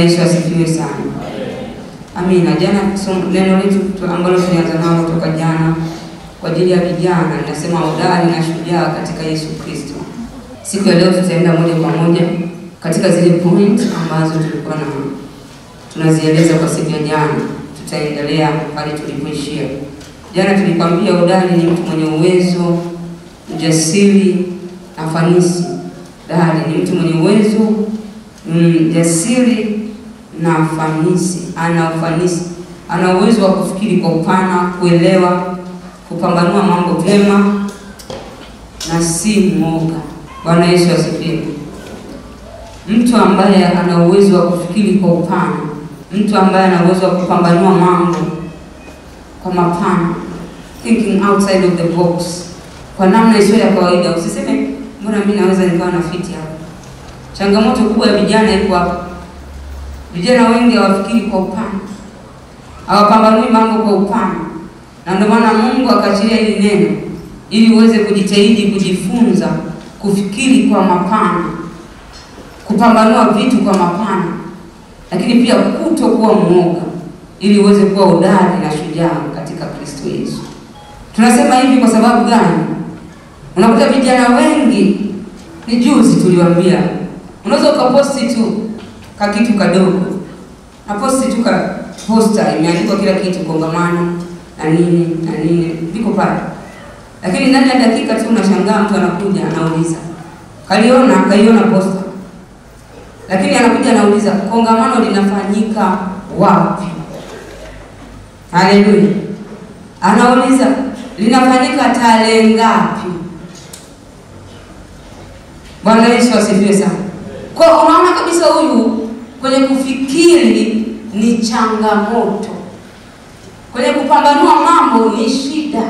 Yesu asifiwe sana. Amina. Jana somo- neno letu tu- ambalo tulianza nalo toka jana kwa ajili ya vijana linasema hodari na shujaa katika Yesu Kristo. Siku ya leo tutaenda moja kwa moja katika zile point ambazo tulikuwa na tunazieleza kwa siku ya jana. Tutaendelea pale tulipoishia jana. Tulikwambia hodari ni mtu mwenye uwezo, ujasiri na fanisi. Hodari ni mtu mwenye uwezo, mm, jasiri na fanisi. Ana ufanisi, ana uwezo wa kufikiri kwa upana, kuelewa, kupambanua mambo vyema na si mwoga. Bwana Yesu asifiwe. Mtu ambaye ana uwezo wa kufikiri kwa upana, mtu ambaye ana uwezo wa kupambanua mambo kwa mapana, thinking outside of the box, kwa namna isiyo ya kawaida. Usiseme mbona mimi naweza nikawa na fiti hapa. Changamoto kubwa ya vijana iko hapa. Vijana wengi hawafikiri kwa upana, hawapambanui mambo kwa upana, na ndio maana Mungu akaachilia hili neno ili uweze kujitahidi kujifunza kufikiri kwa mapana, kupambanua vitu kwa mapana, lakini pia kutokuwa mwoga, ili uweze kuwa hodari na shujaa katika Kristo Yesu. Tunasema hivi kwa sababu gani? Unakuta vijana wengi, ni juzi tuliwaambia, unaweza ukaposti tu ka kitu kadogo, na posti tu ka posta imeandikwa kila kitu, kongamano na nini na nini, viko pale lakini ndani ya dakika tu unashangaa mtu anakuja anauliza, kaliona kaiona posta, lakini anakuja anauliza kongamano linafanyika wapi? Haleluya! Anauliza linafanyika tarehe ngapi? Bwana Yesu asifiwe sana. Kwa unaona kabisa huyu kwenye kufikiri ni changamoto, kwenye kupambanua mambo ni shida.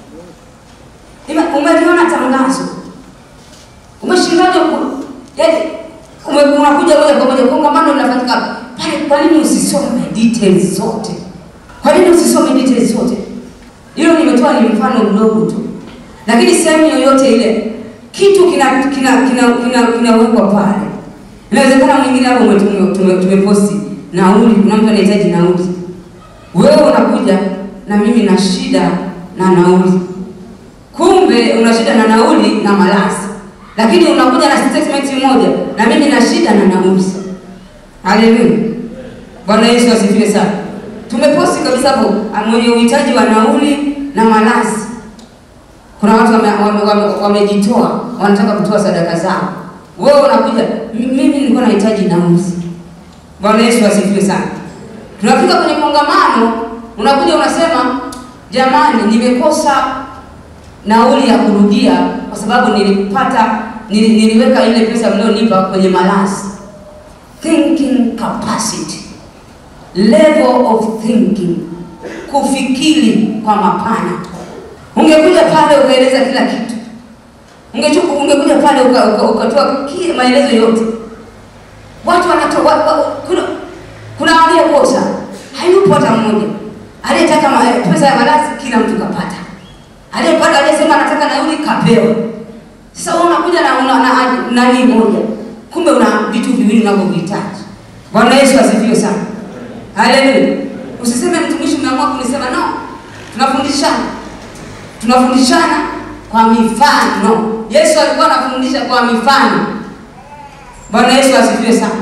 Umeliona tangazo, umeshindaje? Yaani unakuja moja kwa moja kongamano linafanyika pale. Kwa nini usisome details zote? Kwa nini usisome details zote? Hilo nimetoa ni mfano mdogo tu, lakini sehemu yoyote ile kitu kina kina kina kinawekwa pale. Inawezekana mwingine hapo tumeposti nauli, kuna mtu anahitaji nauli, wewe unakuja na mimi na shida na nauli kumbe una shida na nauli na malazi, lakini unakuja na statement moja, na mimi na shida na nauli. Haleluya, Bwana Yesu asifiwe sana. Tumeposti kabisa hapo, mwenye uhitaji wa nauli na malazi. Kuna watu wamejitoa, wame, wame wanataka kutoa sadaka zao, wewe unakuja, mimi nilikuwa nahitaji nauli. Bwana Yesu asifiwe sana. Tunafika kwenye kongamano, unakuja unasema, jamani, nimekosa nauli ya kurudia kwa sababu nilipata nili, niliweka ile pesa mlionipa kwenye malazi. Thinking capacity, level of thinking, kufikiri kwa mapana. Ungekuja pale ukaeleza kila kitu, ungekuja pale ukatoa uka, uka maelezo yote. Watu wanatoa kuna, kuna aliyekosa hayupo hata mmoja, aliyetaka pesa ya malazi kila mtu kapata aliyepata aliyesema anataka nauli kapewa. Sasa wewe unakuja na una na nani moja, kumbe una vitu viwili unavyohitaji. Bwana Yesu asifiwe sana, haleluya. Usiseme mtumishi, umeamua kunisema no. Tunafundishana, tunafundishana kwa mifano. Yesu alikuwa anafundisha kwa mifano. Bwana Yesu asifiwe sana,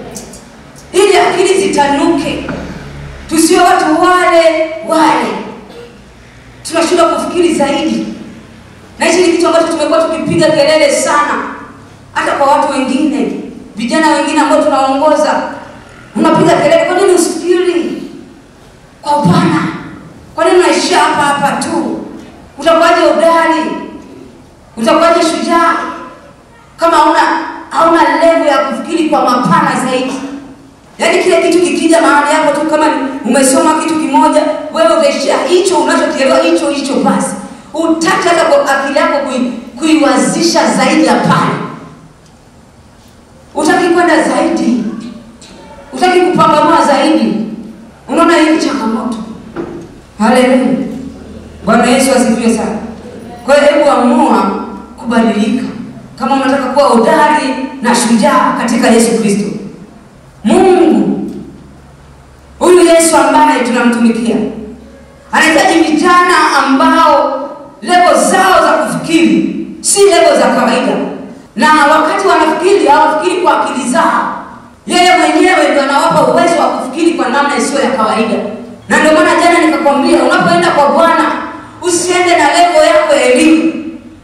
ili akili zitanuke, tusiwe watu wale wale tunashindwa kufikiri zaidi, na hichi ni kitu ambacho tumekuwa tukipiga kelele sana, hata kwa watu wengine, vijana wengine ambao tunaongoza, unapiga kelele. Kwa nini usifikiri kwa upana? Kwa nini unaishia hapa hapa tu? Utakuwaje hodari? Utakuwaje shujaa kama hauna hauna level ya kufikiri kwa mapana zaidi? Yaani kile kitu kikija mahali hapo tu, kama umesoma kitu kimoja, wewe utaishia hicho unachokielewa hicho hicho basi, utaki hata kwa akili yako kui, kuiwazisha zaidi ya pale, utaki kwenda zaidi, utaki kupambanua zaidi. Unaona hii changamoto. Haleluya, Bwana Yesu asifiwe sana. Kwa hiyo hebu amua kubadilika kama unataka kuwa hodari na shujaa katika Yesu Kristo. Mungu Yesu ambaye tunamtumikia anahitaji vijana ambao levo zao za kufikiri si levo za kawaida, na wakati wanafikiri hawafikiri kwa akili zao. Yeye mwenyewe ndio anawapa uwezo wa kufikiri kwa namna isiyo ya kawaida, na ndio maana jana nikakwambia, unapoenda kwa Bwana usiende na levo yako ya elimu.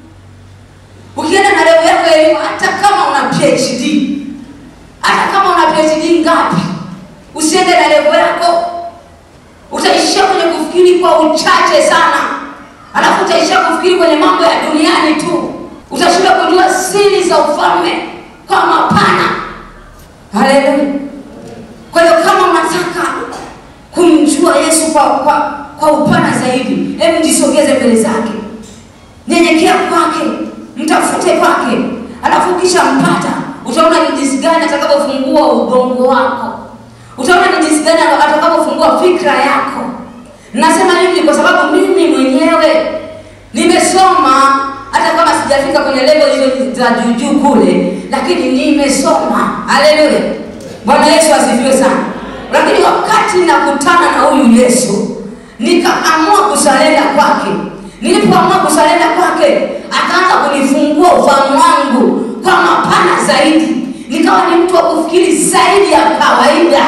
Ukienda na levo yako ya elimu, hata kama una PhD, hata kama una PhD ngapi, usiende na levo yako utaishia kwenye kufikiri kwa uchache sana, alafu utaishia kufikiri kwenye mambo ya duniani tu. Utashinda kujua siri za ufalme kwa mapana. Haleluya! Kwa hiyo kama unataka kumjua Yesu kwa, kwa, kwa upana zaidi, hebu jisogeze mbele zake, nyenyekea kwake, mtafute kwake, alafu ukisha mpata utaona ni jinsi gani atakapofungua ubongo wako utaona ni jinsi gani atakapofungua fikra yako. Nasema hivi kwa sababu mimi mwenyewe nimesoma, hata kama sijafika kwenye level hizo za juu juu kule, lakini nimesoma. Haleluya, Bwana Yesu asifiwe sana. Lakini wakati nakutana na huyu Yesu, nikaamua kusalenda kwake. Nilipoamua kusalenda kwake, akaanza kunifungua ufahamu wangu kwa mapana zaidi, nikawa ni mtu wa kufikiri zaidi ya kawaida.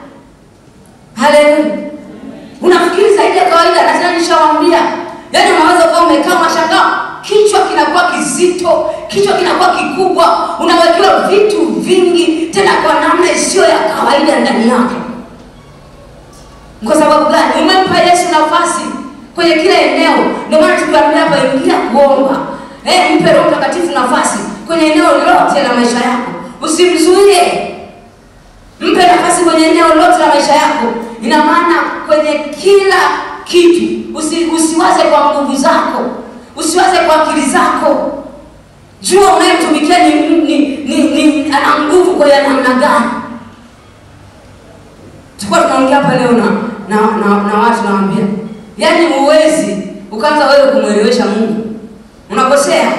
Haleluya. Unafikiri zaidi ya kawaida na tena nishawaambia. Yaani unaweza kuwa umekaa unashangaa kichwa kinakuwa kizito, kichwa kinakuwa kikubwa, unawekewa vitu vingi tena kwa namna isiyo ya kawaida ndani yake. Kwa sababu gani? Umempa Yesu nafasi kwenye kila eneo. Ndio maana tukiambia hapa ingia kuomba. Eh, mpe Roho Mtakatifu nafasi kwenye eneo lote la maisha yako. Usimzuie. Mpe nafasi kwenye eneo lote la maisha yako. Ina maana kwenye kila kitu. Usi, usiwaze kwa nguvu zako, usiwaze kwa akili zako. Jua unayemtumikia ni, ni, ni, ni ana nguvu kwa ya namna gani. Tulikuwa tunaongea hapa leo na na, na, na watu nawaambia, yaani huwezi ukaanza wewe kumwelewesha Mungu, unakosea.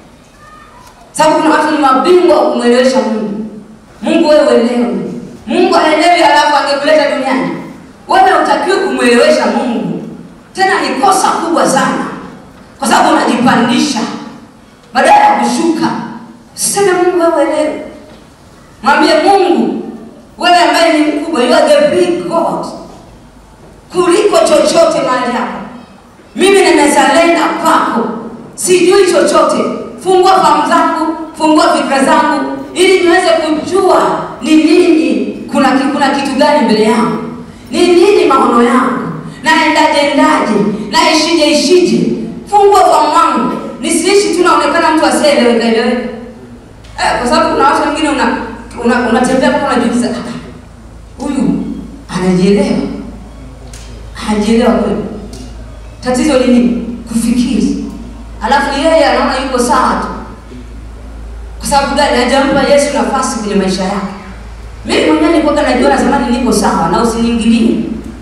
Sababu kuna watu ni mabingwa wa kumwelewesha Mungu. Mungu wewe uelewe. Mungu haelewi, alafu angekuleta duniani. Wewe utakiwe kumwelewesha Mungu. Tena ni kosa kubwa sana, kwa sababu unajipandisha badala ya kushuka. Usiseme Mungu wewe uelewe, mwambie Mungu wewe ambaye ni mkubwa, you are the big God, kuliko chochote mahali hapa. Mimi nimezalenda kwako, sijui chochote. Fungua fahamu zangu, fungua fikra zangu, ili niweze kujua ni nini, kuna kuna kitu gani mbele yangu, ni nini maono yangu, naendaje endaje, naishije ishije. Fungua fahamu wangu, nisiishi tu naonekana mtu asiyeeleweka eleweka. Eh, kwa sababu kuna watu wengine una unatembea una mpaka unajiuliza huyu anajielewa, anajielewa kweli? Tatizo ni nini? Kufikiri, alafu yeye anaona yuko sawa tu. Kwa sababu gani? Hajampa Yesu nafasi kwenye maisha yake. Mimi mwenyewe nilikuwa najiona zamani niko sawa na usiniingilie,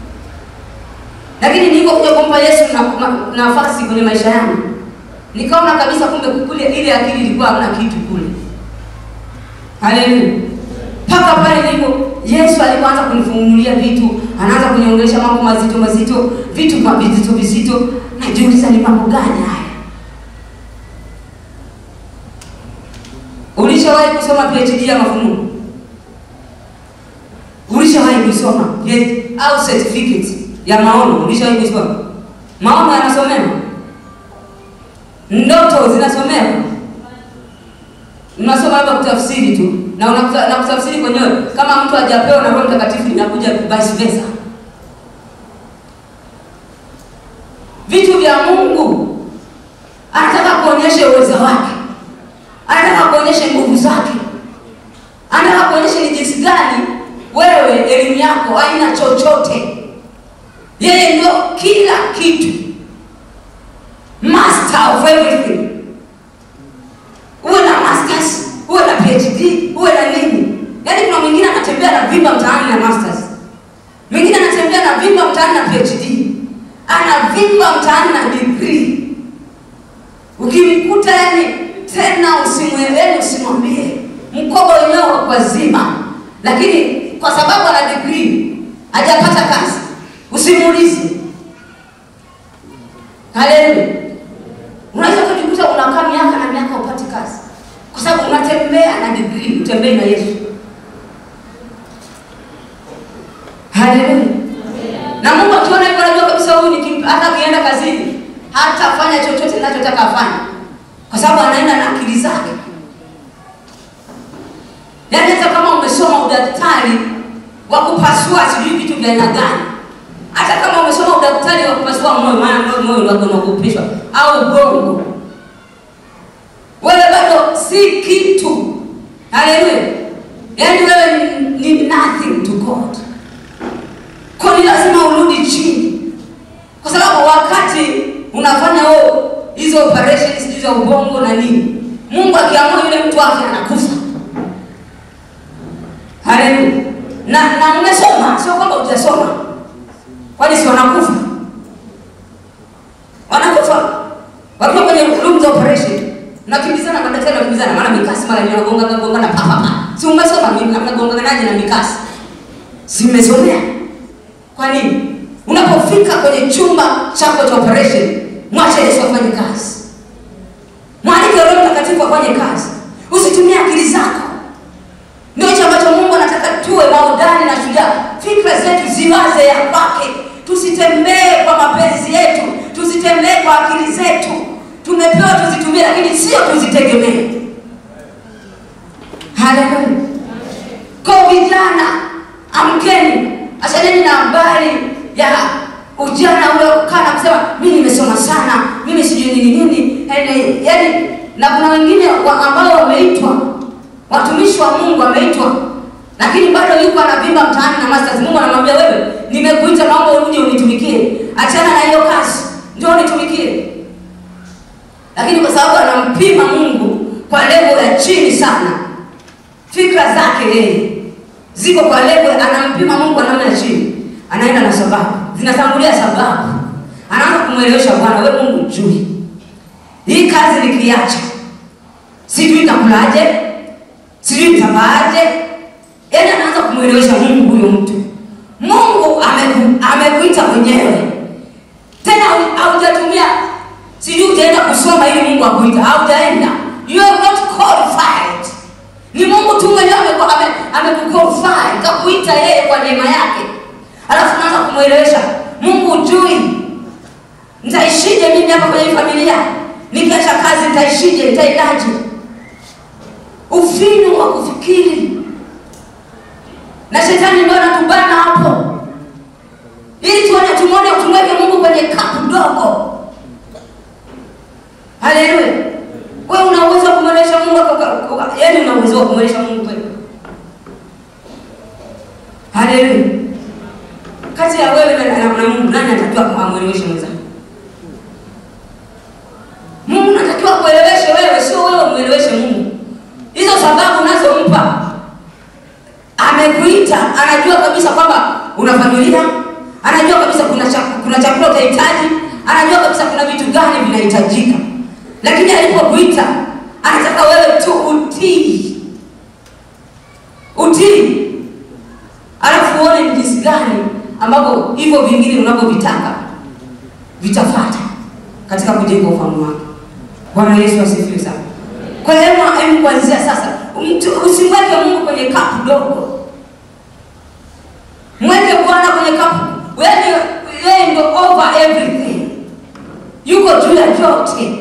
lakini nilipokuja kumpa Yesu na, na, nafasi kwenye maisha yangu nikaona kabisa kumbe kule ile akili ilikuwa hamna kitu kule. Haleluya! Mpaka pale nilipo Yesu alipoanza kunifungulia vitu, anaanza kuniongelesha mambo mazito mazito, vitu kwa vizito vizito, najiuliza ni mambo gani haya? Ulishawahi kusoma PhD ya mafunuo? Ulishawahi kusoma au certificate ya maono? Ulishawahi kusoma? Maono yanasomewa, ndoto zinasomewa Unasoma labda kutafsiri tu na unakuta, na kutafsiri kwenyewe kama mtu hajapewa na Roho Mtakatifu inakuja vice versa. Vitu vya Mungu anataka kuonyesha uwezo wake, anataka kuonyesha nguvu zake, anataka kuonyesha ni jinsi gani wewe elimu yako haina chochote. Yeye ndio kila kitu, master of everything uwe na masters, uwe na PhD, uwe na nini. Yaani kuna mwingine anatembea na vimba mtaani na masters, mwingine anatembea na vimba mtaani na PhD, ana vimba mtaani na degree. Ukimkuta yani tena usimwelewe, usimwambie mkoba wenyewe kwa zima, lakini kwa sababu ana degree hajapata kazi, simulizi. Haleluya! Unaweza kujikuta unakaa miaka na miaka upati kazi, kwa sababu unatembea na degree, utembei na Yesu. Haleluya! Na Mungu akiona hivyo, anajua kabisa huyu nikimpa, hata akienda kazini hatafanya chochote ninachotaka afanye, kwa sababu anaenda na akili zake. Yaani hata kama umesoma udaktari wa kupasua sijui vitu vya aina gani, hata kama umesoma udaktari wa kupasua moyo, maana moyo moyo ndio unakupishwa au ubongo, wewe bado si kitu. Haleluya! Yaani wewe ni, ni nothing to God. Kwa ni lazima urudi chini, kwa sababu wakati unafanya huo hizo operations hizo za ubongo na nini, Mungu akiamua yule mtu wake anakufa. Haleluya. Na na umesoma, sio kwamba hujasoma. Kwani si wanakufa? Wanakufa. Wakiwa kwenye room za operation. Nakimbizana madaktari wanakimbizana maana mikasi mara nyingi wanagonga gonga na pa pa pa. Si umesoma mimi mnagonga naje na mikasi? Si umesomea? Kwa nini? Unapofika kwenye chumba chako cha operation, mwache Yesu afanye kazi. Mwalike Roho Mtakatifu afanye kazi. Usitumie akili zako. Ndio hicho ambacho Mungu anataka tuwe maudani na shujaa. Fikra zetu ziwaze ya kwake, tusitembee kwa mapenzi yetu, tusitembee kwa akili zetu. Tumepewa tuzitumie, lakini sio tuzitegemee. Haleluya! Kwa vijana, amkeni, achaneni na habari ya ujana ule kukaa na kusema mimi nimesoma sana, mimi sijui nini nini, yaani yaani, na kuna wengine wa ambao wameitwa watumishi wa Mungu wameitwa, lakini bado yuko anavimba mtaani na masters. Mungu anamwambia wewe, nimekuita, naomba uje unitumikie, achana na hiyo kazi, ndio unitumikie. Lakini kwa sababu anampima Mungu kwa level ya chini sana, fikra zake yeye ziko kwa level, anampima Mungu kwa namna ya chini, anaenda na sababu, zinatangulia sababu, anaanza kumwelewesha Bwana, wewe Mungu jui hii kazi nikiacha, sijui itakulaje sijui mtavaaje. Yaani anaanza kumwelewesha Mungu huyo mtu. Mungu ameku, amekuita mwenyewe tena, haujatumia sijui utaenda kusoma ili Mungu akuita, haujaenda. You are not qualified. Ni Mungu tu mwenyewe amekuqualify, kakuita yeye kwa neema yake, alafu anaanza kumwelewesha Mungu, ujui nitaishije mimi hapa kwenye familia, nikiacha kazi nitaishije, nitaendaje? Ufinyu wa kufikiri na shetani ndio anatubana hapo, ili tuone tumwone tumweke Mungu kwenye kapu dogo. Haleluya! Wewe una uwezo wa kumwelesha Mungu, yaani una uwezo wa kumwelesha Mungu kweli? Haleluya! Kati ya wewe na Mungu, nani anatakiwa kumwelewesha mwenzako? Mungu anatakiwa kueleweshe wewe, sio wewe umweleweshe Mungu. Hizo sababu unazompa, amekuita, anajua kabisa kwamba una familia, anajua kabisa kuna chakula, kuna chakula utahitaji, anajua kabisa kuna vitu gani vinahitajika, lakini alipokuita anataka wewe tu utii, utii, alafu uone ni jinsi gani ambapo hivyo vingine unavyovitaka vitafata katika kujenga ufalme wake. Bwana Yesu asifiwe sana. Kwa hiyo hebu kuanzia sasa, usimweke Mungu kwenye kapu dogo, mweke Bwana kwenye kapu. Wewe yeye ndio over everything, yuko juu ya yote.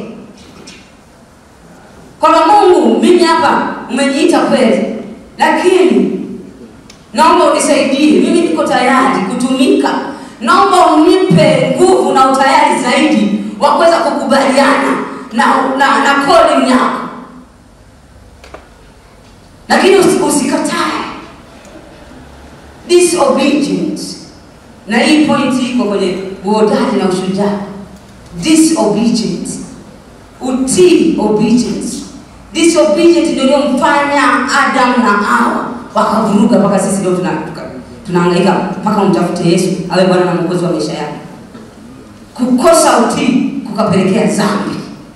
Kwamba Mungu, mimi hapa umeniita kweli, lakini naomba unisaidie, mimi niko tayari kutumika, naomba unipe nguvu na utayari zaidi wa kuweza kukubaliana na na, na calling yako lakini usikatae disobedience. Na hii point iko kwenye uhodari na ushujaa. Disobedience, utii, obedience. Disobedience ndio iliyomfanya Adam na Hawa wakavuruga mpaka sisi leo tunahangaika mpaka umtafute Yesu awe Bwana na Mwokozi wa maisha yako. Kukosa utii kukapelekea dhambi.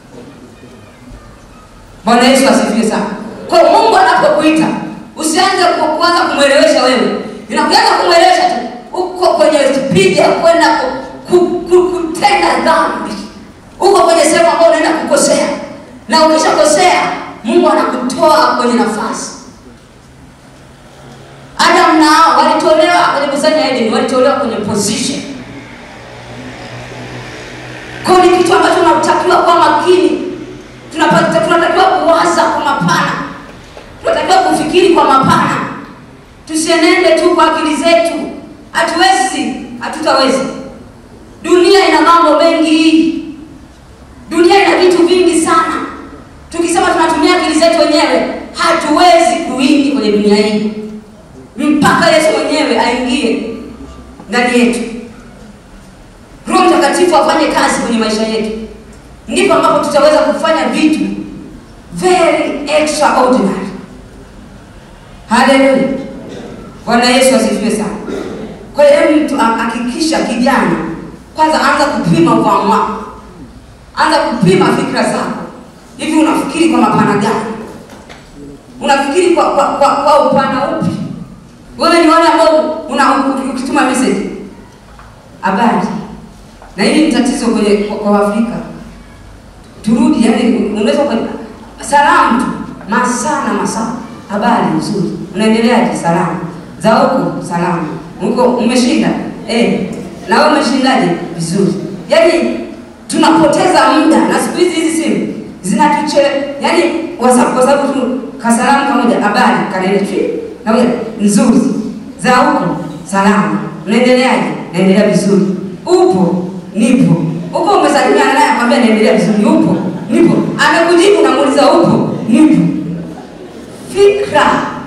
Bwana Yesu asifiwe sana. Kwa Mungu anapokuita usianze kuanza kumwelewesha wewe, inakuanza kumwelewesha tu, uko kwenye spidi ya kwenda ku, ku, ku, kutenda dhambi, uko kwenye sehemu ambayo unaenda kukosea, na ukishakosea Mungu anakutoa kwenye nafasi. Adam na Hawa walitolewa kwenye bustani ya Edeni, walitolewa kwenye position. Kwa hiyo ni kitu ambacho tunatakiwa kuwa makini, tunapata tunatakiwa kuwaza kwa mapana, tunatakiwa kufikiri kwa mapana, tusienende tu kwa akili zetu. Hatuwezi, hatutaweza. Dunia ina mambo mengi, dunia ina vitu vingi sana. Tukisema tunatumia akili zetu wenyewe, hatuwezi kuingi kwenye dunia hii mpaka Yesu mwenyewe aingie ndani yetu, Roho Mtakatifu afanye kazi kwenye maisha yetu, ndipo ambapo tutaweza kufanya vitu very extraordinary. Haleluya! Bwana Yesu asifiwe sana. Kwa hiyo hebu mtu hakikisha, kijana, kwanza anza kupima ufahamu wako, anza kupima fikra zako. Hivi unafikiri kwa mapana gani? Unafikiri kwa kwa, kwa, kwa upana upi? Wewe ni wale ambao una ukituma message habari, na hili ni tatizo kwenye kwa, kwa Afrika. Turudi, yani unaweza kwa salamu tu masaa na masaa, habari nzuri, unaendeleaje? Salamu za huko, salamu huko, umeshinda eh, na wewe umeshindaje? Vizuri. Yani tunapoteza muda, na siku hizi hizi simu zinatuche, yani WhatsApp, kwa sababu tu kasalamu kamoja, habari kanaenda tu na wewe nzuri za huko salama, unaendeleaje? Naendelea vizuri. Upo? Nipo. Uko umesalimiana naye akwambia naendelea vizuri. Upo? Nipo. Amekujibu namuuliza upo? Nipo. Fikra.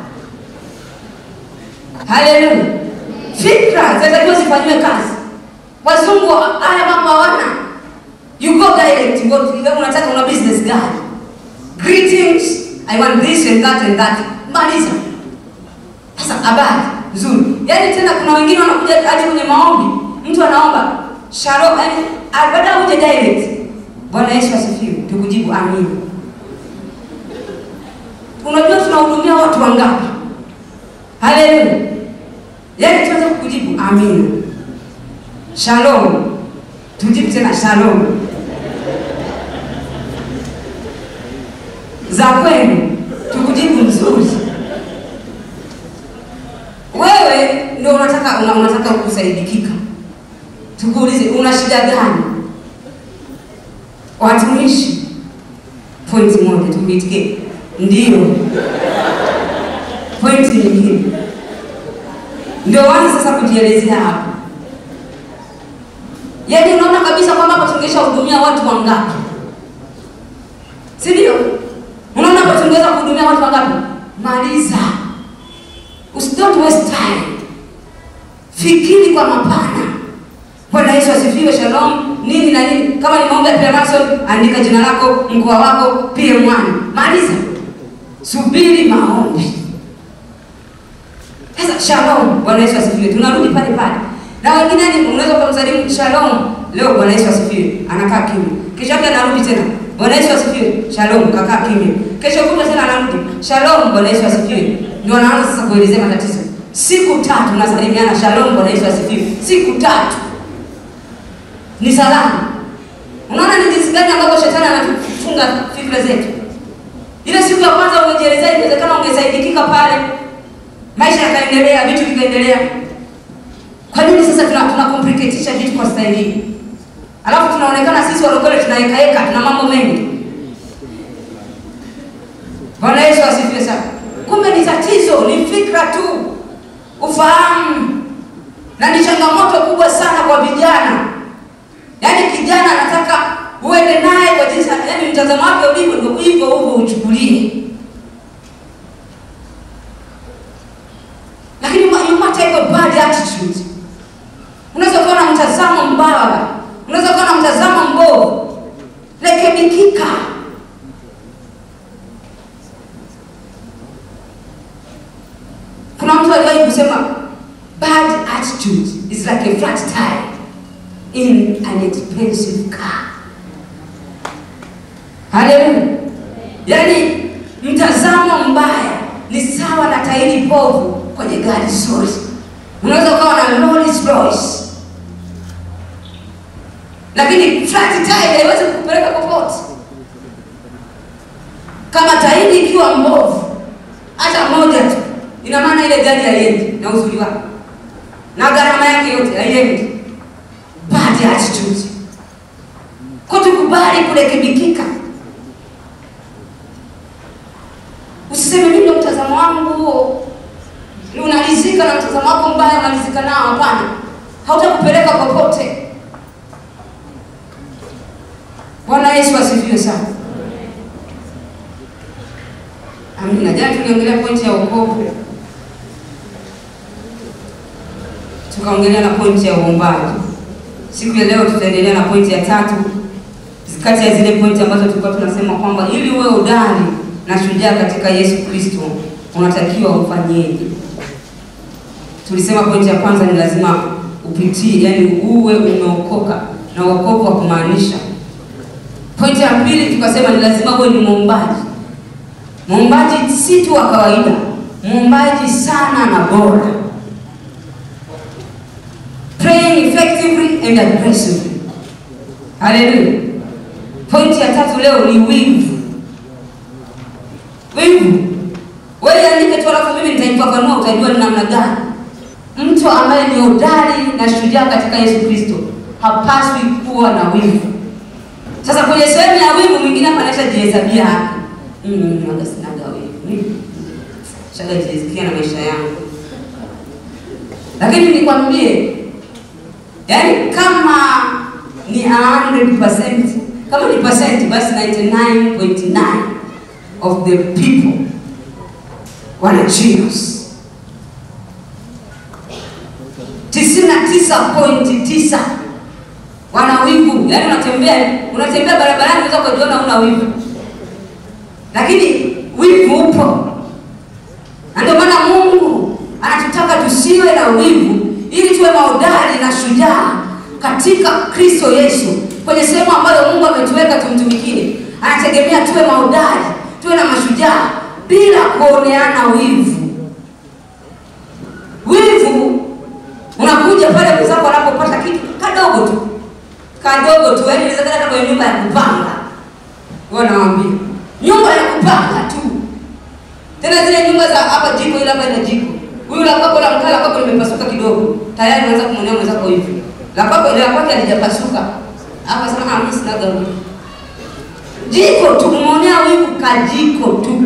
Haleluya. Fikra zinatakiwa zifanyiwe kazi. Wazungu haya mambo hawana. You go direct, you go to unataka una business gani? Greetings, I want this and that and that. Maliza. Sasa habari nzuri. Yaani tena kuna wengine wanakuja hadi kwenye maombi, mtu anaomba shalom, yaani baada uje direct. Bwana Yesu asifiwe, tukujibu amina. Unajua tunahudumia watu wangapi? Haleluya. Yaani tuanze kukujibu amina. Shalom. Tujibu tena shalom. Za kwenu tukujibu nzuri wewe ndio unataka una, unataka kusaidikika, tukuulize una shida gani? Watumishi, pointi moja tukuitikie ndio. Pointi nyingine ndio waanze sasa kujielezea hapo. Yaani unaona kabisa kwamba hapa tungesha hudumia watu wangapi, si ndio? Unaona hapa tungeweza kuhudumia watu wangapi? Maliza. Don't waste time. Fikiri kwa mapana. Bwana Yesu asifiwe. Shalom nini na nini. Kama ni maombi ya Freemason, andika jina lako, mkoa wako, PM1. Maliza. Subiri maombi. Sasa shalom. Bwana Yesu asifiwe. Tunarudi pale pale. Na wengine ni unaweza kumsalimu shalom. Leo Bwana Yesu asifiwe. Anakaa kimya. Kesho yake anarudi tena. Bwana Yesu asifiwe. Shalom, kakaa kimya. Kesho kutwa tena anarudi. Shalom, Bwana Yesu asifiwe. Ndio anaanza sasa kuelezea matatizo. Siku tatu nasalimiana shalom, Bwana Yesu asifiwe. Siku tatu ni salamu. Unaona ni jinsi gani ambavyo shetani anatufunga fikra zetu. Ile siku ya kwanza umejielezea, inawezekana ungesaidikika pale, maisha yakaendelea, vitu vikaendelea. Kwa nini sasa tuna, tuna complicateisha vitu kwa staili hii? Alafu tunaonekana sisi walokole tunaweka heka, tuna mambo mengi. Bwana Yesu asifiwe sana. Kumbe ni tatizo, ni fikra tu, ufahamu, na ni changamoto kubwa sana kwa vijana. Yaani kijana anataka uende naye kwa jinsi, yaani mtazamo wake ulivyo ndio hivyo hivyo uchukulie, lakini you might have a bad attitude. Unaweza kuwa na mtazamo mbaya, unaweza kuwa na mtazamo mbovu, rekebikika. Kuna mtu aliwahi kusema bad attitude is like a flat tire in an expensive car. Haleluya! Yaani mtazamo mbaya ni sawa na tairi povu kwenye gari zuri. unaweza ukawa na Rolls Royce, lakini flat tire haiwezi kukupeleka popote. Kama tairi ikiwa mbovu hata moja tu, ina maana ile gari haiendi na uzuri wake na gharama yake yote haiendi. Bad attitude, kwa tukubali kurekebikika. Usiseme mimi ndio mtazamo wangu huo, unalizika na mtazamo wako mbaya, unalizika nao. Hapana, hautakupeleka popote. Bwana Yesu asifiwe sana. Amina. Jana tuliongelea pointi ya wokovu, tukaongelea na pointi ya uombaji. Siku ya leo tutaendelea na pointi ya tatu, kati ya zile pointi ambazo tulikuwa tunasema kwamba ili uwe udani na shujaa katika Yesu Kristo unatakiwa ufanyeje? Tulisema pointi ya kwanza ni lazima upitie, yani uwe umeokoka, na wokovu wa kumaanisha. Pointi ya pili tukasema ni lazima uwe ni muombaji. Muombaji si tu wa kawaida, muombaji sana na bora, praying effectively and aggressively. Haleluya. Pointi ya tatu leo ni wivu. Wivu wewe andike tu, alafu mimi nitaifafanua, utajua ni namna gani. Mtu ambaye ni hodari na shujaa katika Yesu Kristo hapaswi kuwa na wivu. Sasa kwenye sehemu ya wivu, mwingine hapa anaisha jihesabia haki, mimi naga sinaga wivu, shaga jihesabia na maisha yangu. Lakini nikwambie, yaani kama ni 100% kama ni percent, basi 99.9 of the people wana Jesus. tisini na tisa pointi tisa wana wivu. Yaani unatembea unatembea barabarani, unaweza kujiona una wivu, lakini wivu upo, na ndio maana Mungu anatutaka tusiwe na wivu, ili tuwe mahodari na shujaa katika Kristo Yesu, kwenye sehemu ambayo Mungu ametuweka tumtumikie. Anategemea tuwe mahodari, tuwe na mashujaa bila kuoneana wivu. Wivu unakuja pale mwenzako anapopata kitu kadogo tu kadogo tu, yaani inaweza hata kwenye nyumba ya kupanga. Wanawaambia nyumba ya kupanga tu, tena zile nyumba za hapa jiko, ile hapa ina jiko, huyu la kwako la mkaa la kwako limepasuka kidogo, tayari unaweza kumwonea mwenzako hivi, la kwako ile la kwake halijapasuka, hapa sema ah, mimi sinaga wivu. Jiko tu kumwonea wivu, kajiko tu.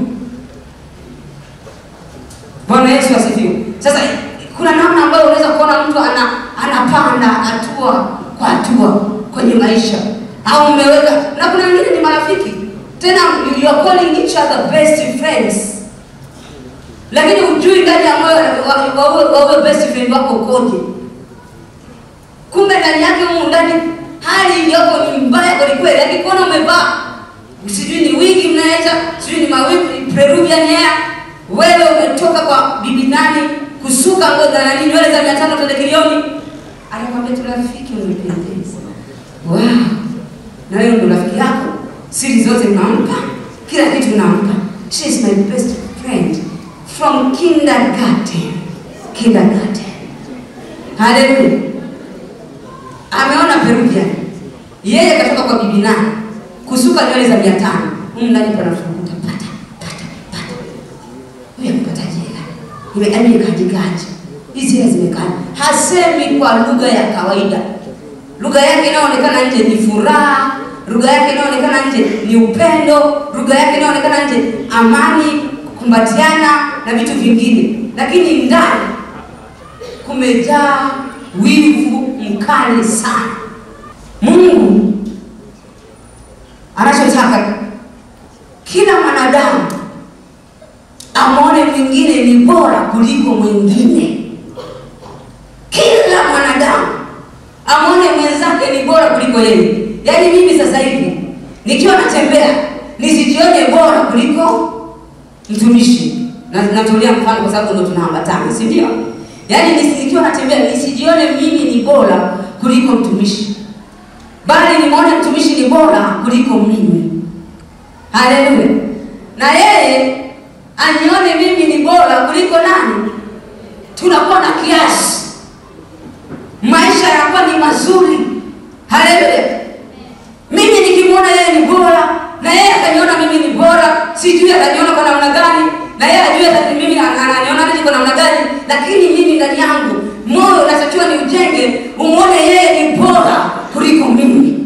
Bwana Yesu asifiwe. Sasa kuna namna ambayo unaweza kuona mtu ana anapanda hatua kwa hatua kwenye maisha, au mmeweka na kuna wengine ni marafiki tena, you are calling each other best friends, lakini hujui ndani ya moyo wa huyo best friend wako ukoje. Kumbe ndani yake humu ndani hali iliyoko ni mbaya kweli kweli, lakini kuona umevaa sijui ni wigi mnaweza sijui ni mawigi Peruvian hair, wewe umetoka kwa bibi nani kusuka ngozi za nani nywele za mia tano twende kilioni, anakwambia tu rafiki, umependeza. Wow, na wewe ndo rafiki yako, siri zote unampa, kila kitu unampa. She is my best friend from kindergarten. Kindergarten. Haleluya. Ameona Peruvian, yeye katoka kwa bibi nani kusuka nywele za mia tano humu ndani panafukuta pata pata pata, huyu amepataje hela imekajigaji hizi hela zimekaa. Hasemi kwa lugha ya kawaida, lugha yake inayoonekana nje ni furaha, lugha yake inayoonekana nje ni upendo, lugha yake inayoonekana nje amani, kukumbatiana na vitu vingine, lakini ndani kumejaa wivu mkali sana. Mungu anachotaka kila mwanadamu amwone mwingine ni bora kuliko mwingine. Kila mwanadamu amwone mwenzake ni bora kuliko yeye. Yaani mimi sasa hivi nikiwa natembea nisijione bora kuliko mtumishi, na natolea mfano kwa sababu ndo tunaambatana, si ndio? Yaani nikiwa natembea nisijione mimi ni bora kuliko mtumishi, bali nimwone mtumishi ni bora kuliko mimi. Haleluya! na yeye anione mimi ni bora kuliko nani? Tunakuwa na kiasi, maisha yanakuwa ni mazuri. Haleluya! Mimi nikimwona yeye ni bora na yeye akaniona mimi ni bora, sijui ataniona kwa namna gani, na yeye ajue ati mimi ananiona nini kwa namna gani, lakini mimi ndani yangu moyo unatakiwa ni ujenge, umwone yeye ni bora kuliko mimi.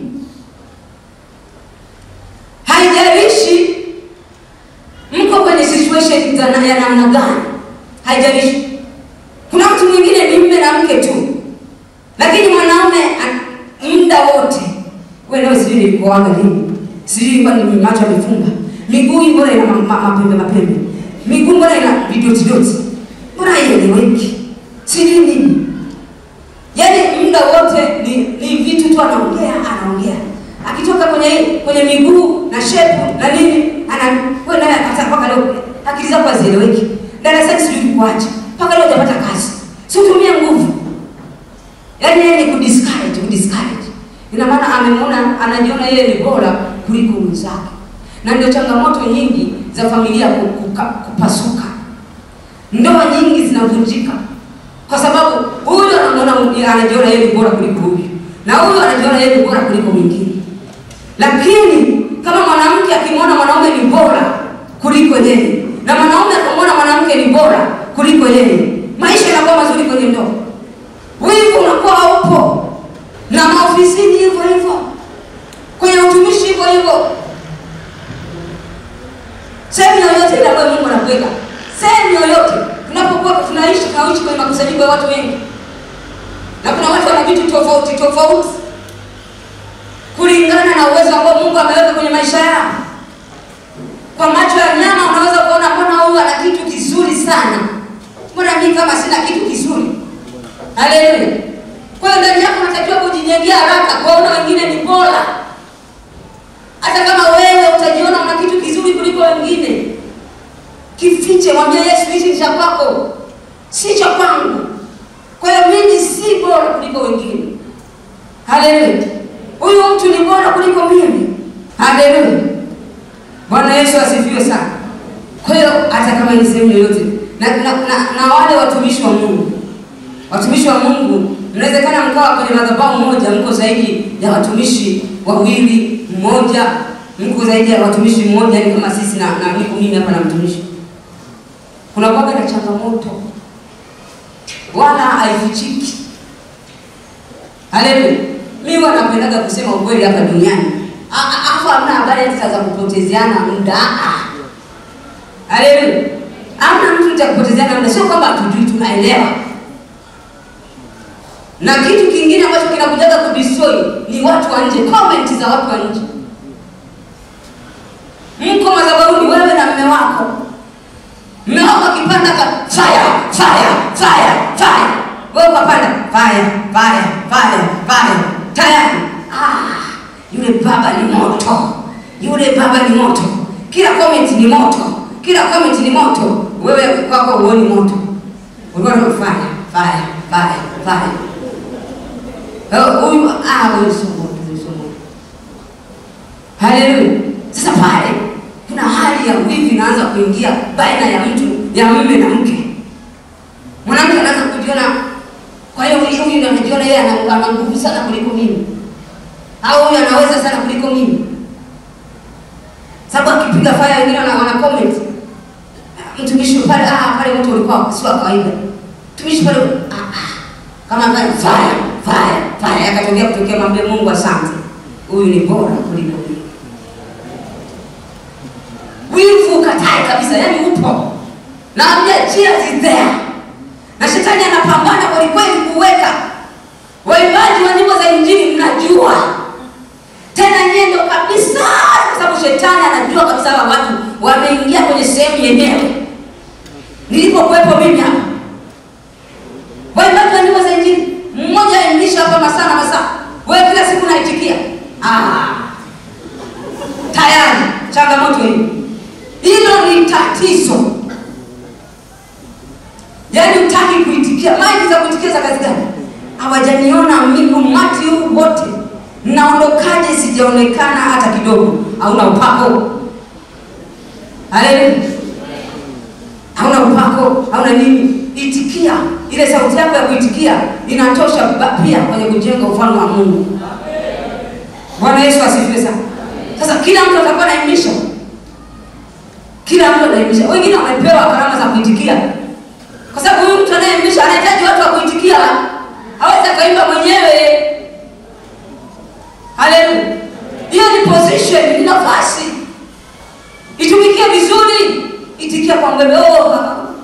Haijalishi mko kwenye situation za ya namna gani, haijalishi. Kuna mtu mwingine ni mme na mke tu, lakini mwanaume muda wote, wewe leo sijui nilikuaga lini, sijui kwani ni macho yamefunga, miguu mbona ina mapembe mapembe, miguu mbona ina vidoti doti, mbona haieleweki, sijui nini. Yaani muda wote ni, ni vitu tu anaongea anaongea akitoka kwenye kwenye miguu na shepu na nini, ana wewe naye hata mpaka leo akili zako hazieleweki. Darasani sijui kuacha mpaka leo hujapata kazi, si utumie nguvu. Yaani yeye ni kudiscourage, kudiscourage. Ina maana amemwona, anajiona yeye ni bora kuliko mwenzake, na ndio changamoto nyingi za familia kuka, kupasuka. Ndoa nyingi zinavunjika kwa sababu huyu anaona anajiona yeye ni bora kuliko huyu na huyu anajiona yeye ni bora kuliko mwingine. Lakini kama mwanamke akimwona mwanaume ni bora kuliko yeye na mwanaume akamwona mwanamke ni bora kuliko yeye, maisha yanakuwa mazuri kwenye ndoa. Wivu unakuwa haupo, na maofisini hivyo hivyo, kwenye utumishi hivyo hivyo, sehemu yoyote ile ambayo Mungu anakuweka, sehemu yoyote tunapokuwa tunaishi, tunaishi kwenye makusanyiko ya watu wengi, na kuna watu wana vitu tofauti tofauti kulingana na uwezo ambao Mungu ameweka kwenye maisha yao. Kwa macho ya nyama unaweza kuona mbona huyu ana kitu kizuri sana, mbona mimi kama sina kitu kizuri. Haleluya! Kwa hiyo ndani yako unatakiwa kujijengea haraka, kuwaona wengine ni bora, hata kama wewe utajiona una kitu kizuri kuliko wengine. Kifiche, mwambie Yesu, hichi ni cha kwako, si cha kwangu. Kwa hiyo mimi si bora kuliko wengine. Haleluya! Huyu mtu ni bora kuliko mimi. Haleluya! Bwana Yesu asifiwe sana. Kwa hiyo hata kama ni sehemu yoyote na, na, na, na wale watumishi wa Mungu, watumishi wa Mungu, inawezekana mkawa kwenye madhabahu moja, mko zaidi ya watumishi wawili, mmoja, mko zaidi ya watumishi mmoja, ni kama sisi na, na niko mimi hapa na mtumishi, kuna kwaga na changamoto, wala haifichiki. Haleluya! Mimi huwa napendaga kusema ukweli hapa duniani afu hamna habari hata za kupotezeana muda. Haleluya! Hamna mtu cha kupotezeana muda, sio kwamba hatujui, tunaelewa. Na kitu kingine ambacho kinakujaga kudestroy ni watu wa nje, comment za watu wa nje. Mko madhabahuni wewe na mme wako, mme wako akipanda ka fire fire fire fire, wewe ukapanda fire fire fire fire, tayari ah yule baba ni moto, yule baba ni moto, kila comment ni moto, kila comment ni moto. Wewe kwako huoni moto, ulikuwa na fire fire fire fire. Huyu ah, huyu sio moto, huyu sio moto. Haleluya! Sasa pale kuna hali ya wivu inaanza kuingia baina ya mtu ya mume na mke. Mwanamke anaanza kujiona, kwa hiyo huyu ndio anajiona yeye ana nguvu sana kuliko mimi au huyu anaweza sana kuliko mimi, sababu akipiga faya wengine wana comment mtumishi pale, ah, pale mtu ulikuwa si wa kawaida, mtumishi pale, ah, ah, kama pale fire fire fire, akatokea kutokea, mwambie Mungu asante, huyu ni bora kuliko mimi. Wivu katae kabisa, yani upo na ambia cheers is there, na shetani anapambana kweli kweli kuweka waimbaji wa nyimbo za Injili, mnajua tena nyie ndio kabisa, kwa sababu shetani anajua kabisa hawa watu wameingia kwenye sehemu yenyewe. Nilipokuwepo mimi hapa, waimbaji wa nyimbo za Injili, mmoja aimlisha hapa masaa na masaa, wewe kila siku naitikia. Ah, tayari changamoto hii, hilo ni tatizo. Yaani utaki kuitikia, maji za kuitikia za kazi gani? Hawajaniona mimi, umati huu wote naondokaje? Sijaonekana hata kidogo. Hauna upako, haleluya, hauna upako, hauna nini. itikia. Ile sauti yako ya kuitikia inatosha ba- pia kwenye kujenga ufalme wa Mungu. Bwana Yesu asifiwe sana. Sasa kila mtu atakuwa anaimisha, kila mtu anaimisha. Wengine wamepewa karama za kuitikia, kwa sababu huyu mtu anayeimisha anahitaji watu wa kuitikia, hawezi akaimba mwenyewe. Haleluya! Hiyo ni position, ni nafasi. Itumikie vizuri, itikia kwa mbele. Oh,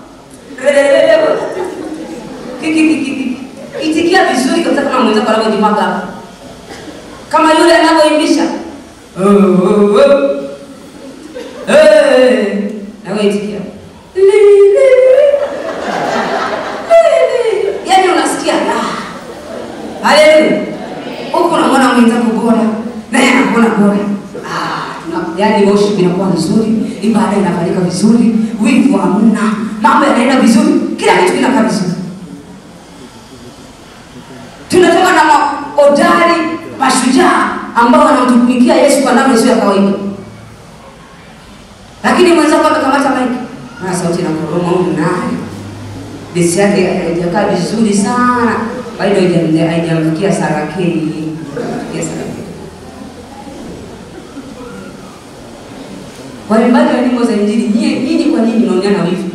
Ki- ki- ki- ki- itikia vizuri kabisa, kama mwenzako anavyojimwaga hapa, kama yule anavyoimbisha Oh, oh, oh. Eh, nawe itikia yaani unasikia raha. Haleluya! huku unamwona mwenzako bora naye anakuona bora. Ah, tuna- yaani worship inakuwa vizuri, ibada inafanyika vizuri, wivu hamna, mambo yanaenda vizuri, kila kitu kinakaa vizuri. Tunatoka na maodari mashujaa ambao wanamtumikia Yesu kwa namna isiyo ya kawaida, lakini mwenzako amekamata maiki na sauti inakoroma huyu naye besi yake haijakaa vizuri sana, bado haijam- haijamfikia sarakei Yes, sarakei. Waimbaji wa nyimbo za Injili, nyie nyinyi kwa nini mnaonyana wivu?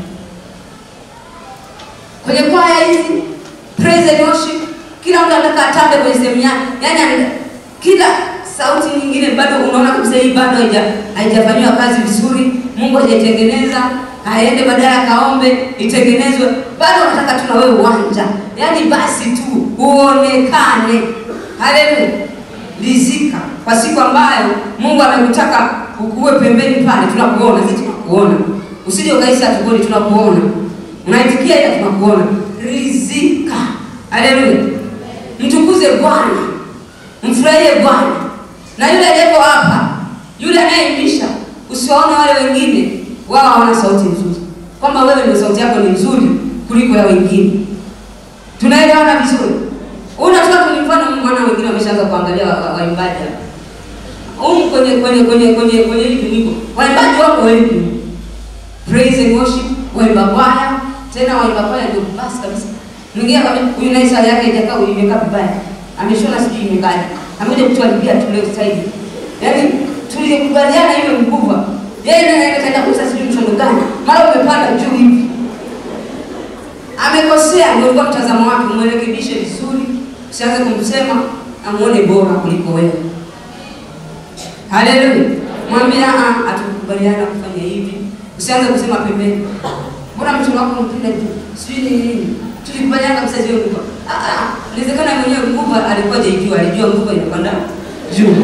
Kwenye kwaya hizi praise and worship, kila mtu anataka atambe kwenye sehemu yake, yaani ame- kila sauti nyingine bado unaona kabisa hii bado haija haijafanyiwa kazi vizuri, Mungu hajaitengeneza, aende badala kaombe itengenezwe, bado unataka tu na wewe uwanja, yaani basi tu uonekane. Haleluya, lizika kwa siku ambayo Mungu amekutaka ukuwe pembeni pale, tunakuona sisi, tunakuona usije ukahisi hatukuoni, tunakuona unaitikia, ila tunakuona. Rizika, haleluya, mtukuze Bwana, mfurahie Bwana. Na yule aliyeko hapa, yule anayeimbisha, usiwaone wale wengine, wao hawana sauti nzuri, kwamba wewe ndio sauti yako ni nzuri kuliko ya wengine. Tunaelewana vizuri? Unatoka kwenye mfano, mwana wengine wameshaanza kuangalia wa- wa- waimbaji hapa humu kwenye kwenye kwenye kwenye kwenye hili tuniko, waimbaji wako wengi, praise and worship, waimba kwaya, tena waimba kwaya ndio basi kabisa. Mwingine akamwambia huyu naye saa yake haijakaa, huyu imekaa vibaya, ameshona sijui imekaje, amekuja kutuharibia tu leo sasa hivi. Yaani tulikubaliana hiyo mkubwa, yeye naye anaenda kaenda kuuza sijui mshono gani, mara umepanda juu hivi amekosea, ndio ulikuwa mtazamo wake, umwrekebishe vizuri, usianze kumsema, amuone bora kuliko wewe. Haleluya, mwambie ah, hatukubaliana kufanya hivi, usianze kusema pembeni, mbona mtu wako mpenda tu sijui ni nini, tulikubaliana kabisa hiyo nguvu. Ah, ah, inawezekana mwenyewe nguvu alikuwa hajaijua, alijua nguvu inapanda juu.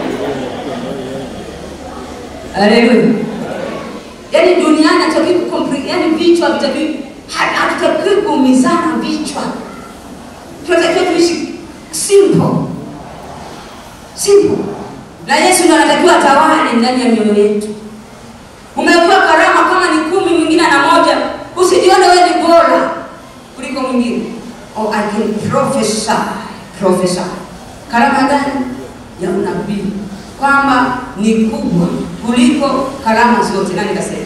Haleluya. Yaani duniani hatutaki kukompli, yaani vichwa vitaki hatutaki kuumizana vichwa. Tunatakiwa tuishi simple. Simple. Na Yesu ndiye anatakiwa atawale ndani ya mioyo yetu. Umepewa karama kama ni kumi, mwingine ana moja, usijione wewe ni bora kuliko mwingine. Oh, I can prophesy. Prophesy. Karama gani? Ya unabii kwamba ni kubwa kuliko karama zote. Nani kasema?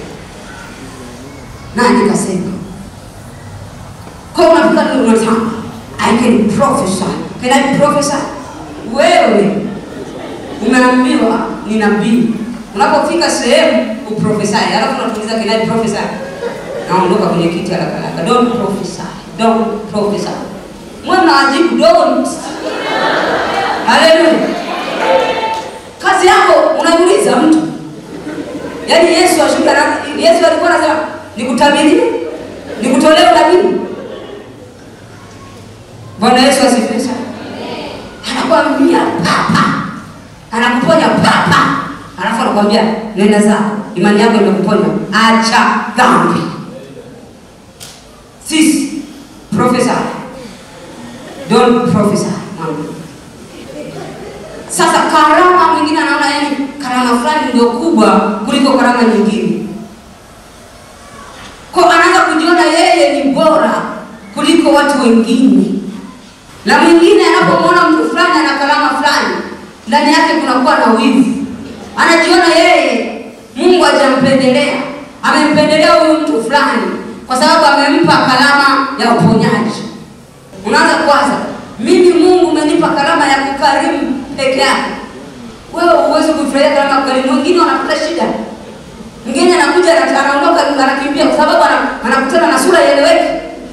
Nani kasema? Kwa unafika ndio unatamba. I can prophesy. Can I prophesy? Wewe umeambiwa ni nabii. Unapofika sehemu uprofesai, alafu unatuliza can I prophesy? Naondoka kwenye kiti haraka haraka. Don't prophesy. Don't prophesy. Mwe mnawajibu don't. Haleluya. Kazi yako unauliza mtu. Yaani Yesu ashuka na Yesu alikuwa anasema nikutabiri, nikutolee unabii. Bwana Yesu asifiwe sana. Anakuambia papa, anakuponya papa, alafu anakuambia nenda zako, imani yako imekuponya, acha dhambi. Sisi prophesy, don't prophesy. Mwambie. Sasa karama mwingine anaona yani karama fulani ndio kubwa kuliko karama nyingine, kwa anaanza kujiona yeye ni bora kuliko watu wengine, na mwingine anapomwona mtu fulani ana karama fulani, ndani yake kunakuwa na wivu, anajiona yeye Mungu hajampendelea, amempendelea huyu mtu fulani kwa sababu amempa karama ya uponyaji. Unaanza kwanza, mimi Mungu umenipa karama ya kukarimu peke yake. Wewe huwezi kufurahia karama ya kukarimu. Wengine wanapata shida, mwingine anakuja ana- anaondoka anakimbia kwa sababu ana- anakutana na sura ieleweki.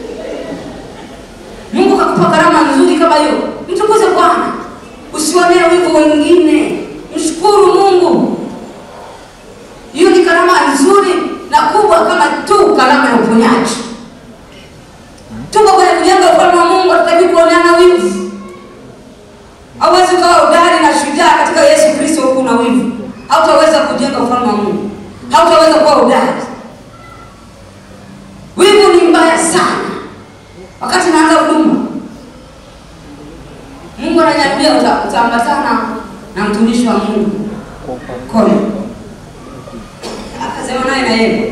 Mungu kakupa karama nzuri kama hiyo, mtukuze Bwana, usionee wivu wengine, mshukuru Mungu. Hiyo ni karama nzuri na kubwa kama tu karama ya uponyaji. Tuko kwenye kujenga ufalme wa Mungu, hatutaki kuoneana wivu. Hauwezi ukawa hodari na shujaa katika Yesu Kristo huku na wivu, hautaweza kujenga ufalme wa Mungu, hautaweza kuwa hodari. Wivu ni mbaya sana. Wakati naanza huduma, Mungu ananiambia uta- utaambatana na mtumishi wa Mungu Kole. Akasema naye na yeye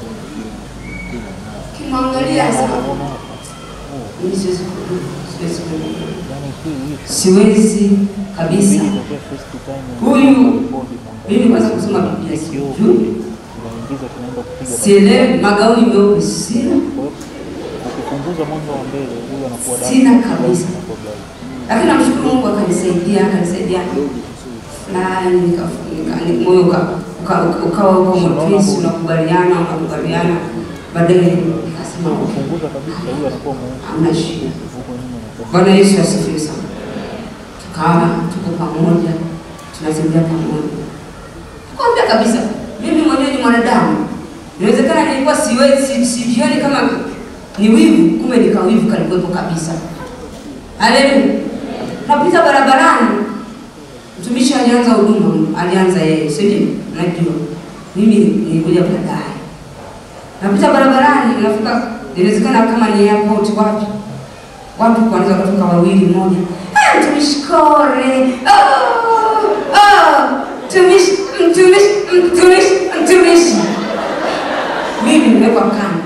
kimwangalia sana, mimi siwezi kuhuduma, siwezi kuhuduma, siwezi kabisa. Huyu mimi kwanza kusoma Biblia sijui, sielewi, magauni meupe sina, ukipunguza mwanga wa mbele huyu anakuwa dark. Sina kabisa. Anakuwa bright. lakini namshukuru Mungu akanisaidia, akanisaidia fulani, nika- nika- ni- moyo uka- uka- uka- ukawa uko mwepesi, unakubaliana, unakubaliana, baadaye nikasema okay, Ukipunguza kabisa huyu anakuwa mweusi. hamna shida. Huko nyuma anakuwa Bwana Yesu asifiwe sana. Tukawa tuko pamoja, tunatembea pamoja. Kwambia kabisa, mimi mwenyewe ni mwanadamu. Inawezekana nilikuwa siwezi si- sijioni kama ni wivu, kumbe nikawivu kalikuwepo kabisa. Haleluya. Napita barabarani, mtumishi alianza huduma, alianza yeye, si ndio? Najua mimi nilikuja baadaye. Napita barabarani, nafika, inawezekana kama ni airport, wapi watu kwanza kutoka wawili mmoja, "Ah, mtumishi Kore, oh, oh, mtumishi, mtumishi, mtumishi, mtumishi. Mimi nimewekwa kando,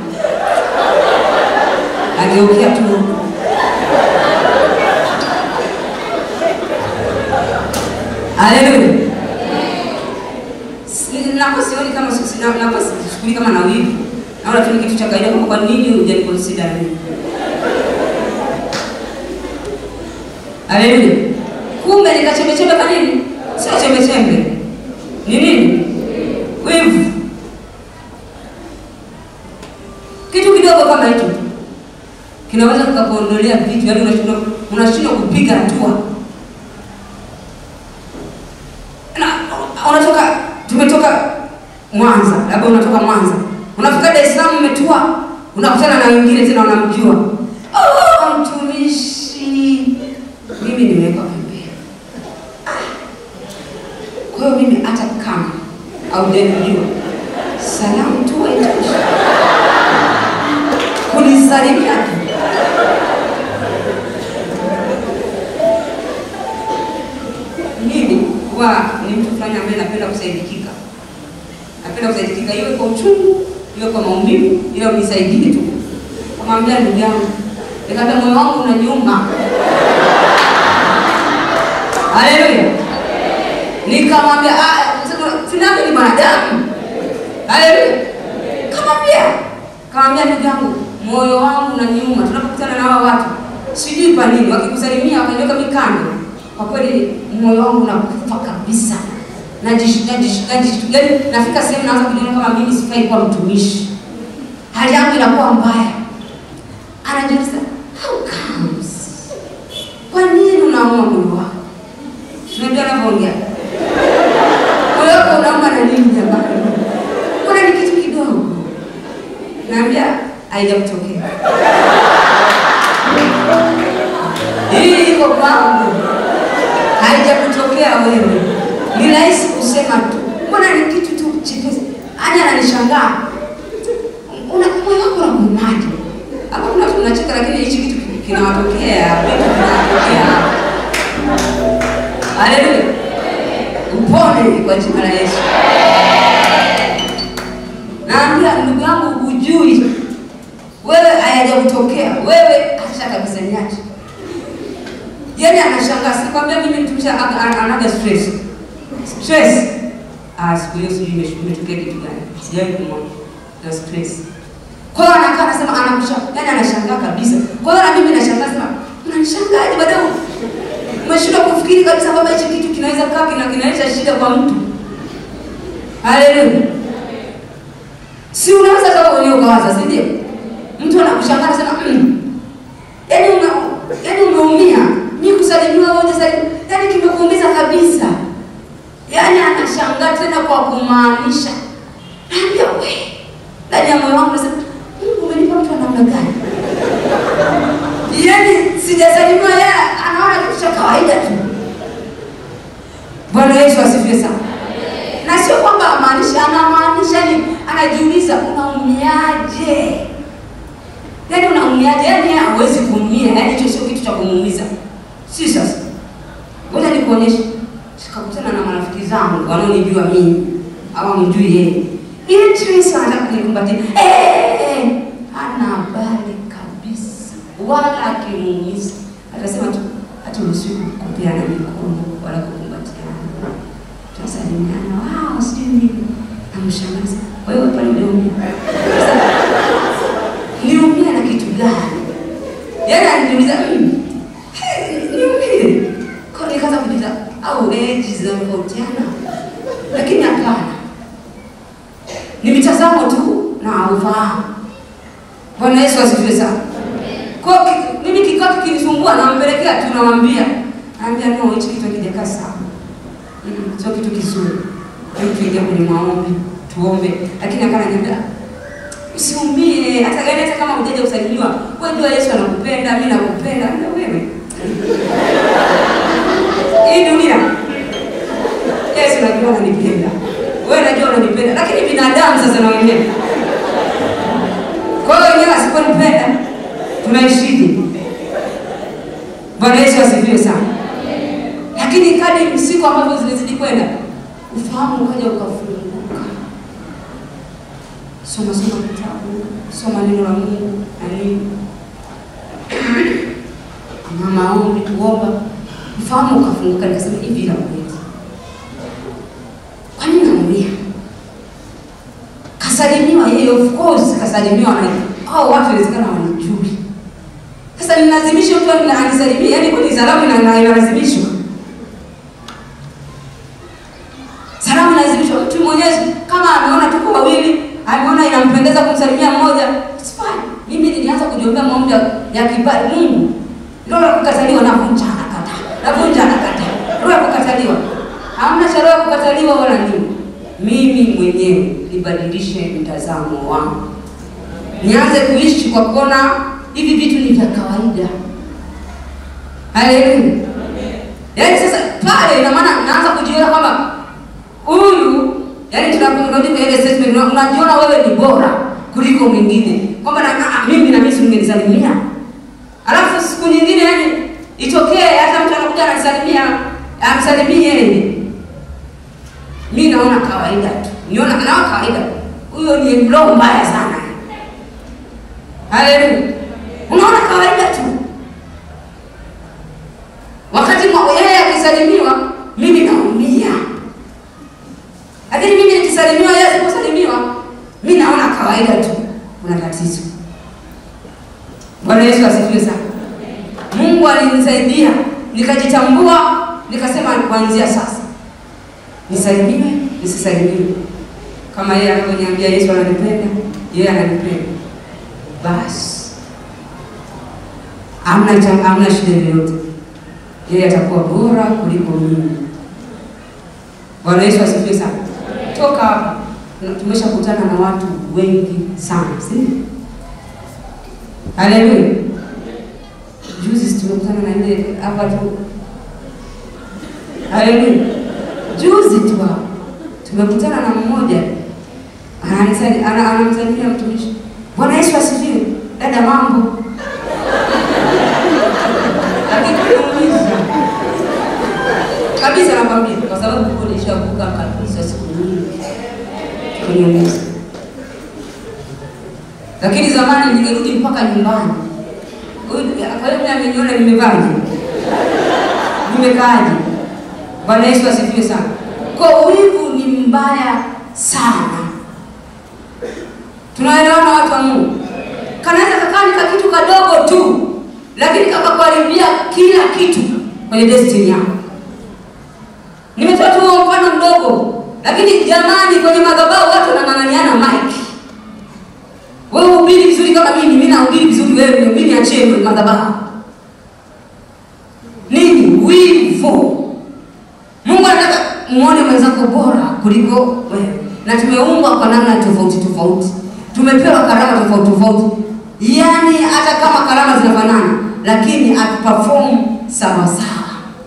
ageukia tu huko. Haleluya. Si- nakuwa sioni kama si- si- na- nakuwa sichukulii kama na wivu, naona tu ni kitu cha kawaida. Kwa nini hujaniconsider mimi? Haleluya. Kumbe nikachembechembe kwa nini? Sio chembechembe. Ni nini? Wivu. Kitu kidogo kama hicho tu kinaweza kukuondolea vitu, yaani unashindwa unashindwa kupiga hatua. Na unatoka tumetoka Mwanza, labda unatoka Mwanza. Unafika Dar es Salaam umetua, unakutana na wengine tena unamjua. Oh, mtumishi mimi nimewekwa pembeni. Ah. Kwa hiyo mimi hata kama haujanijua, salamu tu haitoshi, kunisalimia tu. Mimi huwa ni mtu fulani ambaye napenda kusaidikika, napenda kusaidikika, iwe kwa uchungu, iwe kwa maumivu, ila unisaidie tu. Kamwambia ndugu yangu, nikaambia moyo wangu unaniuma Haleluya. Nikamwambia ah, sinami ni mwanadamu. Haleluya. Kamwambia, kamwambia ndugu yangu, moyo wangu unaniuma tunapokutana na hao watu. Sijui kwa nini wakikusalimia wakaniweka mikando. Kwa kweli moyo wangu unakufa kabisa. Najishtuka najishtuka yaani nafika sehemu naanza kujiona kama mimi sifai kuwa mtumishi. Hali yangu inakuwa mbaya. Anajiuliza, how comes? Kwa nini unaamua moyo wako? Tunajua anavyoongea. Moyo wako unauma na nini jamani? Kuna ni kitu kidogo. Naambia haijakutokea. Hii iko kwangu. Haijakutokea wewe. Ni rahisi kusema tu. Mbona ni kitu tu chepesi. Anya ananishangaa. Una moyo wako unakumaje? Hapa kuna tunacheka lakini hichi kitu kinawatokea, vitu vinatokea. Haleluya. Upone kwa jina la Yesu. Naambia ndugu yangu hujui. Wewe hayajakutokea. Wewe acha kabisa niache. Yaani anashangaa, sikwambia mimi mtumishi ana- ana- anaga stress. Stress. Ah, siku hiyo sijui imesh- imetokea kitu gani. Sijawahi kumwona. Na stress. Kwa hiyo anakaa anasema anakushangaa, yani anashangaa kabisa. Kwa hiyo na mimi nashangaa sema, unanishangaje baadaye umeshindwa kufikiri kabisa kwamba hichi kitu kinaweza kaa kina kinaleta shida kwa mtu. Haleluya. Si unaweza kama wewe ukawaza, si ndio? Mtu anakushangaa anasema, mm, yaani una yaani umeumia. Mimi kusalimiwa wewe salimia, yaani kimekuumiza kabisa. Yaani anashangaa tena kwa kumaanisha. Naambia we, ndani ya moyo wangu nasema, Mungu umenipa mtu wa namna gani? Yaani sijasalimiwa yeye anaona kitu cha kawaida tu. Bwana Yesu asifiwe sana. Na sio kwamba amaanisha, anamaanisha ni anajiuliza unaumiaje? Yaani unaumiaje? Yaani yeye hawezi kuumia, yaani hicho sio kitu cha kumuumiza. Si sasa. Ngoja nikuonyeshe. Sikakutana na marafiki zangu wanaonijua mimi au mjui yeye. Ile Tracy anataka kunikumbatia. Eh, hana habari kabisa. Wala akimuumiza. Atasema tu hata usiku kupeana mikono wala kukumbatiana. Tunasalimiana. Wow, sijui nini. Namshangaza. Kwa hiyo pale umeumia. Niumia na kitu gani? Yaani ananiuliza mimi. Niumie. Kwa nikaanza kujiuliza au age zinatofautiana. Lakini hapana. Ni mitazamo tu na ufahamu. Bwana Yesu asifiwe sana. Kwa hiyo ki- mimi kikao kinisumbua nampelekea tu namwambia. Naambia no hichi kitu hakijakaa sawa. Mm, sio kitu kizuri. Hebu tuingie kwenye maombi, tuombe. Lakini akana niambia usiumie hata gani hata kama hujaja kusalimiwa. Wewe jua Yesu anakupenda, mimi nakupenda. Na wewe. Hii dunia Yesu najua unanipenda. Wewe najua unanipenda. Lakini binadamu sasa na wenyewe. Kwa hiyo wenyewe asiponipenda tunaishije? Bwana Yesu asifiwe sana. Lakini kadri siku ambavyo zinazidi kwenda, ufahamu ukaja ukafunguka. Soma soma kitabu, soma neno la Mungu na nini, na maombi, kuomba, ufahamu ukafunguka. Nikasema hivi la kweli, kwa nini naumia? Kasalimiwa yeye, of course kasalimiwa na hao watu, inawezekana wanijui. Sasa nilazimishe mtu anisalimie, yaani kwani salamu ina- ina- inalazimishwa? Salamu inalazimishwa. Mtu mwenyewe kama ameona tuko wawili, ameona inampendeza kumsalimia mmoja, it's fine. Mimi nilianza kujiombea maombi ya- ya kibali. Mungu, roho ya kukataliwa navunja, anakataa, navunja, anakataa, roho ya kukataliwa. Hamna cha roho ya kukataliwa wala nini. Mimi mwenyewe nibadilishe mtazamo wangu, nianze kuishi kwa kuona hivi vitu ni vya kawaida. Haleluya. Yaani sasa pale ina maana naanza kujiona kwamba huyu yaani tunakurudi kwa ile statement una- unajiona wewe ni bora kuliko mwingine. Kwamba na ah, mimi na mimi singenisalimia. Alafu siku nyingine yani itokee hata mtu anakuja ananisalimia, amsalimie yeye. Mimi naona kawaida tu. Niona naona kawaida. Huyo ni roho mbaya sana. Haleluya. Unaona kawaida tu. Wakati mwa- yeye akisalimiwa, mimi naumia. Lakini mimi nikisalimiwa, yeye asiposalimiwa, mimi naona kawaida tu. Kuna tatizo. Bwana Yesu asifiwe sana. Mungu alinisaidia, nikajitambua, nikasema kuanzia sasa nisalimiwe, nisisalimiwe. Kama yeye anavyoniambia Yesu ananipenda, yeye ananipenda. Basi hamna cha- hamna shida yoyote yeye atakuwa bora kuliko mimi. Bwana Yesu asifiwe sana. Toka hapa na- tumeshakutana na watu wengi sana, si ndio? Haleluya. Juzi tumekutana na ile hapa tu. Haleluya. Juzi tu hapa tumekutana na mmoja ananisali- ana- anamsalimia mtumishi. Bwana Yesu asifiwe. Dada, mambo akikuuliza kabisa, nakwambia kwa sababu huko nishavuka kabisa siku nyingi kwenye meza, lakini zamani ningerudi mpaka nyumbani. Huyu- Kwa hiyo mimi ameniona nimevaje, nimekaaje? Bwana Yesu asifiwe sana. Kwa wivu ni mbaya sana. Tunaelewana watu wa Mungu? kila kitu kwenye destiny yako. Nimetoa tu huo mfano mdogo, lakini jamani, kwenye madhabahu watu wanang'ang'aniana mic. Wewe uhubiri vizuri kama mimi, mimi nahubiri vizuri, wewe mimi niachie madhabahu. Nini? Wivu. Mungu anataka muone mwenzako bora kuliko wewe, na tumeumbwa kwa namna tofauti tofauti, tumepewa karama tofauti tofauti, yaani hata kama karama zinafanana, lakini atuperform sawa sawa.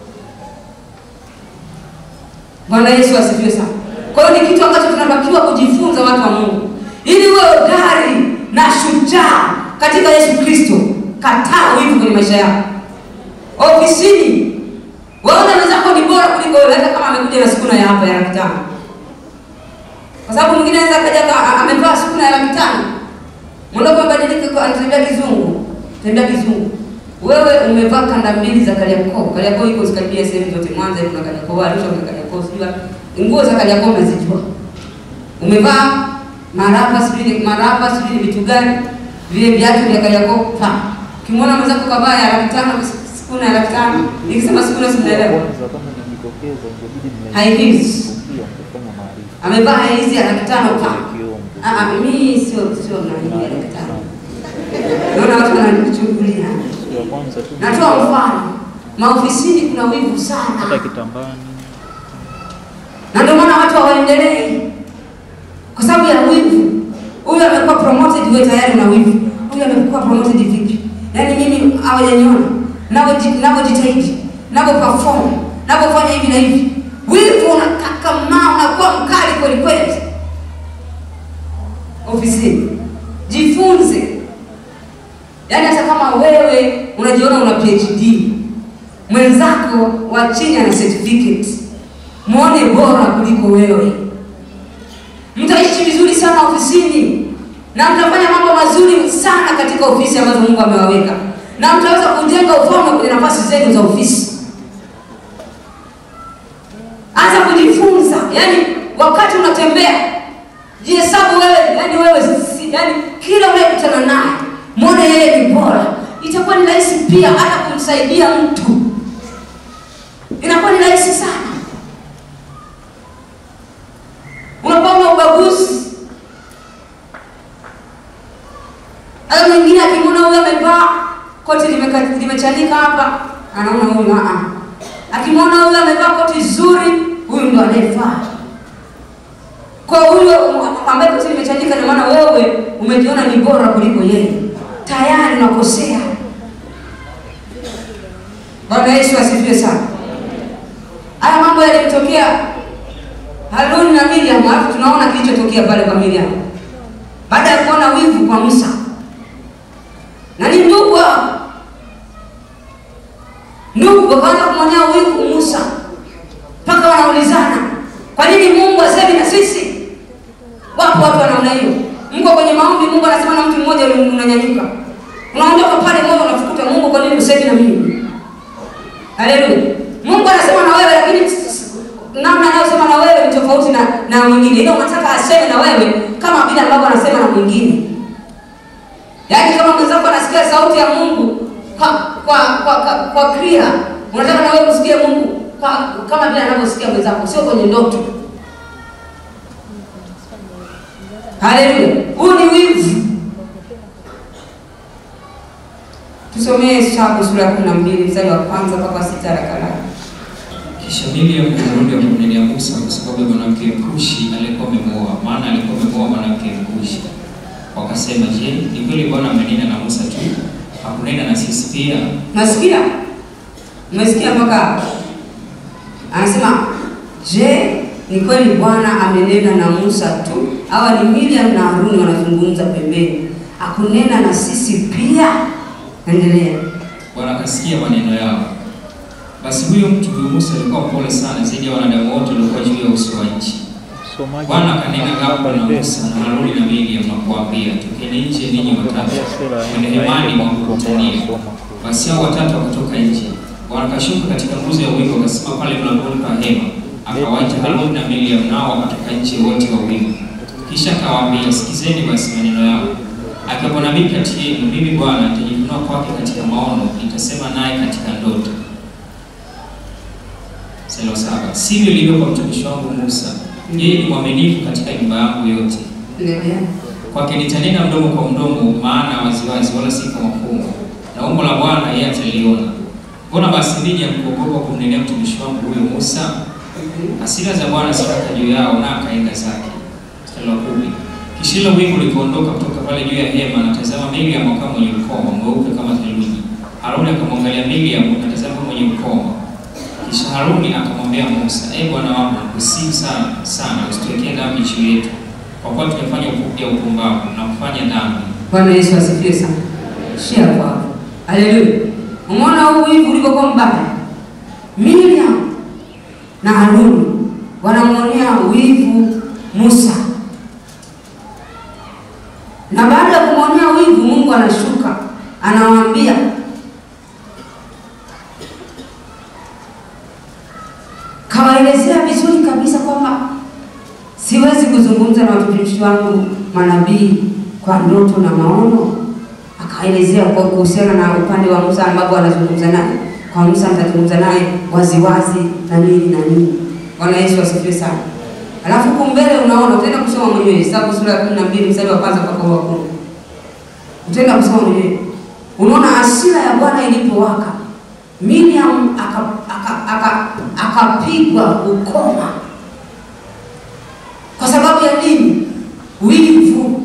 Bwana Yesu asifiwe sana. Kwa hiyo ni kitu ambacho tunatakiwa kujifunza watu wa Mungu, ili uwe hodari na shujaa katika Yesu Kristo. Kataa wivu kwenye maisha yako. Ofisini waona wenzako ni bora kuliko wewe, hata kama amekuja na sukuna ya hapa ya laki tano, kwa sababu mwingine anaweza kaja amevaa sukuna ya laki tano, mwondoko mbadilike, kwa anatembea kizungu, tembea kizungu. Wewe umevaa kanda mbili za Kariakoo. Kariakoo iko zikaribia sehemu zote, Mwanza kuna Kariakoo, Arusha kuna Kariakoo, sijua nguo za Kariakoo unazijua. Umevaa maraba sijui maraba sijui vitu gani vile viatu vya Kariakoo pa. Ukimwona mwenzako kavaa ya laki tano, sukuna ya laki tano, nikisema sukuna simnaelewa. Kwanza kama nimejitokeza ingebidi High heels. mmeikia mkifanya maarifa. Amevaa hizi ya laki tano pa. Kioo Ah, ah, mimi sio sio na hii ya laki tano. Naona watu wananichungulia. Siku ya kwanza tu Natoa mfano. Maofisini kuna wivu sana. hata kitambani na ndio maana watu hawaendelei kwa sababu ya wivu. Huyu amekuwa promoted, wewe tayari una wivu. Huyu amekuwa promoted vipi? Yaani mimi hawajaniona navyojitahidi, navyo perform, navyofanya hivi na hivi, wivu unakakamaa, unakuwa mkali kweli kweli. Ofisini jifunze, yaani hata kama wewe unajiona una PhD, mwenzako wa chini ana certificate mwone bora kuliko wewe. Mtaishi vizuri sana ofisini na mtafanya mambo mazuri sana katika ofisi ambazo Mungu amewaweka, na mtaweza kujenga ufalme kwenye nafasi zenu za ofisi. Anza kujifunza, yani wakati unatembea jihesabu wewe, yani wewe si, yani kila unayekutana naye mwone yeye ni bora. Itakuwa ni rahisi pia hata kumsaidia mtu, inakuwa ni rahisi sana unakuwa una ubaguzi. Hata mwingine akimwona huyo amevaa koti limeka- limechanika hapa, anaona huyu a akimwona huyo amevaa koti zuri, huyu ndo anayefaa. Kwa huyo ambaye koti limechanika, ndio maana wewe umejiona ni bora kuliko yeye, tayari unakosea. Bwana Yesu asifiwe sana. Haya mambo yalimtokea Haruni na Miriam, alafu tunaona kilichotokea pale kwa Miriam baada ya kuona wivu kwa Musa, na ni ndugu hao. ndugu wakaanza kumwonea wivu Musa, mpaka wanaulizana kwa nini Mungu asemi na sisi? Wapo watu wa namna hiyo. Mko kwenye maombi, Mungu anasema na mtu mmoja, unanyanyuka unaondoka pale, moyo unafukuta, Mungu, kwa nini usemi na mimi? Haleluya! Mungu anasema na wewe, lakini namna anayosema na wewe ni tofauti na na mwingine. Ile unataka aseme na wewe kama vile ambavyo anasema na mwingine. Yaani kama mwenzako anasikia sauti ya Mungu kwa kwa kwa, kwa, kwa clear, unataka na wewe usikie Mungu kwa kama vile anavyosikia mwenzako, sio kwenye ndoto. Haleluya. Huu ni wivu. Tusomee Hesabu sura ya 12 mstari wa kwanza mpaka sita haraka haraka. Kisha Miriam akarudi akamnenea Musa kwa sababu ya mwanamke Mkushi aliyekuwa amemuoa, maana alikuwa amemuoa mwanamke Mkushi. Wakasema, je, ni kweli Bwana amenena na Musa tu, hakunena na sisi pia? Nasikia? Umesikia mpaka hapo? Anasema, je, ni kweli Bwana amenena na Musa tu? Hawa ni Miriam na Haruni wanazungumza pembeni. Hakunena na sisi pia? Endelea. Bwana akasikia maneno yao. Basi huyo mtu huyo Musa alikuwa mpole sana zaidi ya wanadamu wote waliokuwa juu ya uso wa nchi. msomaji Bwana akanena ghafla na Barnabas. Musa na Haruni na Miriam na kuwaambia, tokeni nje ninyi watatu Kuambia sera ya kwenye Israeli hemani mwa kwa mtu ambaye kukutania. anasoma kule. Basi hao watatu wakatoka nje, wakashuka katika nguzo ya wingu, wakasimama pale mlangoni pa hema. Akawaita Haruni na Miriam, nao wakatoka nje wote wawili. Kisha akawaambia, sikizeni basi maneno yao. akiwapo nabii kati yenu, mimi Bwana nitajifunua kwake katika maono, nitasema naye katika ndoto. Mstari wa saba, sivyo ilivyo kwa mtumishi wangu Musa, yeye ni mwaminifu katika nyumba yangu yote. Endelea. Kwake nitanena mdomo kwa mdomo, maana waziwazi, wala si kwa mafumbo, na umbo la Bwana yeye ataliona. Mbona basi ninyi hamkuogopa kumnenea mtumishi wangu huyo Musa? Hasira za Bwana zikaka juu yao, na akaenda zake. Mstari wa kumi. Kisha hilo wingu likaondoka kutoka pale juu ya hema, na tazama Miriamu akawa mwenye ukoma mweupe kama theluji. Haruni akamwangalia Miriamu, na tazama mwenye ukoma. Kisha Haruni akamwambia Musa, ee Bwana wangu, nakusihi sana sana, usituwekee dhambi juu yetu, kwa kuwa tumefanya upu- ya upumbavu na kufanya dhambi. Bwana Yesu asifiwe sana. Shia kwako. Haleluya. Umeona huu wivu ulivyokuwa mbaya? Miriam na Haruni wanamwonea wivu Musa, na baada ya kumwonea wivu, Mungu anashuka anawaambia, kawaelezea vizuri kabisa kwamba siwezi kuzungumza na watumishi wangu manabii kwa ndoto na maono. Akaelezea kwa kuhusiana na upande wa Musa ambapo anazungumza naye. Kwa Musa nitazungumza naye waziwazi na nini na nini. Bwana Yesu asifiwe sana. Alafu huku mbele unaona, utaenda kusoma mwenyewe Hesabu sura ya kumi na mbili mstari wa kwanza mpaka wa kumi. Utaenda kusoma mwenyewe, unaona hasira ya Bwana ilipowaka, Miriam akapigwa aka, aka, akapigwa ukoma kwa sababu ya nini? Wivu.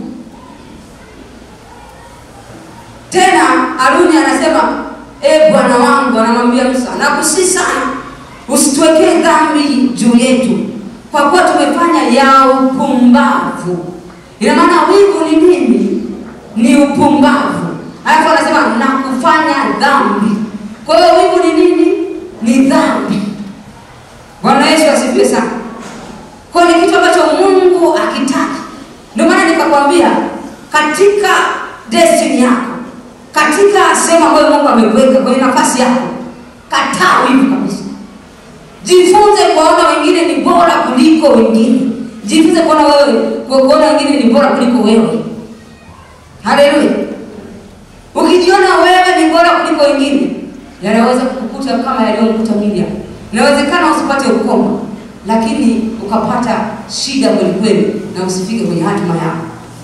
Tena Haruni anasema e Bwana wangu, anamwambia Musa, nakusihi sana usituwekee dhambi juu yetu, kwa kuwa tumefanya ya upumbavu. Ina maana wivu ni nini? Ni upumbavu. Alafu anasema na kufanya dhambi. Kwa hiyo wivu ni nini? Ni dhambi. Bwana Yesu asifiwe sana. Kwa hiyo ni kitu ambacho Mungu akitaka. Ndio maana nikakwambia katika destiny yako, katika sehemu ambayo Mungu amekuweka kwenye nafasi yako, kataa wivu kabisa. Jifunze kuwaona wengine ni bora kuliko wengine. Jifunze kuona wewe kuona wengine ni bora kuliko wewe. Haleluya! Ukijiona wewe ni bora kuliko wengine, yanaweza kukukuta kama yaliyomkuta Miriam. Inawezekana usipate ukoma, lakini ukapata shida kweli kweli na usifike kwenye hatima yako.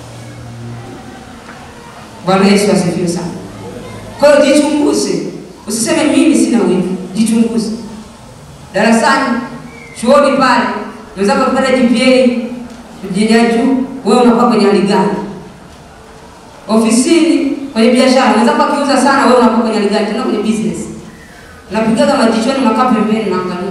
Bwana Yesu asifiwe sana. Kwa hiyo jichunguze, usiseme mimi sina wivu. Jichunguze darasani, chuoni pale, wenzako kupata GPA ya juu, wewe unakuwa kwenye hali gani? Ofisini, kwenye biashara, wenzako akiuza sana, wewe unakuwa kwenye hali gani? Tena kwenye business, unapigaga majichoni, unakaa pembeni, unaangalia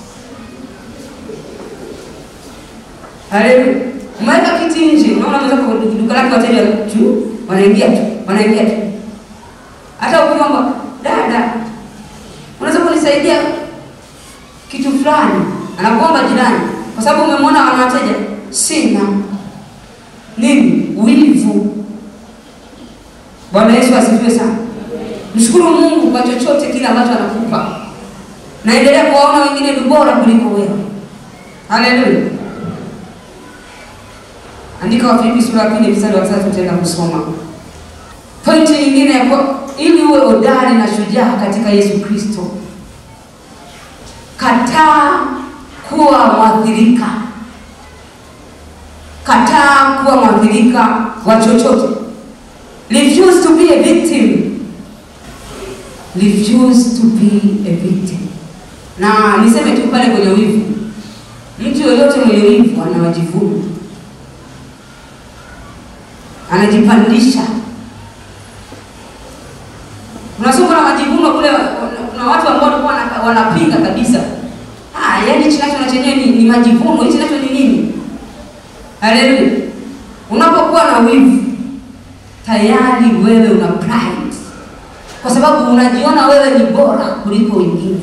Haleluya. Umeweka kiti nje, unaona mwenzako kwa duka lake wateja juu, wanaingia tu, wanaingia tu. Hata ukiomba, dada, unaweza kunisaidia kitu fulani, anakuomba jirani, kwa sababu umemwona wana wateja. Sina nini, wivu. Bwana Yesu asifiwe sana. Mshukuru Mungu kwa chochote kile ambacho anakupa, naendelea kuwaona wengine ni bora kuliko wewe. Haleluya. Andika Wafilipi sura ya pili mstari wa tatu tutaenda kusoma. Pointi nyingine ya kwa, ili uwe hodari na shujaa katika Yesu Kristo, kataa kuwa mwathirika, kataa kuwa mwathirika wa chochote. Refuse to be a victim. Refuse to be a victim. Na niseme tu pale kwenye wivu, mtu yoyote mwenye wivu ana majivuno anajipandisha. Unasoma na majivuno kule, kuna watu ambao walikuwa wana- wanapinga kabisa, ah, yaani hichi nacho na chenyewe ni, ni majivuno, hichi nacho ni nini? Haleluya! Unapokuwa na wivu, tayari wewe una pride, kwa sababu unajiona wewe ni bora kuliko wengine,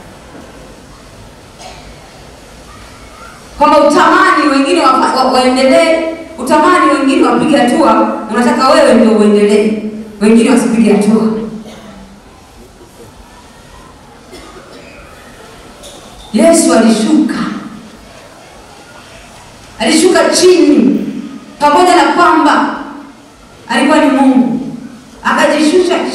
kwamba utamani wengine wa, wa, waendelee utamani wengine wapige hatua, unataka wewe ndio uendelee, wengine wasipige hatua. Yesu alishuka, alishuka chini, pamoja na kwamba alikuwa ni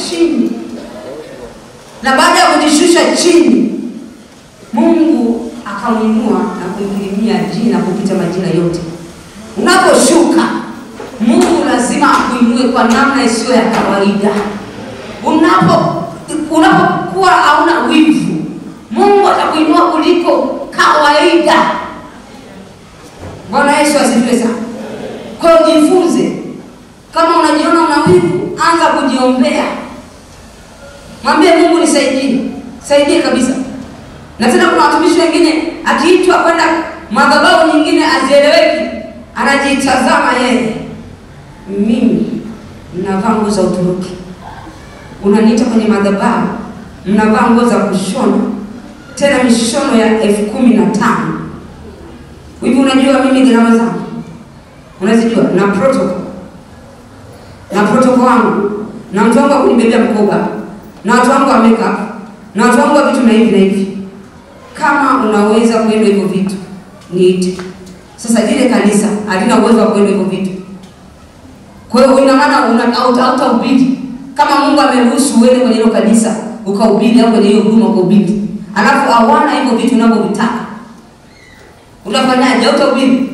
chini, na baada ya kujishusha chini, Mungu akamwinua na kumkirimia jina kupita majina yote. Unaposhuka, Mungu lazima akuinue kwa namna isiyo ya kawaida. Unapo unapokuwa hauna wivu, Mungu atakuinua kuliko kawaida. Bwana Yesu asifiwe sana. Kwa hiyo jifunze, kama unajiona una wivu, anza kujiombea, mwambie Mungu nisaidie, saidie kabisa. Na tena kuna watumishi wengine akiitwa kwenda madhabahu nyingine azieleweki, anajitazama yeye, mimi mnavaa nguo za Uturuki, unaniita kwenye madhabahu, mnavaa nguo za kushona, tena mishono ya elfu kumi na tano hivi. Unajua mimi gharama zangu unazijua, na protocol na protocol wangu na mtu wangu wa kunibebea mkoba na watu wangu wa makeup na watu wangu wa vitu na hivi na hivi. Kama unaweza kuenda hivyo vitu niite. Sasa lile kanisa halina uwezo wa kuenda hivyo vitu, kwa hiyo ina maana una hautahubiri kama Mungu ameruhusu uende kwenye hilo kanisa ukahubiri, au kwenye hiyo huduma ukahubiri, alafu hawana hivyo vitu unavyovitaka, unafanyaje? Hautahubiri.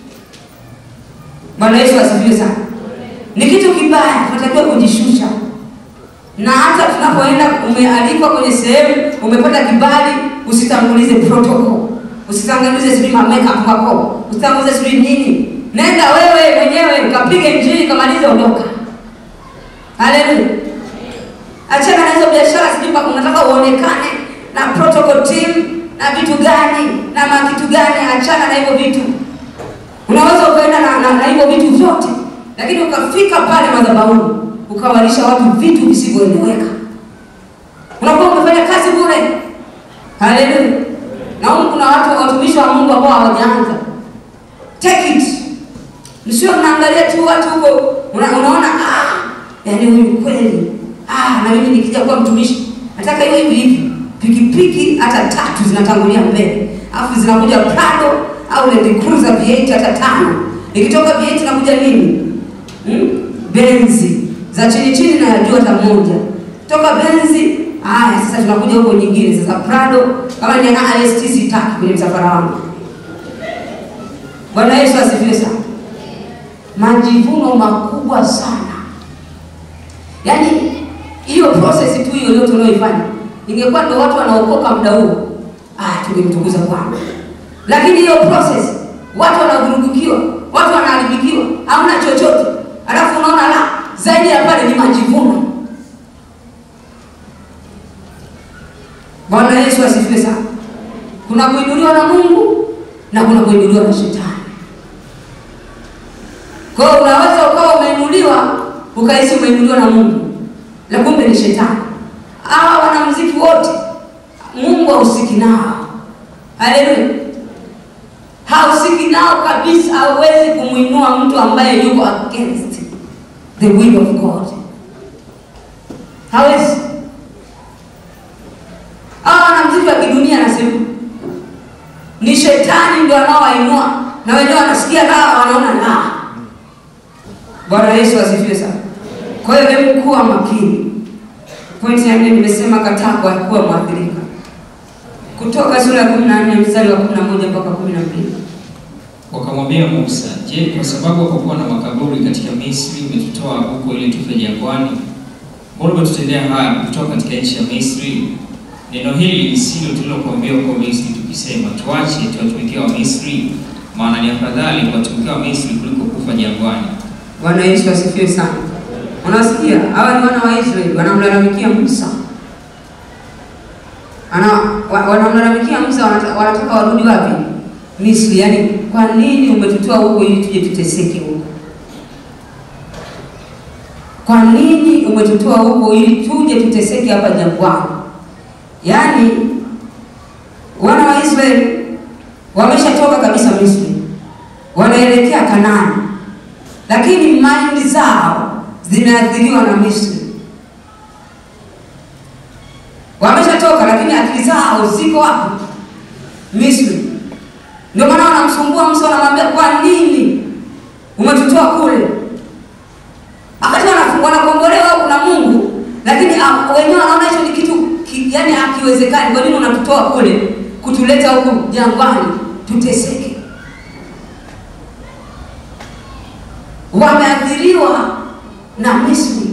Bwana Yesu asifiwe sana. Ni kitu kibaya, tunatakiwa kujishusha, na hata tunapoenda, umealikwa kwenye sehemu, umepata kibali, usitangulize protocol, usitangulize sijui ma makeup mako, usitangulize sijui nini. Nenda wewe mwenyewe ukapige injili, kamalize, ondoka. Haleluya! Achana na hizo biashara, sijui unataka uonekane na protocol team na vitu gani na makitu gani. Achana na hivyo vitu. Unaweza ukaenda na, na, na hivyo vitu vyote, lakini ukafika pale madhabahuni ukawalisha watu vitu visivyoeleweka, unakuwa umefanya kazi bure. Haleluya! Na huku kuna watu watumishi wa Mungu ambao hawajaanza. Take it, msio mnaangalia tu watu huko, una, unaona ah, yaani huyu kweli ah, na mimi nikija kuwa mtumishi nataka hiyo hivi hivi. Pikipiki hata tatu zinatangulia mbele, alafu zinakuja Prado au Land Cruiser V8 hata tano. Ikitoka V8 inakuja nini? Hmm? Benzi za chini chini na ya juu hata moja. Toka Benzi, haya sasa tunakuja huko nyingine sasa Prado kama ni na IST sitaki kwenye msafara wangu. Bwana Yesu asifiwe sana. Majivuno makubwa sana. Yaani hiyo process tu hiyo yote unayoifanya. Ingekuwa ndio watu wanaokoka muda huo. Ah, tungemtukuza Bwana. Lakini hiyo process watu wanavurugikiwa, watu wanaharibikiwa, hamna chochote. Alafu unaona la zaidi ya pale ni majivuno. Bwana Yesu asifiwe sana. Kuna kuinuliwa na Mungu na kuna kuinuliwa na shetani. Kwa hiyo unaweza ukawa umeinuliwa ukahisi umeinuliwa na Mungu, la kumbe ni shetani. Hawa wanamuziki wote Mungu hahusiki nao. Haleluya. Hahusiki nao kabisa, hawezi kumwinua mtu ambaye yuko against the will of God. Hawezi. Hawa wanamuziki wa kidunia anasema ni shetani ndio anaowainua na wenyewe wanasikia raha, wanaona raha. Bwana Yesu asifiwe sana. Kwa hiyo hebu kuwa makini. Pointi ya nne nimesema kataa kwa kuwa mwathirika. Kutoka sura ya 14 mstari wa 11 mpaka 12. Wakamwambia Musa, je, kwa sababu hapakuwa na makaburi katika Misri umetutoa huko ili tufe jangwani? Mbona umetutendea haya kutoka katika nchi ya Misri? Neno hili lisilo tulilokuambia huko Misri tukisema, tuache tuwatumikia wa Misri, maana ni afadhali kuwatumikia wa Misri kuliko kufa jangwani. Bwana Yesu asifiwe sana. Unasikia? Hawa ni wana wa Israeli wanamlalamikia Musa. Ana wa- wanamlalamikia Musa wanataka, wanataka warudi wapi? Misri. Yaani kwa nini umetutoa huko ili tuje tuteseke huko? Kwa nini umetutoa huko ili tuje tuteseke hapa jangwani? Yaani wana wa Israeli wameshatoka kabisa Misri, wanaelekea Kanaani, lakini maindi zao zimeathiriwa na Misri. Wameshatoka lakini akili zao ziko wapi? Misri. Ndio maana wanamsumbua Musa, wanamwambia kwa nini umetutoa kule? Wakati wana- wanakombolewa kuna Mungu, lakini hakiwezekani. Kwa nini unatutoa kule kutuleta huku jangwani tuteseke? Wameathiriwa na Misri,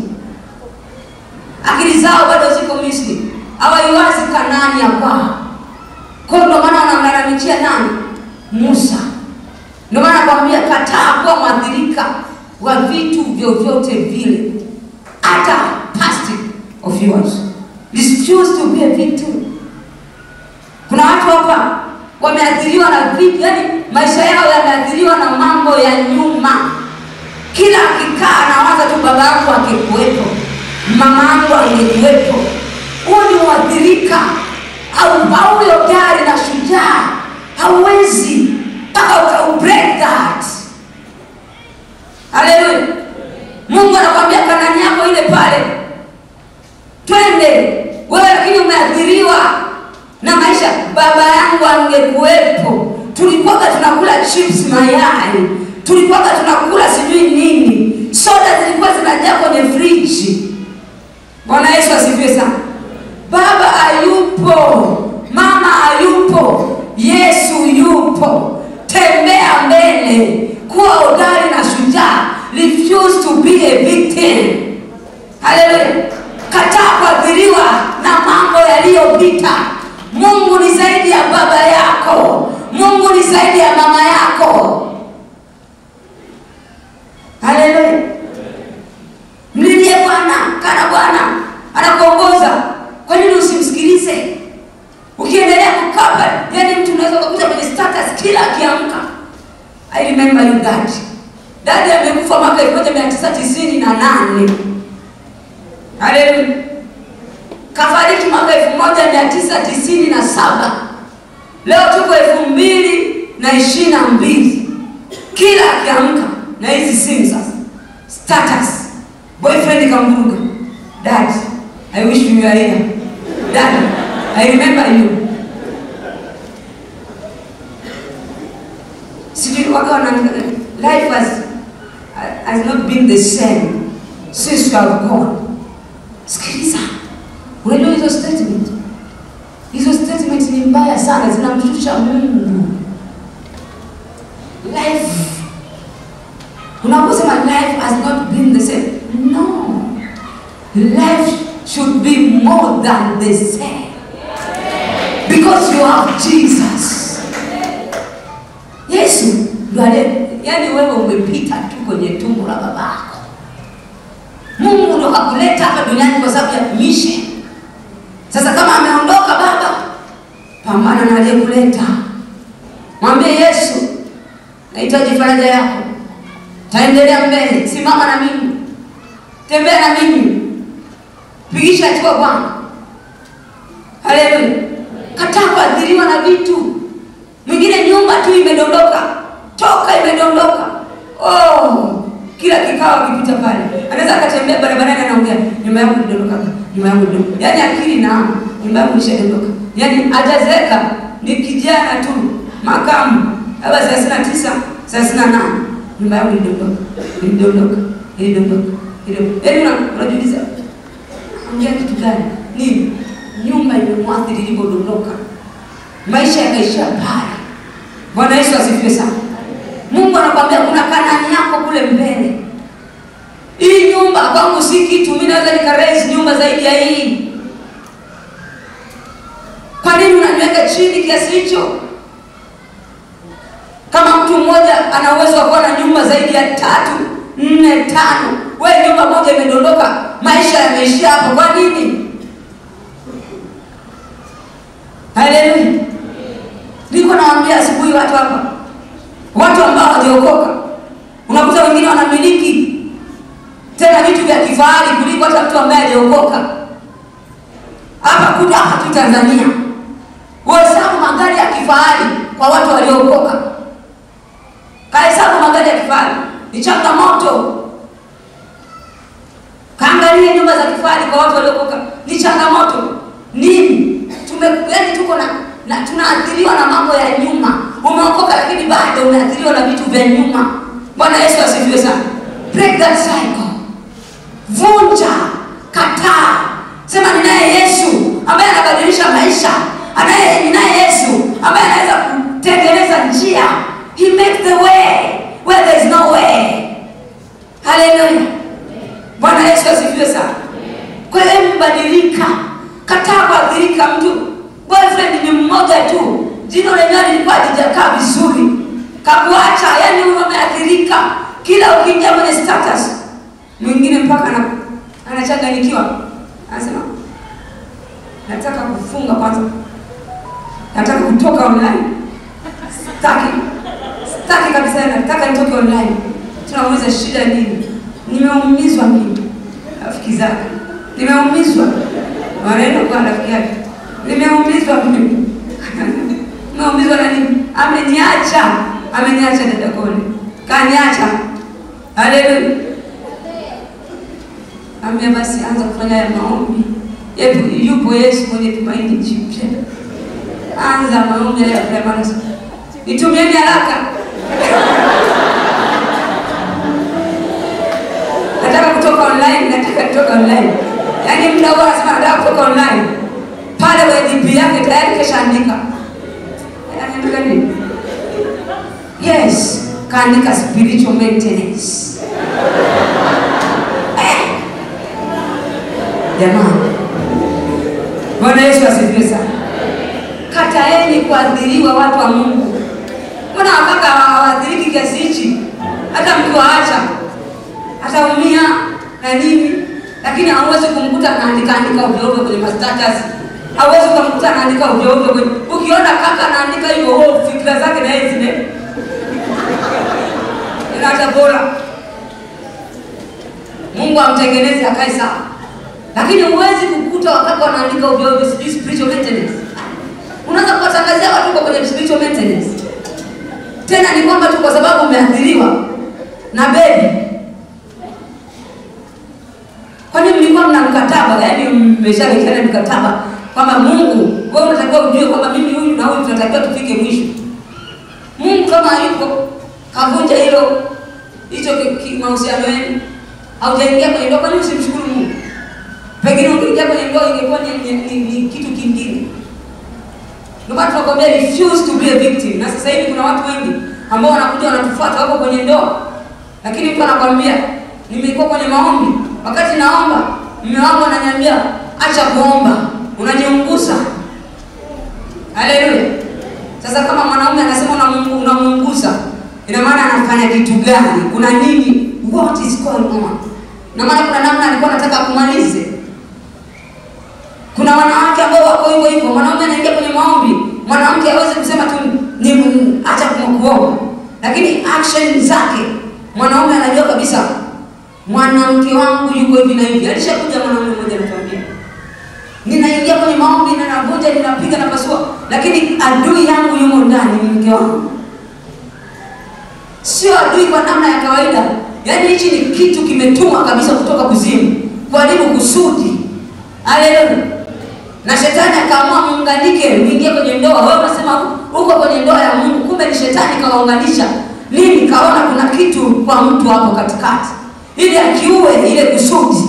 akili zao bado ziko Misri, hawaiwazi Kanaani ya kwao. Kwa hiyo ndio maana wanamlalamikia nani? Musa. Ndio maana nakwambia, kataa kuwa mwathirika wa vitu vyovyote vile, hata past of yours. Refuse to be a victim. Kuna watu hapa wameathiriwa na vitu, yani maisha yao yameathiriwa na mambo ya nyuma. Kila akikaa anawaza tu, baba yangu angekuwepo, mama yangu angekuwepo. Huo ni uathirika au au hodari na shujaa, hauwezi mpaka uka break that. Haleluya! Mungu anakwambia Kanani yako ile pale, twende wewe, lakini umeathiriwa na maisha. Baba yangu angekuwepo, tulikuwaga tunakula chips mayai, tulikuwaga tunakula sijui nini, soda zilikuwa zinajaa kwenye friji. Bwana Yesu asifiwe sana. Baba hayupo, mama hayupo, Yesu yupo. Tembea mbele, kuwa hodari na shujaa. Refuse to be a victim. Haleluya! Kataa kuathiriwa na mambo yaliyopita. Mungu ni zaidi ya baba yako, Mungu ni zaidi ya mama yako. Haleluya! Mlilie Bwana, kana Bwana anakuongoza. Kwa nini usimsikilize? Ukiendelea kukapa, yani mtu unaweza kukuta kwenye status kila akiamka, I remember you dad. Dadi amekufa mwaka elfu moja mia tisa tisini na nane. Haleluya. Kafariki mwaka elfu moja mia tisa tisini na saba. Leo tuko elfu mbili na ishirini na mbili. Kila akiamka na hizi simu sasa, status boyfriend kamvuruga, dad I wish you were here. Dad, I remember you. Sijui waka wana life has, has not been the same since you have gone. Sikiliza, unajua hizo statement, hizo statement ni mbaya sana, zinamshusha Mungu. Life, unaposema life has not been the same, no, life should be more than the same because you have Jesus. Yesu ndo ale, yani wewe umepita tu kwenye tumbo la babako. Mungu ndo hakuleta hapa duniani kwa sababu ya mission. Sasa kama ameondoka baba, pambana na aliyekuleta. Mwambie Yesu, nahitaji faraja yako, taendelea mbele, simama na mimi, tembea na mimi, pigisha hatua Bwana. Haleluya! Kataa kuathiriwa na vitu. Mwingine nyumba tu imedondoka, toka imedondoka. Oh, kila kikao akipita pale anaweza akatembea barabarani, anaongea nyumba yangu ilidondoka, nyumba yangu ilidondoka. Yaani akili na nyumba yangu ilishadondoka, yaani hajazeeka, ni kijana tu, makamu labda thelathini na tisa thelathini na nane nyumba yangu ilidondoka, ilidondoka, ilidondoka, ilidondoka. Yaani una- unajiuliza ongea kitu gani? Nini? Nyumba imemwathiri ilipodondoka, maisha yakaishia pale. Bwana Yesu asifiwe sana. Mungu anakwambia kuna Kanaani yako kule mbele. Hii nyumba kwangu si kitu, mimi naweza nikaraise nyumba zaidi ya hii. Kwa nini unaniweka chini kiasi hicho? Kama mtu mmoja ana uwezo wa kuwa na nyumba zaidi ya tatu, nne, tano, wewe nyumba moja imedondoka, maisha yameishia hapo. Kwa nini? Haleluya! Niko nawaambia asubuhi watu hapa, watu ambao hawajaokoka, unakuta wengine wanamiliki tena vitu vya kifahari kuliko hata mtu ambaye hajaokoka. Hapa kuja hapa tu Tanzania, uhesabu magari ya kifahari kwa watu waliookoka, kahesabu magari ya kifahari ni changamoto. Kaangalie nyumba za kifahari kwa watu waliokoka, ni changamoto. Nini? Tume yaani tuko na, na tunaathiriwa na mambo ya nyuma. Umeokoka lakini bado umeathiriwa na vitu vya nyuma. Bwana Yesu asifiwe sana. Break that cycle. Vunja, kataa, sema ninaye Yesu ambaye anabadilisha maisha asifiwe sana. Kwa hiyo hebu badilika, kataa kuathirika. Mtu boyfriend ni mmoja tu, jino lenyewe lilikuwa halijakaa vizuri, kakuacha, yani umeathirika. Kila ukiingia kwenye status, mwingine mpaka ana- anachanganyikiwa, anasema nataka kufunga kwanza, nataka kutoka online, sitaki sitaki kabisa, nataka nitoke online. Tunamuuliza shida nini? Nimeumizwa mimi, rafiki zake, nimeumizwa. Wanaenda kwa rafiki yake, nimeumizwa mimi. Nimeumizwa na nini? Ameniacha, ameniacha dada Kole, kaniacha. Haleluya. Ambia basi, anza kufanya ya maombi. Yepo, yupo Yesu mwenye tumaini jipya. Anza maombi ya Bwana. Nitumieni haraka. nataka kutoka online, nataka kutoka online. Yaani muda huo anasema nataka kutoka online, pale kwenye DP yake tayari keshaandika. Anaandika nini? Yes, kaandika spiritual maintenance. Eh. Jamani, Bwana Yesu asifiwe sana. Kataeni kuadhiriwa watu wa Mungu. Mbona wakaka hawaadhiriki kiasi hichi? Hata mkiwaacha ataumia na nini, lakini hauwezi kumkuta anaandika andika ovyo ovyo kwenye mastatus, hauwezi kumkuta anaandika ovyo ovyo kwenye. Ukiona kaka anaandika hivyo, oh, fikra zake na yeye zime inacha bora. Mungu amtengeneze akae sawa, lakini huwezi kukuta wakaka wanaandika ovyo ovyo, sijui spiritual maintenance. Unaweza kuwatangazia watu kwa kwenye spiritual maintenance, tena ni kwamba tu kwa sababu umeathiriwa na bebi Kwani mlikuwa mna mkataba, yaani mmeshawekeana mkataba kwamba Mungu, wewe unatakiwa ujue kwamba mimi huyu na huyu tunatakiwa tufike mwisho. Mungu kama hayupo kavunja hilo hicho ki- ki- mahusiano yenu, haujaingia kwenye ndoa, kwani usimshukuru Mungu? Pengine ungeingia kwenye ndoa ingekuwa ni, ni, ni, ni kitu kingine. Ndio maana tunakwambia refuse to be a victim. Na sasa hivi kuna watu wengi ambao wanakuja wanatufuata wako kwenye ndoa, lakini mtu anakwambia nimekuwa kwenye maombi, wakati naomba mume wangu ananiambia acha kuomba, unaniunguza. Haleluya! Sasa kama mwanaume anasema unamungu- unamuunguza, ina maana anafanya kitu gani? Kuna nini? What is going on? Ina maana kuna namna alikuwa anataka kumalize. Kuna wanawake ambao wako hivyo hivyo, mwanaume anaingia kwenye maombi, mwanamke hawezi kusema tu ni acha kuomba, lakini action zake mwanaume anajua kabisa mwanamke wangu yuko hivi na hivi. Alishakuja mwanaume mmoja anatuambia, ninaingia kwenye maombi, ninavunja, ninapiga, napasua, lakini adui yangu yumo ndani, ni mke wangu. Sio adui kwa namna ya kawaida, yaani hichi ni kitu kimetumwa kabisa kutoka kuzimu kuharibu kusudi. Haleluya! Na shetani akaamua muunganike, uingie kwenye ndoa. Wewe unasema uko kwenye ndoa ya Mungu, kumbe ni shetani kawaunganisha. Nini? Kaona kuna kitu kwa mtu hapo katikati, ili akiue ile kusudi.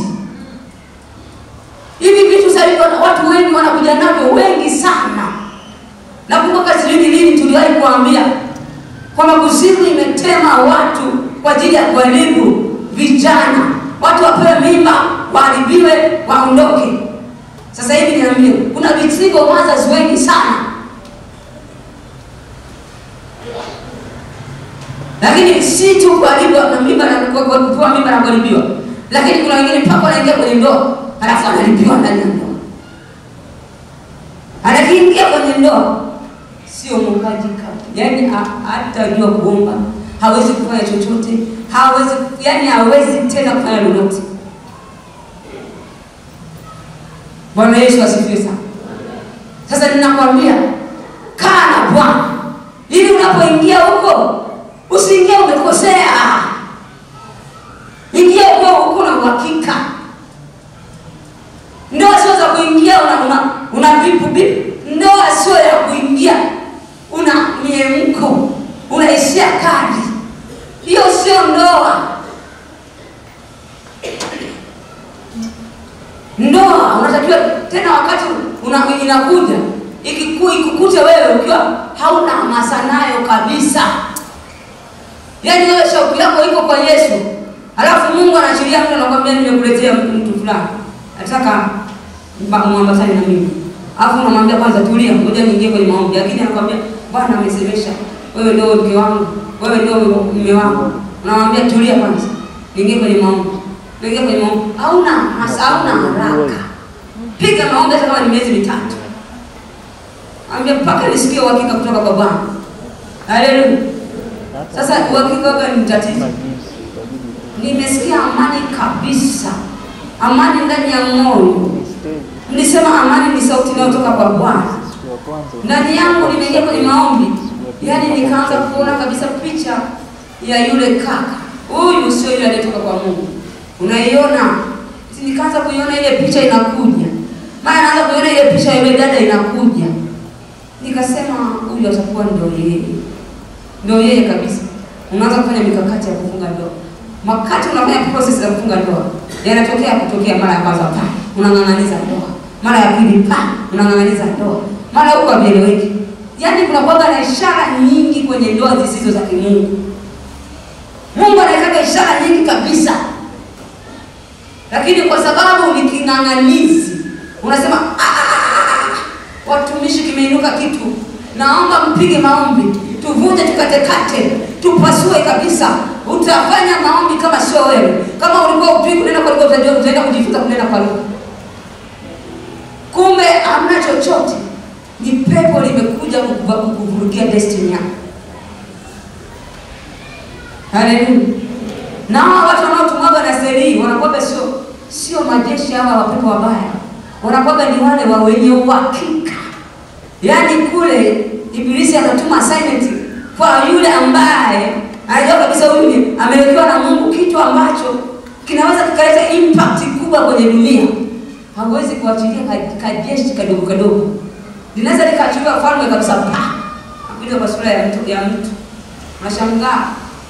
Hivi vitu sasa hivi wana- watu wengi wanakuja navyo, wengi sana. Nakumbuka sijui ni lini tuliwahi kuambia kwamba kuzimu imetema watu kwa ajili ya kuharibu vijana, watu wapewe mimba, waharibiwe, waondoke. Sasa hivi niambie, kuna single mothers wengi sana, lakini si tu kuharibu na mimba na kwa- kwa- kupewa mimba na kuharibiwa, lakini kuna wengine mpaka wanaingia kwenye ndoa halafu anaharibiwa ndani ya ndoa. Anakiingia kwenye ndoa sio mwombaji kabisa, yaani ha- hatajua kuomba, hawezi kufanya chochote, hawezi yaani hawezi tena kufanya lolote. Bwana Yesu asifiwe sana. Sasa ninakwambia kaa na Bwana ili unapoingia huko usiingie umekosea, ingia ukiwa huko na uhakika. Ndoa sio za kuingia una una, una vipu vipu. Ndoa sio ya kuingia una miemko, unaishia kadi. Hiyo sio ndoa. Ndoa unatakiwa tena, wakati una, inakuja ikiku, ikukute wewe ukiwa hauna hamasa nayo kabisa, yaani wewe shauku yako iko kwa Yesu, Alafu Mungu anaachilia mtu anakwambia nimekuletea mtu fulani. Nataka mba- muambatane na mimi. Alafu unamwambia kwanza tulia, ngoja niingie kwenye maombi. Lakini anakwambia Bwana amesemesha, wewe ndio mke wangu, wewe ndio mume wangu. Unamwambia tulia kwanza. Niingie kwenye maombi. Niingie kwenye maombi. Hauna hasa hauna haraka. Piga maombi hata kama ni miezi mitatu. Ambia mpaka nisikie uhakika kutoka kwa Bwana. Haleluya. Sasa uhakika wake ni tatizo. Kuna jinsi itabidi tu Nimesikia amani kabisa, amani ndani ya moyo. ni stage Nilisema amani ni sauti inayotoka kwa Bwana siku ya kwanza ndani yangu. Nimeingia kwenye maombi, yaani nikaanza kuona kabisa picha ya yule kaka. Huyu sio yule aliyetoka kwa Mungu, unaiona? Nikaanza kuiona ile picha inakuja, maana naanza kuiona ile picha ya yule dada inakuja. Nikasema huyu atakuwa ndio yeye, ndio yeye kabisa. Unaanza kufanya mikakati ya kufunga ndoa. Wakati unafanya process za kufunga ndoa, yanatokea kutokea mara ya kwanza pa unang'ang'aniza ndoa, mara ya pili pa unang'ang'aniza ndoa, mara huko havieleweki. Yaani kuna kuwaga na ishara nyingi kwenye ndoa zisizo za kimungu. Mungu anataka ishara nyingi kabisa, lakini kwa sababu ni king'ang'anizi, unasema "Ah, ah, ah, ah, watumishi, kimeinuka kitu, naomba mpige maombi, tuvunje, tukatekate, tupasue kabisa. Utafanya maombi kama sio wewe. Kama ulikuwa upigi kunena kwa lugha, utajua utaenda kujifunza kunena kwa lugha. Kumbe hamna chochote, ni pepo limekuja kukuva- kukuvurugia destiny yako. Haleluya. Na hawa watu wanaotumwaga na seri wanakuwaga sio sio majeshi hawa wapepo wabaya, wanakuwaga ni wale wa wenye uhakika. Yaani kule Ibilisi anatuma assignment kwa yule ambaye anajua kabisa huyu ni amewekewa na Mungu kitu ambacho kinaweza kikaleta impact kubwa kwenye dunia. Hawezi kuachilia ka- kajeshi kadogo kadogo, linaweza likaachilia falme kabisa, pa akuja kwa sura ya mtu ya mtu, unashangaa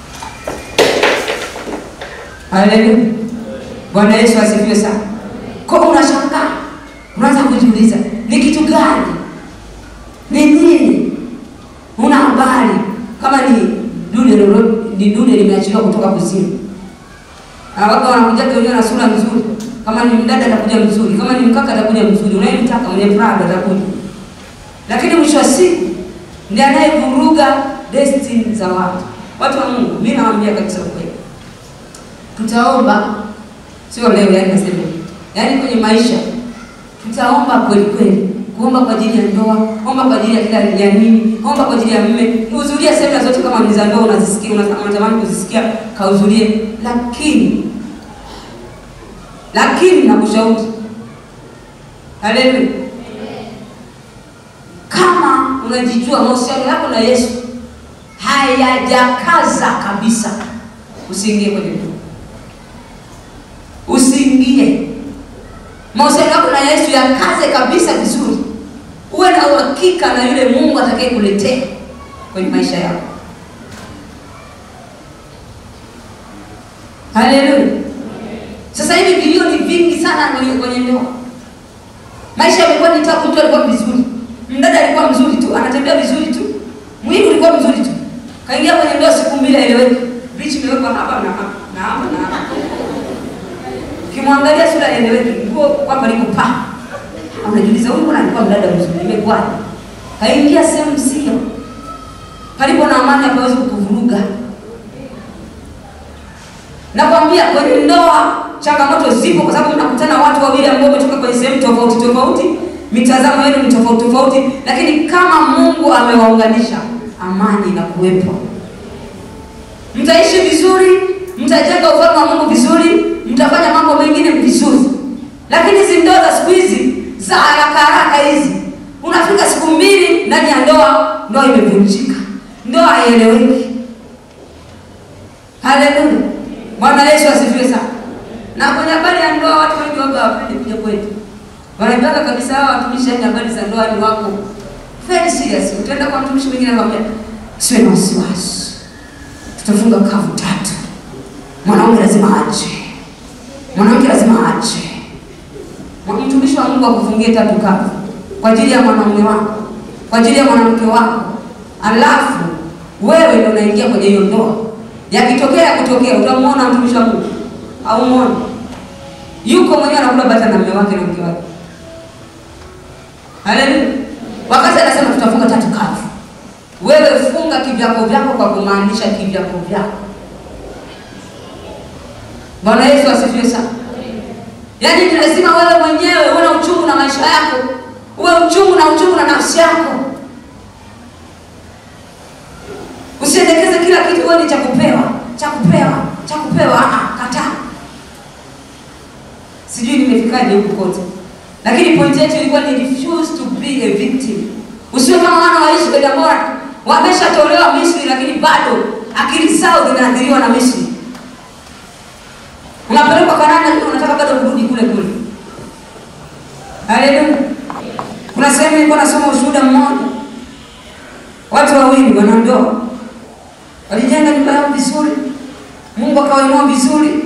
Haleluya. Bwana Yesu asifiwe sana. Kwa hiyo unashangaa, unaanza kujiuliza ni kitu gani, ni nini? Una habari kama ni dude lolo- ni dude limeachiliwa kutoka kuzimu. Na waka wanakuja wenyewe na sura nzuri, kama ni mdada atakuja mzuri, kama ni mkaka atakuja mzuri, unayemtaka mwenye Prado atakuja, lakini mwisho wa siku ndiye anayevuruga destiny za watu. Watu wa Mungu, mimi nawaambia kabisa ukweli tutaomba sio leo, yani nasema hivi. yani kwenye maisha tutaomba kweli kweli, kuomba kwa ajili ya ndoa, omba kwa ajili ya kila ya nini, omba kwa ajili ya mume, hudhuria semina zote kama ni za ndoa unazisikia, una- unatamani kuzisikia, kahudhurie, lakini lakini nakushauri, haleluya, kama unajijua mahusiano yako na Yesu hayajakaza kabisa, usiingie kwenye ndoa usiingie. Mahusiano yako na Yesu yakaze kabisa vizuri, uwe na uhakika na yule Mungu atakaye kuletea kwenye maisha yako. Haleluya! Sasa hivi vilio ni vingi sana kwenye kwenye ndoa. Maisha yamekuwa ni tabu. Mtu alikuwa vizuri, mdada alikuwa mzuri tu, anatembea vizuri tu, mwili ulikuwa mzuri tu, kaingia kwenye ndoa, siku mbili aeleweki, bichi imewekwa hapa na hapa na hapa na hapa Ukimwangalia sura eleweki, nguo kwamba liko pa. Unajiuliza huyu mbona alikuwa mdada mzuri, imekuwaje? Kaingia sehemu sio. Palipo na amani hapawezi kukuvuruga. Nakwambia kwenye ndoa changamoto zipo kwa sababu mnakutana watu wawili ambao wametoka kwenye sehemu tofauti tofauti, mitazamo yenu ni tofauti tofauti, lakini kama Mungu amewaunganisha, amani inakuwepo. Mtaishi vizuri, mtajenga ufalme wa Mungu vizuri, mtafanya mambo mengine vizuri. Lakini hizi ndoa za siku hizi za haraka haraka hizi, unafika siku mbili ndani ya ndoa, ndoa imevunjika, ndoa haieleweki. Haleluya, Bwana Yesu asifiwe sana. Na kwenye habari ya ndoa, watu wengi waga hawapendi kuja kwetu, wanaambiaga kabisa hawa watumishi, yani habari za ndoa ni wako very serious. Utaenda kwa mtumishi mwingine anakwambia, siwe na wasiwasi tutafunga kavu tatu. Mwanaume lazima ache, mwanamke lazima ache. Mwa- Mtumishi wa Mungu akufungie tatu kavu kwa ajili ya mwanaume wako, kwa ajili ya mwanamke wako, alafu wewe ndio unaingia kwenye hiyo ndoa. Yakitokea yakutokea, utamwona mtumishi wa Mungu haumuoni. Yuko mwenyewe anakula bata na mume wake na mke wake. Haleluya. Wakati anasema tutafunga tatu kavu, wewe funga kivyako vyako kwa kumaanisha kivyako vyako. Bwana Yesu asifiwe sana. Yaani ni lazima wewe mwenyewe uwe na uchungu na maisha yako, uwe uchungu na uchungu na nafsi yako. Usiendekeze kila kitu wewe ni cha kupewa, cha kupewa, cha kupewa. Ah, kataa. Sijui nimefikaje huku kote, lakini point yetu ilikuwa ni refuse to be a victim. Usiwe kama wana wa Israeli ambao wameshatolewa Misri, lakini bado akili zao zinaathiriwa na Misri. Unapelekwa Kanaani, lakini unataka bado kurudi kule kule. Haleluya. Kuna sehemu nilikuwa nasoma ushuhuda mmoja, watu wawili wanandoa walijenga nyumba yao vizuri, Mungu akawainua vizuri,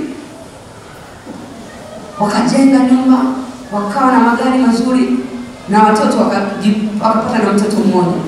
wakajenga nyumba, wakawa na magari mazuri na watoto wakaji- wakapata na mtoto mmoja.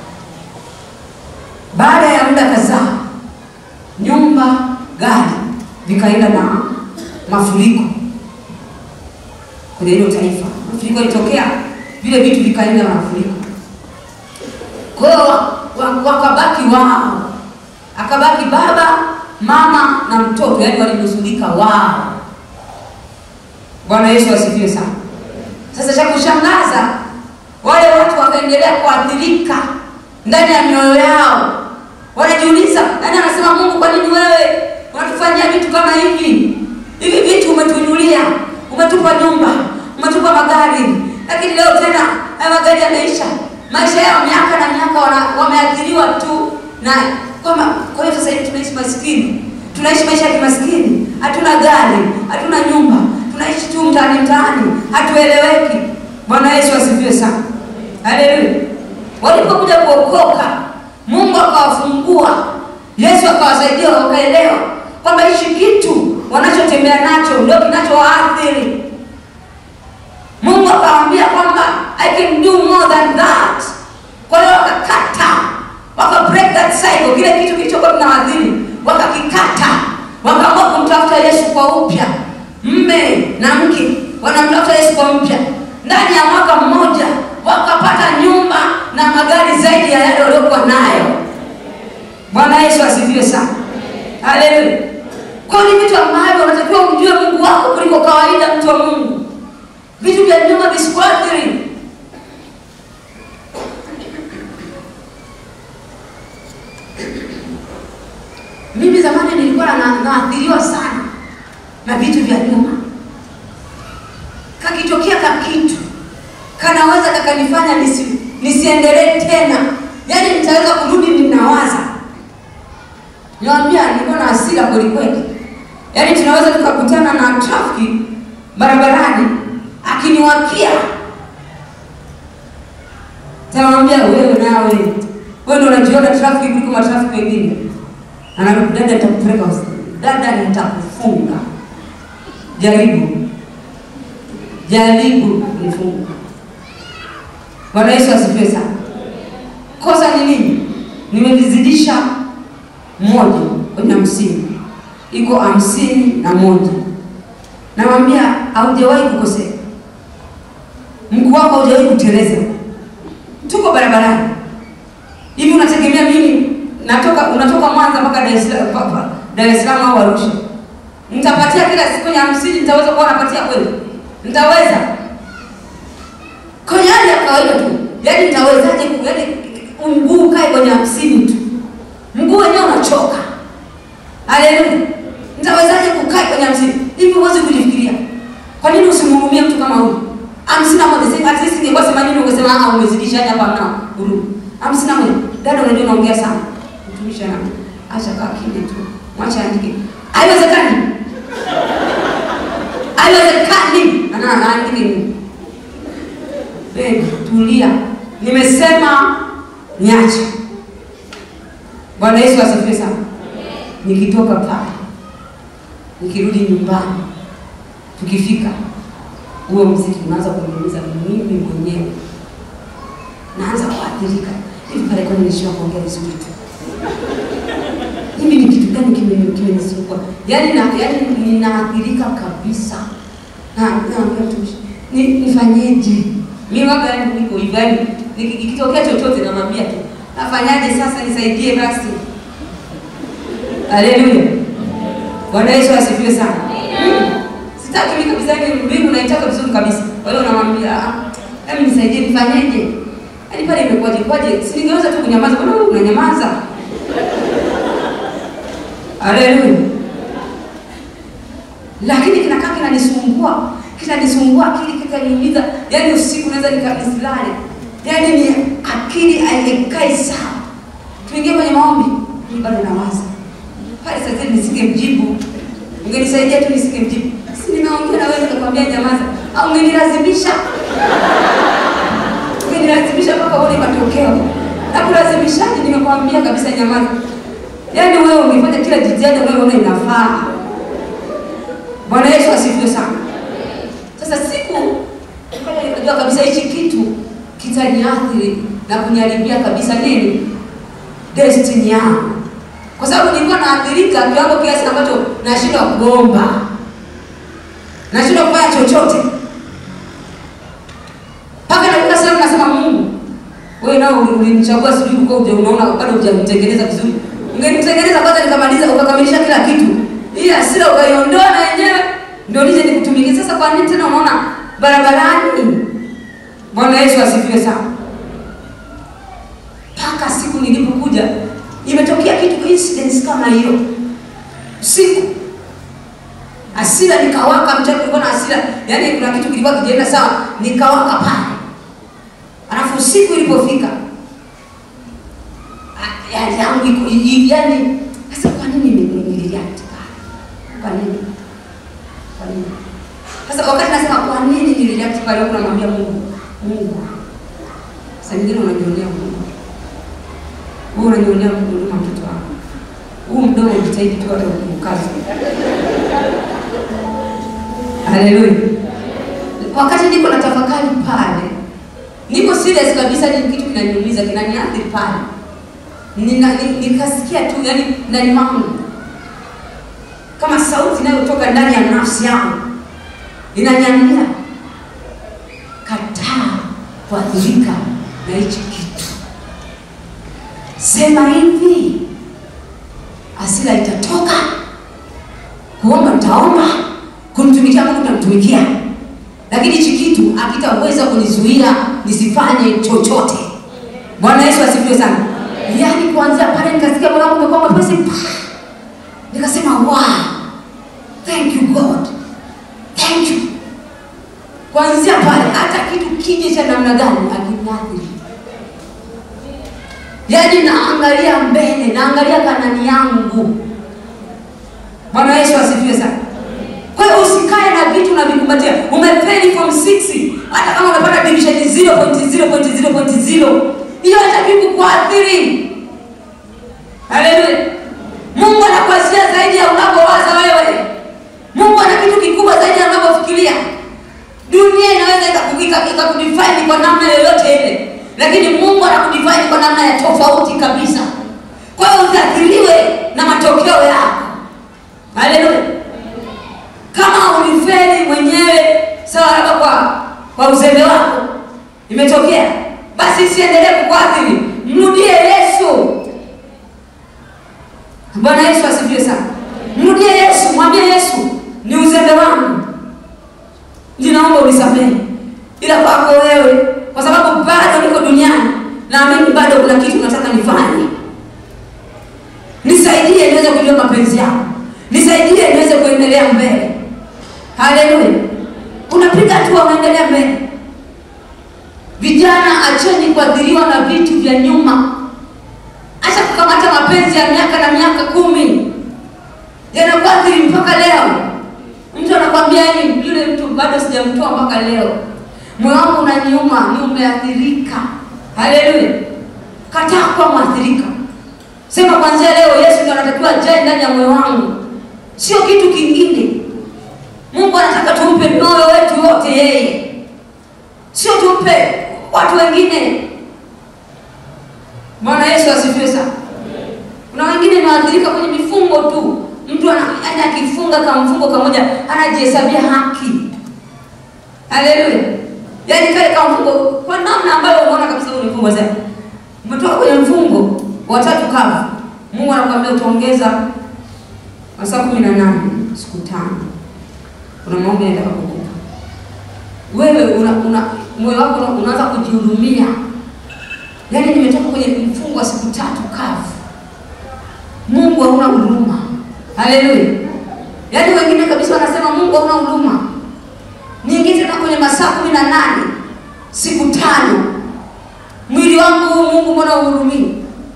Baada ya muda kadhaa, nyumba, gari vikaenda na mafuriko kwenye hilo taifa. Mafuriko ilitokea, vile vitu vikaenda na mafuriko. Kwa hiyo wa- wa- wakabaki wao, akabaki baba, mama na mtoto, yaani walinusulika wao. Bwana Yesu asifiwe sana. Sasa cha kushangaza, wale watu wakaendelea kuathirika ndani ya mioyo yao, wanajiuliza, nani anasema Mungu, kwa nini wewe unatufanyia vitu kama hivi? Hivi vitu umetuinulia, umetupa nyumba, umetupa magari, lakini leo tena haya magari yameisha. Maisha yao miaka na miaka wana- wameathiriwa tu na kwamba, kwa hiyo sasa hivi tunaishi maskini, tunaishi maisha ya kimaskini, hatuna gari, hatuna nyumba, tunaishi tu mtaani mtaani, hatueleweki. Bwana Yesu asifiwe sana, haleluya. Walipokuja kuokoka, Mungu akawafungua, Yesu akawasaidia wakaelewa kwamba hichi kitu wanachotembea nacho ndio kinachowaathiri. Mungu akawaambia kwamba I can do more than that. Kwa hiyo wakakata, waka break that cycle, kile kitu kilichokuwa kinawaathiri wakakikata, wakaamua kumtafuta Yesu kwa upya. Mme na mke wanamtafuta Yesu kwa mpya. Ndani ya mwaka mmoja wakapata nyumba na magari zaidi ya yale waliokuwa nayo. Bwana Yesu asifiwe sana, haleluya. Kwa hiyo ni vitu ambavyo unatakiwa umjue Mungu wako kuliko kawaida, mtu wa Mungu. Vitu vya nyuma visikuathiri. Mimi zamani nilikuwa na- naathiriwa sana na vitu vya nyuma. Kakitokea kakitu kanaweza kakanifanya nisi, nisiendelee tena, yaani nitaweza kurudi ninawaza. Niwaambia, nilikuwa na hasira kweli kweli, yaani tunaweza tukakutana na trafiki barabarani akiniwakia, tamwambia wewe, nawe wewe ndio unajiona trafiki kuliko matrafiki wengine. Anaambia dada, nitakupeleka hospitali, dada, nitakufunga. Jaribu, jaribu kunifunga. Bwana Yesu asifiwe sana. Kosa ni nini? Nimevizidisha moja kwenye hamsini, iko hamsini na moja. Namwambia haujawahi kukosea, mguu wako haujawahi kuteleza. Tuko barabarani hivi, unategemea mimi natoka unatoka Mwanza mpaka Dar es Salaam mpaka Dar es Salaam au Arusha, nitapatia kila siku kwenye hamsini? Nitaweza kuwa napatia kweli? Nitaweza? kwenye hali ya kawaida tu, yaani nitawezaje? ku- Yaani mguu ukae kwenye hamsini tu, mguu wenyewe unachoka. Haleluya! Nitawezaje kukaa kwenye hamsini hivi? Huwezi kujifikiria. Kwa nini usimhurumie mtu kama huyu? hamsini na moja sasa, at least ingekuwa themanini, ungesema ah, umezidisha, yaani hapa hamna huruma. hamsini na moja dada, unajua unaongea sana, mtumishi ana acha kaa kimya tu, mwacha andike. Haiwezekani, haiwezekani, ana anaandike nini? Babe, tulia, nimesema niache. Bwana Yesu asifiwe sana. Nikitoka pale, nikirudi nyumbani, tukifika huo mziki unaanza kuniumiza mimi mwenyewe, naanza kuathirika. Hivi pale kwani nishiwa kuongea vizuri tu? Hivi ni kitu gani kime- kimenisumbua? Yaani na yaani ni ninaathirika kabisa. Na naambia mtumishi, ni nifanyeje? Mimi waga yangu niko hivi, yaani niki- ikitokea chochote namwambia tu, nafanyaje sasa, nisaidie basi. Haleluya. Bwana Yesu asifiwe sana. Sitaki mimi kabisa ni mbingu naitaka vizuri kabisa. Kwa hiyo namwambia, ah, hebu nisaidie nifanyeje? Yaani pale imekuwaje kwaje? Si ningeweza tu kunyamaza, mbona wewe unanyamaza? Haleluya. Lakini kinakaa kinanisumbua, kinanisumbua akili, kinaniumiza. Yaani usiku naweza nikabisilale. Yaani ni akili haikai sawa. Tuingie kwenye maombi, mimi bado nawaza. Pale sasa nisingemjibu. Ungenisaidia tu nisingemjibu. Si nimeongea na wewe nikakwambia nyamaza. Au ungenilazimisha? Ungenilazimisha mpaka uone matokeo. Na kulazimishaje nimekwambia kabisa nyamaza. Yaani wewe ungefanya kila jitihada unayoona inafaa. Bwana Yesu asifiwe sana. Sasa siku nikaja nikajua kabisa hichi kitu kitaniathiri na kuniharibia kabisa nini? Destiny yangu. Kwa sababu nilikuwa naathirika kiwango kiasi ambacho nashindwa kuomba. Nashindwa kufanya chochote. Mpaka nafika sehemu nasema Mungu, wewe nao ulinichagua sijui uko uje unaona bado hujamtengeneza vizuri. Ungenitengeneza kwanza nikamaliza ukakamilisha kila kitu. Hii hasira ukaiondoa na yenyewe ndio nije nikutumikie. Sasa kwa nini tena unaona barabarani? Bwana Yesu asifiwe sana. Mpaka siku nilipokuja imetokea kitu incidents kama hiyo. Usiku hasira nikawaka, mchana kulikuwa na hasira, yaani kuna kitu kilikuwa kijaenda sawa, nikawaka pale. Alafu usiku ilipofika ah, yaani yangu iko i- yaani, sasa kwa nini nime- nilireact pale? Kwa nini? Kwa nini? Sasa wakati nasema kwa nini nilireact pale, huko namwambia Mungu, Mungu. Sasa nyingine unajionea Mungu. Wewe unajionea Mungu huruma mtoto wako. Huu mdomo jitahidi tu hata ukukaza. Haleluya. Wakati niko na tafakari pale, niko serious kabisa, ni kitu kinaniumiza, kinaniathiri pale. Nina, ni- nikasikia tu yani ndani mwangu kama sauti inayotoka ndani ya nafsi yangu inaniambia kataa kuathirika na hichi kitu. Sema hivi, hasira itatoka, kuomba nitaomba, kumtumikia Mungu nitamtumikia, lakini hichi kitu hakitaweza kunizuia nisifanye chochote. Bwana Yesu asifiwe sana. Yaani kuanzia pale nikasikia moyo wangu umekuwa mwepesi, pa! nikasema wow, thank you God, thank you. Kuanzia pale hata kitu kije cha namna gani akiniathiri yaani naangalia mbele, naangalia kanani yangu. Bwana Yesu asifiwe sana. Kwa hiyo usikae na vitu na vikumbatia. Umefeli form 6 hata kama umepata division 0.0.0.0 hiyo haitakiwi kukuathiri. Haleluya. Mungu anakuazia zaidi ya unavyowaza wewe. Mungu ana kitu kikubwa zaidi ya unavyofikiria. Dunia inaweza ikakukika ikakudefine kwa namna yoyote ile, lakini Mungu anakudefine kwa namna ya tofauti kabisa. Kwa hiyo usiathiriwe na matokeo yako. Haleluya. Kama ulifeli mwenyewe sawa, labda kwa kwa uzembe wako imetokea, basi isiendelee kukuathiri, mrudie Yesu. Bwana Yesu asifiwe sana. Mrudie Yesu, mwambie Yesu, ni uzembe wangu ninaomba unisamehe, ila kwako wewe, kwa sababu bado niko duniani, naamini bado kuna kitu nataka nifanye. Nisaidie niweze kujua mapenzi yako, nisaidie niweze kuendelea mbele. Haleluya! Unapiga hatua, unaendelea mbele. Vijana, acheni kuathiriwa na vitu vya nyuma. Acha kukamata mapenzi ya miaka na miaka kumi, yanakuathiri mpaka leo. Mtu anakwambia yani, yule mtu bado sijamtoa mpaka leo, moyo wangu unaniuma, ni umeathirika. Haleluya! Kataa kuwa mwathirika, sema kwanzia leo Yesu ndiye anatakiwa ajae ndani ya moyo wangu, sio kitu kingine. Mungu anataka tumpe moyo wetu wote yeye, sio tumpe watu wengine. Bwana Yesu asifiwe sana. Kuna wengine wanaathirika kwenye mifungo tu, mtu anaenda akifunga kamfungo kamoja anajihesabia haki. Haleluya! Yaani kale kamfungo kwa namna ambayo unaona kabisa huu ni mfungo sasa. Umetoka kwenye mfungo wa tatu kama Mungu anakuambia utaongeza masaa kumi na nane siku tano. Kuna maombi nataka kukupa wewe, una, una moyo wako una- unaanza kujihudumia. Yaani nimetoka kwenye mfungo wa siku tatu kavu Mungu hauna huruma. Haleluya. Yaani wengine kabisa wanasema Mungu hauna huruma. Niingie tena kwenye masaa kumi na nane siku tano, mwili wangu huu Mungu mbona uhurumii?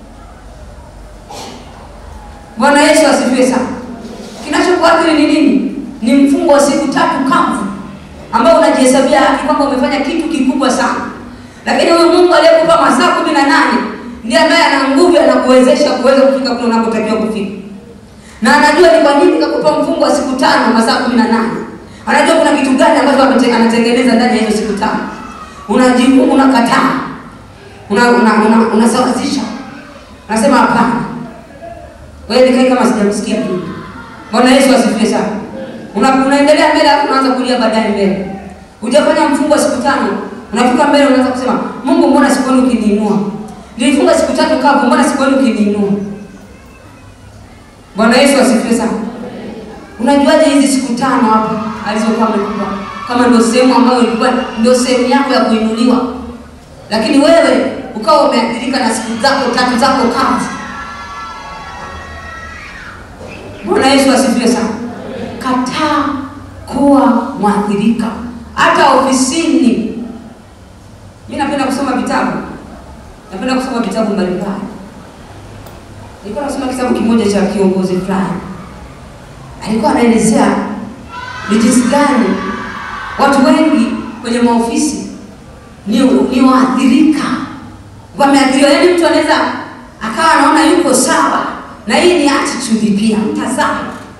Bwana Yesu asifiwe sana. Kinachokuathiri ni nini? Ni mfungo wa siku tatu kavu ambao unajihesabia haki kwamba umefanya kitu kikubwa sana, lakini huyu Mungu aliyekupa masaa kumi na nane ndiye ambaye ana nguvu, anakuwezesha kuweza kufika kule unakotakiwa kufika, na anajua ni kwa nini kakupa mfungo wa siku tano masaa kumi na nane. Anajua kuna kitu gani ambacho amete- anatengeneza ndani ya hizo siku tano. Unajibu, unakataa, una una una unasawazisha, unasema hapana, wewe nikae kama sijamsikia tu. Bwana Yesu asifiwe sana. Una, unaendelea mbele alafu unaanza kulia baadaye mbele. Hujafanya mfungo wa siku tano, unafika mbele unaanza kusema, Mungu mbona sikuoni ukiniinua? Nilifunga siku tatu kavu, mbona sikuoni ukiniinua? Bwana Yesu asifiwe sana. Unajuaje hizi siku tano hapa alizokuwa amekupa kama ndio sehemu ambayo ilikuwa ndio sehemu yako ya kuinuliwa, lakini wewe ukawa umeathirika na siku zako tatu zako kavu. Bwana Yesu asifiwe sana. Kataa kuwa mwathirika, hata ofisini. Mimi napenda kusoma vitabu, napenda kusoma vitabu mbalimbali. Nilikuwa nasoma kitabu kimoja cha kiongozi fulani, alikuwa anaelezea ni jinsi gani watu wengi kwenye maofisi ni, ni waathirika, wameathiriwa. Yaani mtu anaweza akawa anaona yuko sawa, na hii ni attitude pia, mtazamo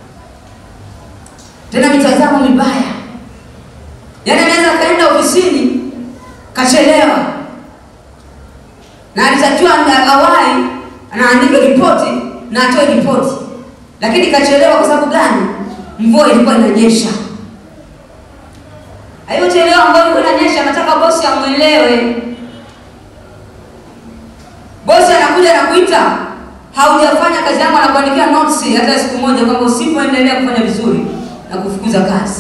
tena mitazamo mibaya. Yaani anaweza akaenda ofisini kachelewa, na alitakiwa awai anaandika ripoti na atoe ripoti, lakini kachelewa kwa sababu gani? Mvua ilikuwa inanyesha. Alipochelewa, mvua ilikuwa inanyesha, anataka bosi amwelewe. Bosi anakuja na kuita, haujafanya kazi yangu, anakuandikia notes hata siku moja kwamba usipoendelea kufanya vizuri na kufukuza kazi.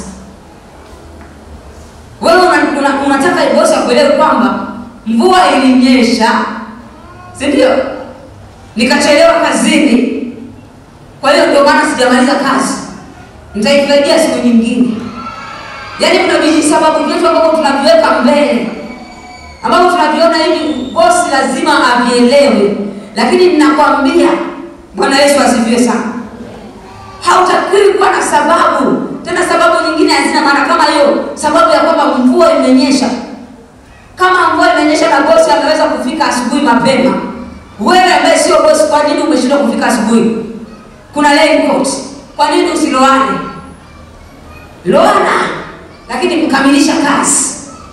Wewe una, una, unataka bosi akuelewe kwamba mvua ilinyesha, si ndio? Nikachelewa kazini, kwa hiyo ndio maana sijamaliza kazi, nitaifaidia siku nyingine. Yaani kuna vijisababu vyetu ambavyo tunaviweka mbele, ambavyo tunaviona hivi, bosi lazima avielewe, lakini ninakwambia, Bwana Yesu asifiwe sana hautakiwi kuwa na sababu tena. Sababu nyingine hazina maana kama hiyo sababu ya kwamba mvua imenyesha. Kama mvua imenyesha na bosi ameweza kufika asubuhi mapema, wewe ambaye sio bosi, kwa nini umeshindwa kufika asubuhi? Kuna raincoat, kwa nini usiloane? Loana, lakini kukamilisha kazi.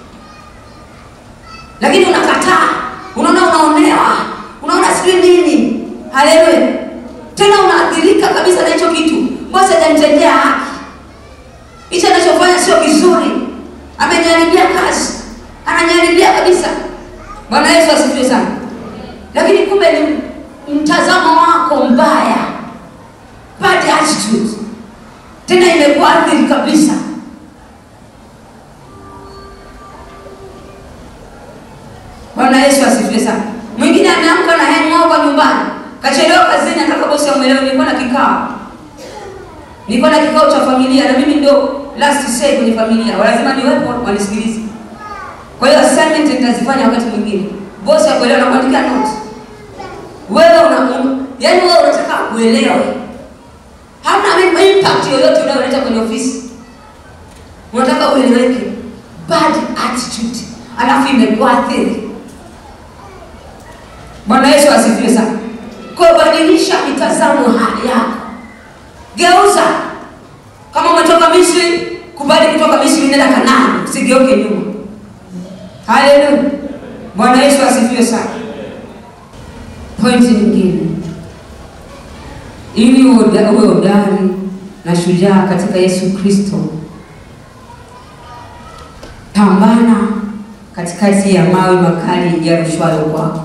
Lakini unakataa, unaona unaonewa, unaona sijui nini. Haleluya! tena unaathirika kabisa na hicho kitu. Bosi hajanitendea haki, hicho anachofanya sio kizuri, ameniharibia kazi, ananiharibia kabisa. Bwana Yesu asifiwe sana. Lakini kumbe ni mtazamo wako mbaya, bad attitude, tena imekuathiri kabisa. Bwana Yesu asifiwe sana. Mwingine ameamka na hangover nyumbani kachelewa kazini, nataka bosi amwelewe. Nilikuwa na kikao, nilikuwa na kikao cha familia, na mimi ndio last say kwenye familia, lazima niwepo wanisikilize. Kwa hiyo assignment nitazifanya wakati mwingine. Bosi akuelewa na kuandika note. Wewe una, una yaani wewe unataka kuelewe, hamna impact yoyote unayoleta kwenye ofisi, unataka ueleweke. Bad attitude, alafu imekuathiri. Bwana Yesu asifiwe sana. Kwa badilisha mitazamo yako, geuza. Kama umetoka Misri, kubali kutoka Misri, nenda Kanaani, usigeuke nyuma. Haleluya, Bwana Yesu asifiwe sana. Pointi nyingine, ili uwe uwe hodari na shujaa katika Yesu Kristo. Pambana katikati ya mawe makali yarushwayo kwako.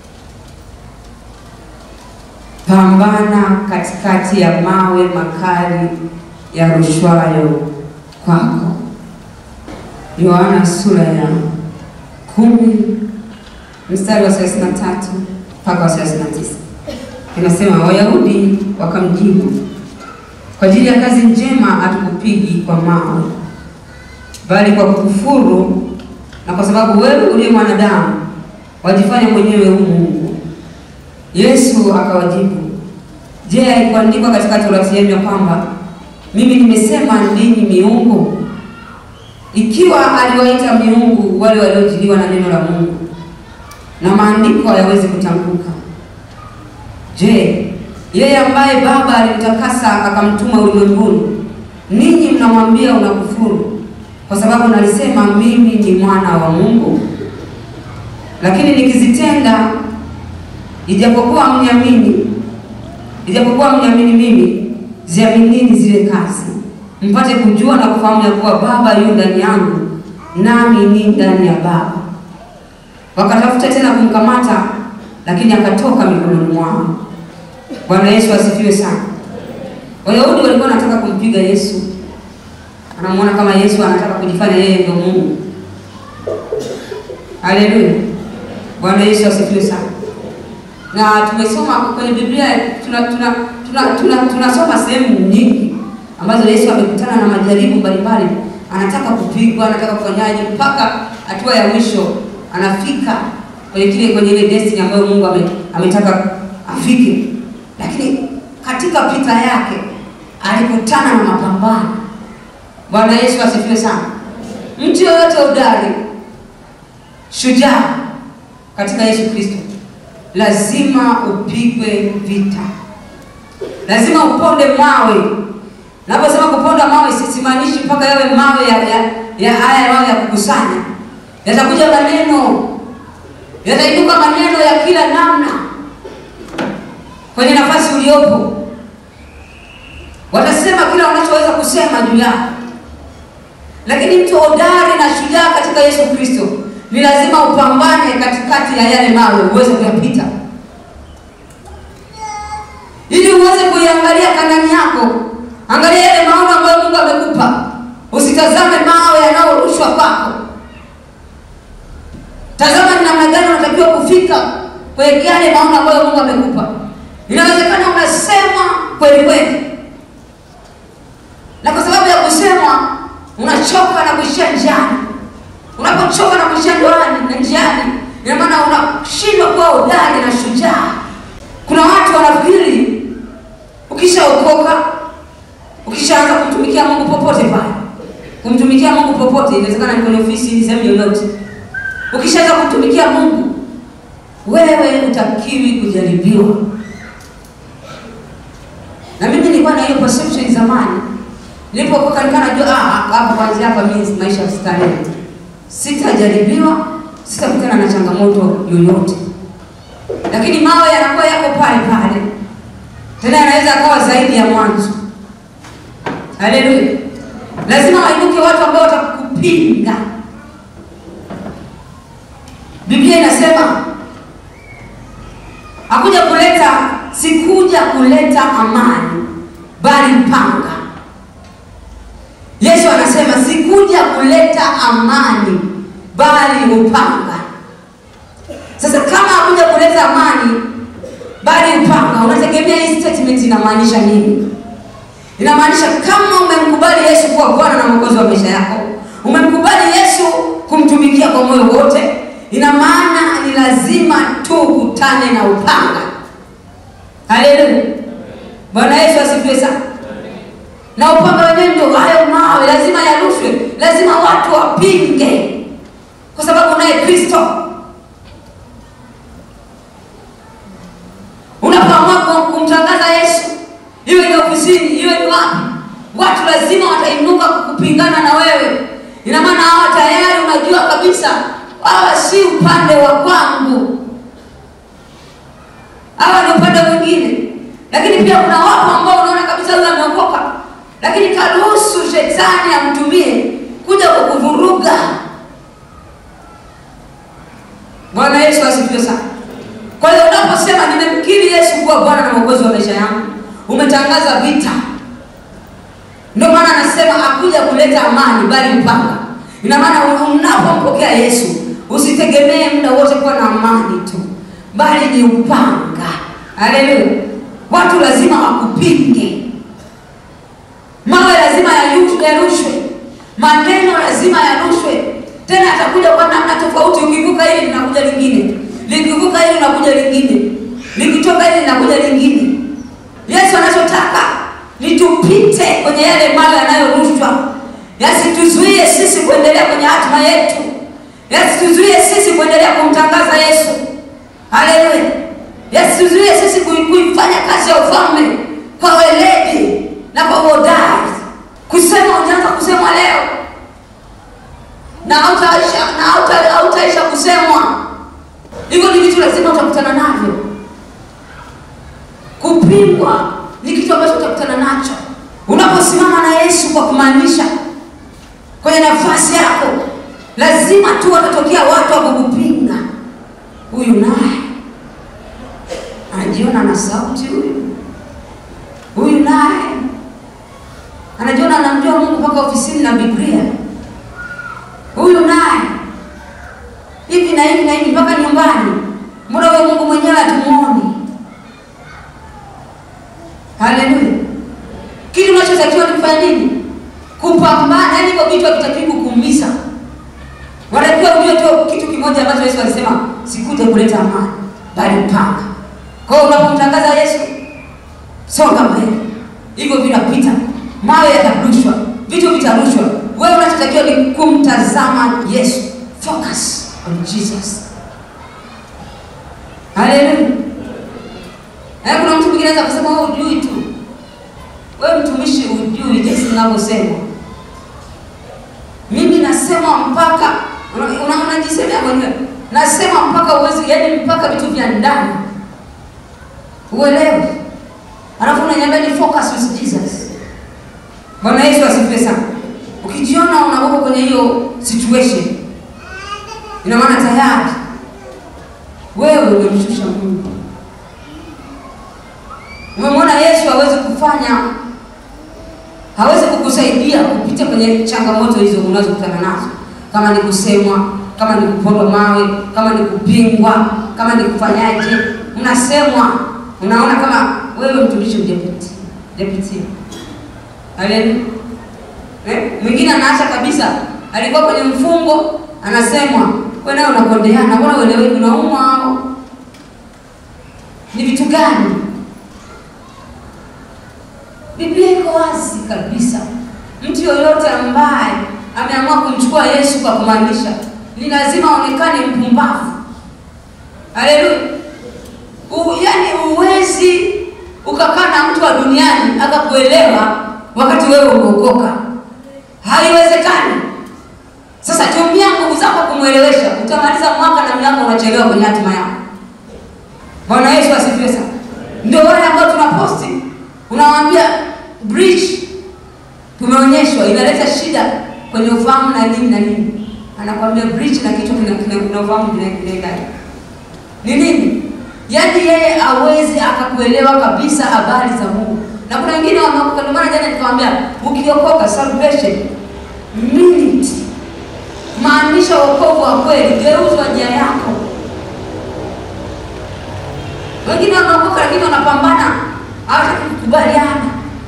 Pambana katikati ya mawe makali yarushwayo kwako. Yohana sura ya kumi mstari wa 33 mpaka wa 39 inasema, Wayahudi wakamjibu, kwa ajili ya kazi njema hatukupigi kwa mawe, bali kwa kukufuru na kwa sababu wewe uliye mwanadamu wajifanya mwenyewe u Mungu. Yesu akawajibu, je, haikuandikwa katika Torati yenu ya kwamba mimi nimesema ninyi miungu? Ikiwa aliwaita miungu wale waliojiliwa na neno la Mungu, na maandiko hayawezi kutambuka, je, yeye ambaye Baba alimtakasa akamtuma ulimwenguni, ninyi mnamwambia unakufuru kwa sababu nalisema mimi ni mwana wa Mungu? Lakini nikizitenda, ijapokuwa mniamini, ijapokuwa mniamini mimi, ziaminini zile kazi, mpate kujua na kufahamu ya kuwa Baba yu ndani yangu, nami ni ndani ya Baba. Wakatafuta tena kumkamata, lakini akatoka mikononi mwao. Bwana Yesu asifiwe sana. Wayahudi walikuwa wanataka kumpiga Yesu, anamwona kama Yesu anataka kujifanya yeye ndio Mungu. Haleluya, Bwana Yesu asifiwe sana. Na tumesoma kwenye Biblia, tuna tuna tunasoma tuna, tuna, tuna sehemu nyingi ambazo Yesu amekutana na majaribu mbalimbali, anataka kupigwa, anataka kufanyaje, mpaka hatua ya mwisho anafika kwenye kile kwenye ile destiny ambayo Mungu ame, ametaka afike, lakini katika pita yake alikutana na mapambano. Bwana Yesu asifiwe sana. Mtu yoyote udari, shujaa katika Yesu Kristo, lazima upigwe vita, lazima uponde mawe. Naposema kuponda mawe, simaanishi mpaka yawe mawe ya ya, ya haya mawe ya kukusanya. Yatakuja maneno, yatainuka maneno ya kila namna kwenye nafasi uliopo, watasema kila wanachoweza kusema juu yako lakini mtu hodari na shujaa katika Yesu Kristo ni lazima upambane katikati ya yale mawe uweze kuyapita, ili uweze kuiangalia Kanaani yako. Angalia yale maono ambayo Mungu amekupa, usitazame mawe yanayorushwa kwako. Tazama ni namna gani unatakiwa kufika kwenye yale maono ambayo Mungu amekupa. Inawezekana unasema kweli kweli, na kwa sababu ya kusema unachoka na kuishia njiani. Unapochoka na kuishia ndoani na njiani, ina maana unashindwa kuwa hodari na shujaa. Kuna watu wanafikiri ukishaokoka, ukishaanza kumtumikia Mungu popote pale, kumtumikia Mungu popote, inawezekana ni kwenye ofisi, sehemu yoyote, ukishaanza kumtumikia Mungu, wewe utakiwi kujaribiwa. Na mimi nilikuwa na hiyo perception zamani nilipokoka nikaa najua ah, hapa kwanza hapa mimi maisha starehe, sitajaribiwa, sitakutana na changamoto yoyote. Lakini mawe yanakuwa yako pale pale, tena yanaweza akawa zaidi ya mwanzo. Haleluya! Lazima wainuke watu ambao watakupinga. Biblia inasema hakuja kuleta, sikuja kuleta amani, bali mpanga. Yesu anasema sikuja kuleta amani bali upanga. Sasa kama hakuja kuleta amani bali upanga, unategemea hii statement inamaanisha nini? Inamaanisha kama umemkubali Yesu kuwa Bwana na Mwokozi wa maisha yako, umemkubali Yesu kumtumikia kwa moyo wote, ina maana ni lazima tu ukutane na upanga. Haleluya, Bwana Yesu asifiwe sana na upanga wenyewe ndio hayo mawe, lazima yarushwe, lazima watu wapinge, kwa sababu naye Kristo. Unapoamua kumtangaza Yesu, iwe ni ofisini, iwe ni wapi, watu lazima watainuka kukupingana na wewe. Ina maana hawa tayari unajua kabisa hawa si upande wa kwangu, hawa ni upande mwingine. Lakini pia kuna wapo lakini karuhusu shetani amtumie kuja kukuvuruga. Bwana Yesu asifiwe sana. Kwa hiyo unaposema nimemkiri Yesu kuwa Bwana na Mwokozi wa maisha yangu, umetangaza vita. Ndio maana anasema hakuja kuleta amani, bali upanga. Ina maana unapompokea Yesu usitegemee muda wote kuwa na amani tu, bali ni upanga. Haleluya! Watu lazima wakupinge, mawe lazima yayu- yarushwe, maneno lazima yarushwe. Tena atakuja kwa namna tofauti. Ukivuka hili linakuja lingine, likivuka hili linakuja lingine, likitoka hili linakuja lingine. Yesu anachotaka ni tupite kwenye yale mawe yanayorushwa, yasituzuie sisi kuendelea kwenye hatima yetu, yasituzuie sisi kuendelea kumtangaza Yesu. Haleluya! Yasituzuie sisi kui- kuifanya kazi ya ufalme kwa weledi na kwa uhodari. Kusema utaanza kusemwa leo na hautaisha na hauta- hautaisha kusemwa. Hivyo ni vitu lazima utakutana navyo. Kupingwa ni kitu ambacho utakutana nacho unaposimama na Yesu kwa kumaanisha kwenye nafasi yako, lazima tu watatokea watu wa kukupinga. Huyu naye anajiona na sauti, huyu huyu naye anajiona anamjua Mungu mpaka ofisini na Biblia, huyu naye hivi na hivi na hivi mpaka nyumbani, mbona huyo Mungu mwenyewe hatumuoni? Haleluya! Kitu unachotakiwa ni kufanya nini? Kupambana. Yaani hivyo vitu havitakiwi kukuumiza, wanatakiwa ujue tu kitu kimoja ambacho Yesu alisema, sikuje kuleta amani, bali upanga. Kwa hiyo unapomtangaza Yesu, songa mbele, hivyo vinapita, mawe yatarushwa, vitu vitarushwa. Wewe unachotakiwa ni kumtazama Yesu, focus on Jesus. Haleluya! Eh, kuna mtu mwingine anaweza kusema wewe hujui tu. Wewe mtumishi hujui jinsi ninavyosema. Mimi nasema mpaka una- una- unajisemea mwenyewe. Nasema mpaka uwezi, yaani mpaka vitu vya ndani. Uelewe. Alafu unaniambia ni focus with Jesus. Bwana Yesu asifiwe sana. Ukijiona unakuwa kwenye hiyo situation, ina maana tayari wewe umemshusha Mungu. Umemwona Yesu hawezi kufanya, hawezi kukusaidia kupita kwenye changamoto hizo unazokutana nazo, kama ni kusemwa, kama ni kupondwa mawe, kama ni kupingwa, kama ni kufanyaje, unasemwa, unaona kama wewe mtumishi hujapitia hujapitia. Haleluya. Eh, mwingine anaacha kabisa, alikuwa kwenye mfungo, anasemwa wewe nawe unakondeana, mbona uelewi unaumwa au ni vitu gani? Biblia iko wazi kabisa. Mtu yoyote ambaye ameamua kumchukua Yesu kwa kumaanisha, ni lazima aonekane mpumbavu. Haleluya! U- Yaani uwezi ukakaa na mtu wa duniani akakuelewa wakati wewe umeokoka, haiwezekani. Sasa tumia nguvu zako kumwelewesha, utamaliza mwaka na miaka unachelewa kwenye hatima yako. Bwana Yesu asifiwe sana. Ndio wale ambao tunaposti, unawaambia bridge tumeonyeshwa inaleta shida kwenye ufahamu na nini na nini, anakwambia bridge na kichwa kina kina kina ufahamu kina kinaendana ni nini? Yaani yeye awezi akakuelewa kabisa habari za Mungu. Na kuna wengine wameokoka, ndio maana jana nikamwambia ukiokoka salvation minute maanisha wokovu wa kweli, geuzwa njia yako. Wengine wameokoka lakini wanapambana, hawataki kukubaliana.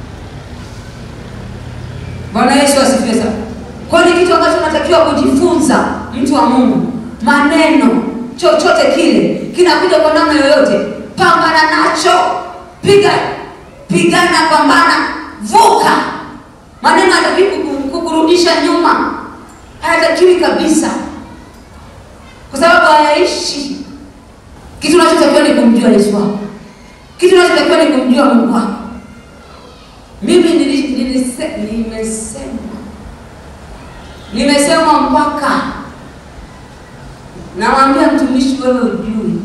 Bwana Yesu asifiwe sana. Kwa hiyo ni kitu ambacho unatakiwa kujifunza, mtu wa Mungu. Maneno chochote kile kinakuja kwa namna yoyote, pambana nacho, piga pigana, pambana, vuka. Maneno hayatakiwi kuku- kukurudisha nyuma, hayatakiwi kabisa, kwa sababu hayaishi. Kitu unachotakiwa ni kumjua Yesu wako, kitu unachotakiwa ni kumjua Mungu wako. Mimi nili- nilise- nimesema nimesema mpaka nawaambia mtumishi, wewe ujui.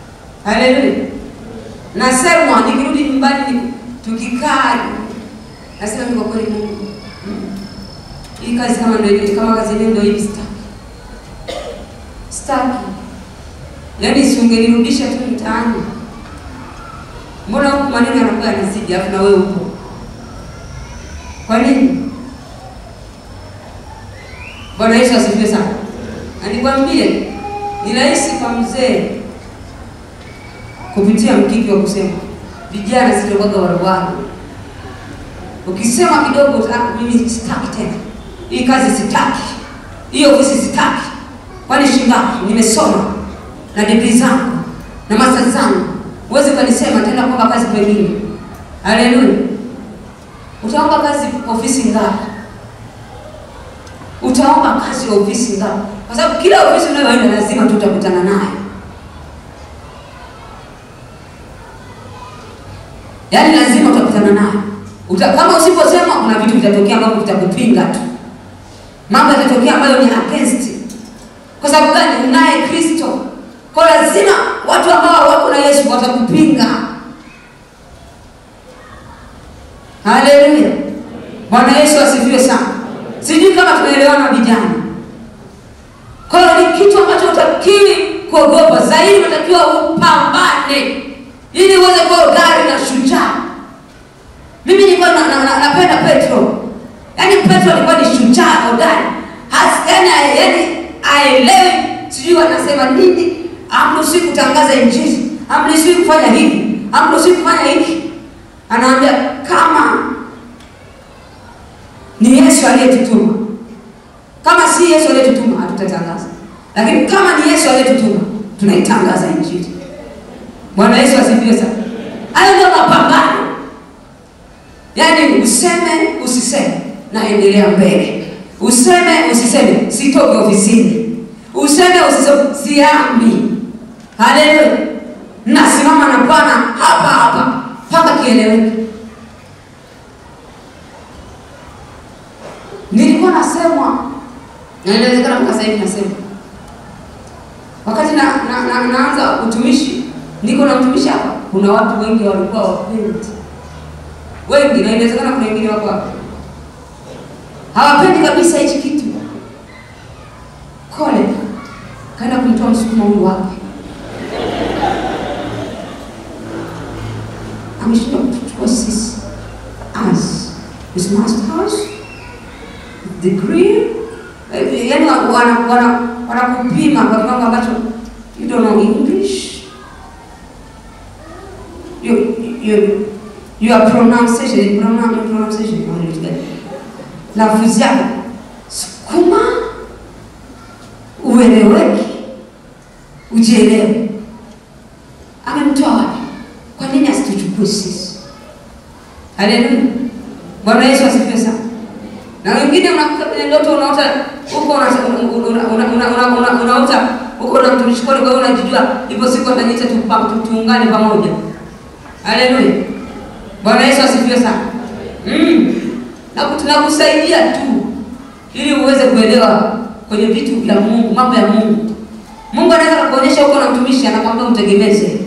Haleluya! Nasemwa nikirudi nyumbani, ni- tukikaa Nasema mimi kwa kweli Mungu, mm, hii kazi kama ndio kama kazi yenyewe ndio hivi sitaki. Sitaki. Yaani si ungenirudisha tu mtaani. Mbona huku maneno yanakuwa yanazidi alafu na wewe upo? Kwa nini? Bwana Yesu asifiwe sana. Na nikwambie ni rahisi kwa mzee kupitia mkiki wa kusema vijana sitokaga warwara. Ukisema kidogo "Ah, mimi sitaki tena. Hii kazi sitaki. Hiyo ofisi sitaki. Kwani shingapi? Nimesoma na degree zangu na masters zangu. Huwezi ukanisema tena kwamba kazi pengine. Haleluya. Utaomba kazi ofisi ngapi? Utaomba kazi ofisi ngapi? Kwa sababu kila ofisi unayoenda lazima tu utakutana nayo. Yaani lazima utakutana nayo. Uta, kama usiposema kuna vitu vitatokea ambavyo vitakupinga tu. Mambo yatatokea ambayo ni against. Kwa sababu gani? Unaye Kristo. Kwa lazima watu ambao wako na Yesu watakupinga. Haleluya. Bwana Yesu asifiwe sana. Sijui kama tunaelewana vijana. Kwa hiyo ni kitu ambacho utakiwi kuogopa, zaidi unatakiwa upambane ili uweze kuwa gari na shujaa. Mimi nilikuwa na, na, na, napenda Petro, yaani Petro alikuwa ni shujaa hodari, Has- yaani yaani aelewi, sijui wanasema nini, amruhusi kutangaza injili, amruhusi kufanya hivi, amruhusi kufanya hiki. Anaambia kama ni Yesu aliyetutuma. Kama si Yesu aliyetutuma hatutatangaza, lakini kama ni Yesu aliyetutuma tunaitangaza injili. Bwana Yesu asifiwe sana. Hayo ndio mapambano, yaani useme usiseme, naendelea mbele. Useme usiseme, sitoke ofisini. Useme usiseme, siami. Haleluya, nasimama na Bwana hapa hapa mpaka kieleweke. Nilikuwa nasemwa na inawezekana mpaka sasa hivi nasema, wakati na, na, na, naanza utumishi, niko na mtumishi hapa, kuna watu wengi walikuwa wapendi, wengi, na inawezekana kuna wengine wako hapa hawapendi kabisa hichi kitu. Kole kaenda kumtoa msukuma huyu wake, ameshinda kutuchukua sisi as his masters degree eh, yani wanakupima wana, wanakupima kwa kiwango ambacho you don't know English you, you, your pronunciation pronoun- pronunciation wanaita gani? lafudhi yako sukuma ueleweki ujielewe amemtoa wapi kwa nini asituchukue sisi haleluya bwana yesu asifiwe sana na wengine unakuta kwenye ndoto unaota huko una- una- una- una- una- una- unaota huko na mtumishi pole, kwa hiyo unajijua ipo siku ataniita tupa- tu- tuungane pamoja. Haleluya, Bwana Yesu asifiwe sana. Mm. Na ku- tunakusaidia tu ili uweze kuelewa kwenye vitu vya Mungu, mambo ya Mungu. Mungu anaweza kukuonyesha huko na mtumishi anakwambia umtegemeze,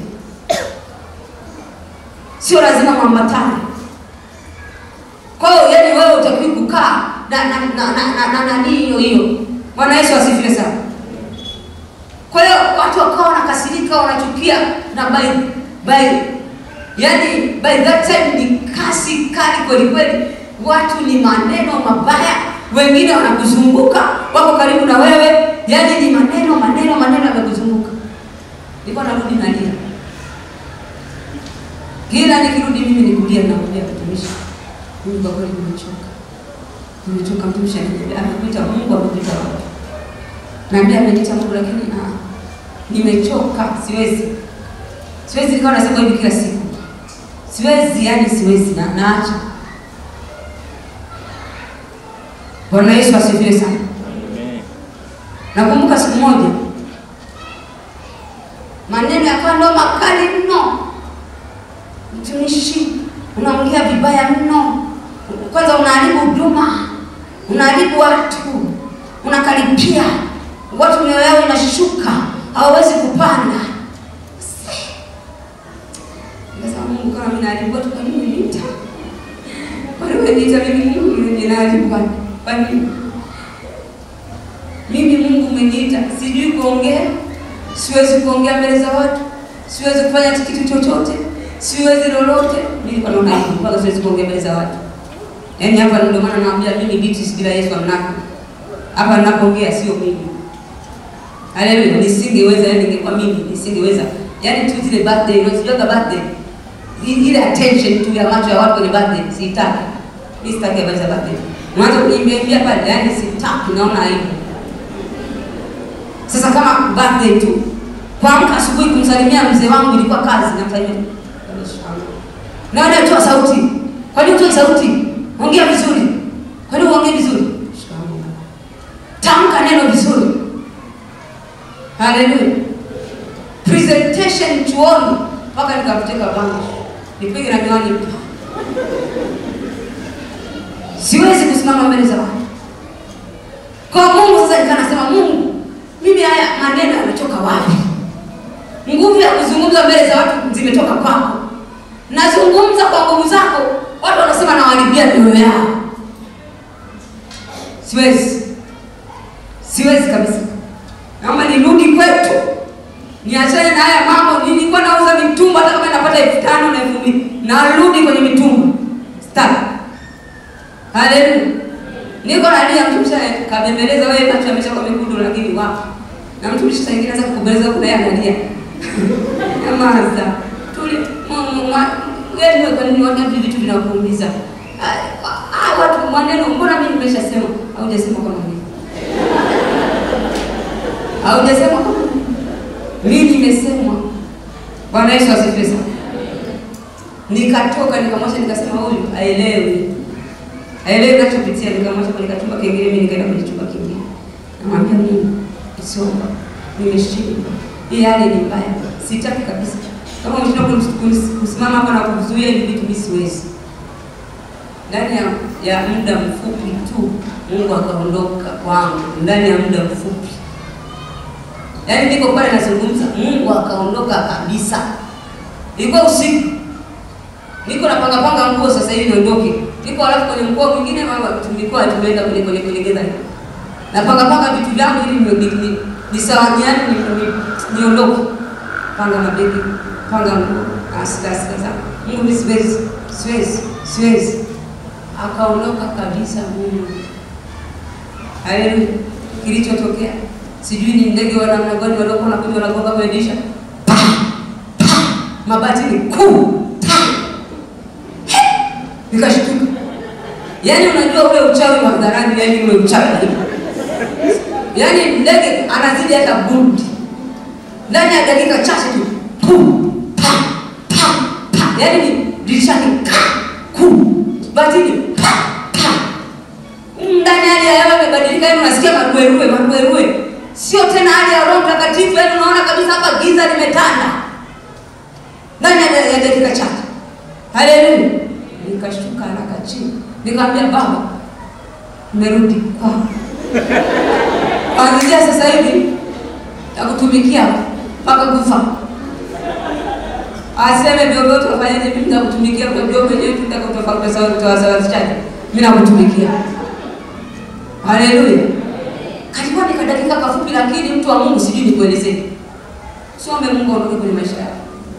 sio lazima mwambatane. Kwa hiyo yani wewe utakiwi kukaa na na na na na nani hiyo hiyo. Bwana Yesu asifiwe sana. Kwa hiyo watu wakawa wanakasirika, wanachukia na by by yani by that time ni kasi kali kweli kweli, watu ni maneno mabaya, wengine wanakuzunguka wako karibu na wewe, yani ni maneno maneno maneno yamekuzunguka. Nilikuwa narudi nalia, kila nikirudi mimi nikulia, namwambia mtumishi mimi kwa kweli nimechoka. Nimechoka mtumishi ananiambia amekuita Mungu amekuita wapi? Naambia ameniita Mungu lakini ah nimechoka siwezi. Siwezi nikawa nasema hivi kila siku. Siwezi yani siwezi na naacha. Bwana Yesu asifiwe sana. Amen. Nakumbuka siku moja maneno yakawa ndo makali mno. Mtumishi, unaongea vibaya mno. Kwanza unaharibu huduma, unaharibu watu, unakaripia watu, mioyo yao inashuka, hawawezi kupanda. Nikasema Mungu, kama mimi naharibu watu, kwa nini niita? Kwa nini umeniita mimi Mungu ninaharibu kwa kwa nini? Mimi Mungu umeniita, sijui kuongea, siwezi kuongea mbele za watu, siwezi kufanya kitu chochote, siwezi lolote. Mimi nilikuwa naona hivi, mpaka siwezi kuongea mbele za watu. Yaani hapa ndio maana naambia mimi Beatrice bila Yesu amnako. Hapa ninapoongea sio mimi. Haleluya, nisingeweza yani ningekuwa mimi nisingeweza. Yaani tu zile birthday, unajua birthday. I- Ile attention tu ya macho ya watu kwenye birthday sitaki. Mimi sitaki habari za birthday. Mwanzo kuniimbia imbia pale, yaani sitaki, naona aibu. Sasa kama birthday tu, kuamka asubuhi kumsalimia mzee wangu ilikuwa kazi, namsalimia na wale toa sauti. Kwa nini utoe sauti? Ongea vizuri. Kwa nini uongee vizuri? Tamka neno vizuri. Haleluya. Presentation chuoni mpaka nikakuteka bango. Nipige na miwani. Siwezi kusimama mbele za watu. Kwa Mungu sasa nikanasema Mungu, mimi haya maneno yametoka wapi? Nguvu ya kuzungumza mbele za watu zimetoka kwako. Nazungumza kwa nguvu zako, watu wanasema nawaharibia mioyo yao. Siwezi, siwezi kabisa. Naomba nirudi kwetu, niachane na haya mambo. Nilikuwa nauza mitumba, hata kama napata elfu tano na elfu mbili narudi kwenye mitumba. Stop. Haleluya. Niko na nia mtumishi kabembeleza wewe macho yameshakuwa mekundu lakini wapi? Na mtumishi saa nyingine anaweza kukubeleza kuna yeye analia. Nyamaza. Tuli wewe kwa nini wana vitu vinakuumiza? Ah, ah, watu maneno mbona mimi nimeshasema au hujasema kama mimi? Au hujasema kama mimi? Mimi nimesema. Bwana Yesu asifiwe sana. Nikatoka nikamwacha nikasema huyu aelewi. Aelewi ninachopitia nikamwacha kwenye kachumba kingine mimi nikaenda kwenye chumba kingine. Namwambia Mungu, isiomba. Nimeshindwa. Hii hali ni mbaya. Sitaki kabisa. Kama umeshindwa kunis- kunis- kusimama hapa na kuzuia hivi vitu mimi siwezi. Ndani ya, ya muda mfupi tu Mungu akaondoka kwangu ndani ya muda mfupi. Yaani niko pale nazungumza, Mungu akaondoka kabisa. Ilikuwa usiku. Niko napanga panga nguo sasa hivi niondoke. Niko alafu kwenye mkoa mwingine mama tulikuwa tumeenda kwenye kwenye kwenye geza. Napanga panga vitu vyangu ili ni, ni, ni, nisawanyane ni, ni, niondoke. Panga mabegi, panga nguo, asika asika zangu. Mungu mimi siwezi, siwezi, siwezi. Akaondoka kabisa Mungu. Haleluya. Kilichotokea sijui ni ndege wa namna gani waliokuwa wanakuja wanagonga kwenye dirisha. Pa! Pa! Mabati ni kuu. Ta! Nikashtuka. Yaani unajua ule uchawi wa hadharani, yaani ule uchawi yaani ndege anazidi hata bundi ndani ya dakika chache tu pum pa pa pa, yaani ni dirishani ka ku batini pa pa, ndani hali ya hewa imebadilika, yaani unasikia maruerue maruerue, sio tena hali ya Roho Mtakatifu, yaani unaona kabisa hapa giza limetanda ndani ya ya dakika chache. Haleluya! Nikashuka haraka chini, nikamwambia Baba, nimerudi kwako kuanzia sasa hivi takutumikia mpaka kufa. Aseme vyovyote wafanyaje, mimi nitakutumikia kwa jua mwenyewe tu nitakutofautishaje, mimi nakutumikia. Haleluya! Kalikuwa ni kadakika kafupi, lakini mtu wa Mungu, sijui nikuelezee. Usiombe Mungu aondoke kwenye maisha yako,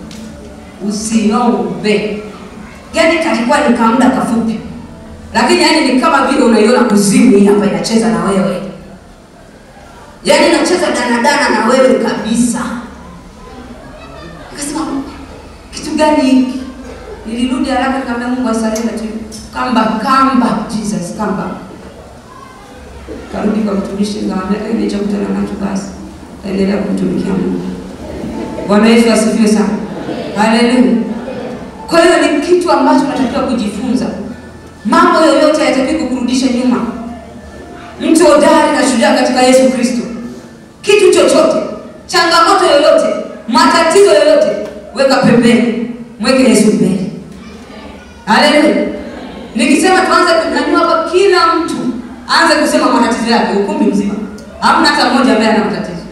usiombe. Yaani kalikuwa ni kamda kafupi, lakini yaani ni kama vile unaiona kuzimu hii hapa inacheza na wewe yaani nacheza danadana na wewe kabisa. Nikasema kitu gani hiki? Nilirudi haraka nikamwambia Mungu asalenda tu, kamba kamba, Jesus kamba. Karudi kwa mtumishi nikamwambia kile nilichokutana nacho basi, endelea kumtumikia Mungu. Bwana Yesu asifiwe sana, haleluya. Kwa hiyo ni kitu ambacho tunatakiwa kujifunza. Mambo yoyote hayatakiwi kukurudisha nyuma. Mtu hodari na shujaa katika Yesu Kristo. Kitu chochote, changamoto yoyote, matatizo yoyote, weka pembeni, mweke Yesu mbele. Haleluya! Nikisema tuanze kunyanyua hapa, kila mtu aanze kusema matatizo yake, ukumbi mzima, hamna hata mmoja ambaye ana matatizo,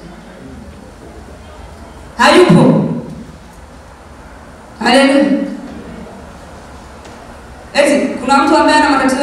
hayupo. Haleluya! Eti kuna mtu ambaye ana matatizo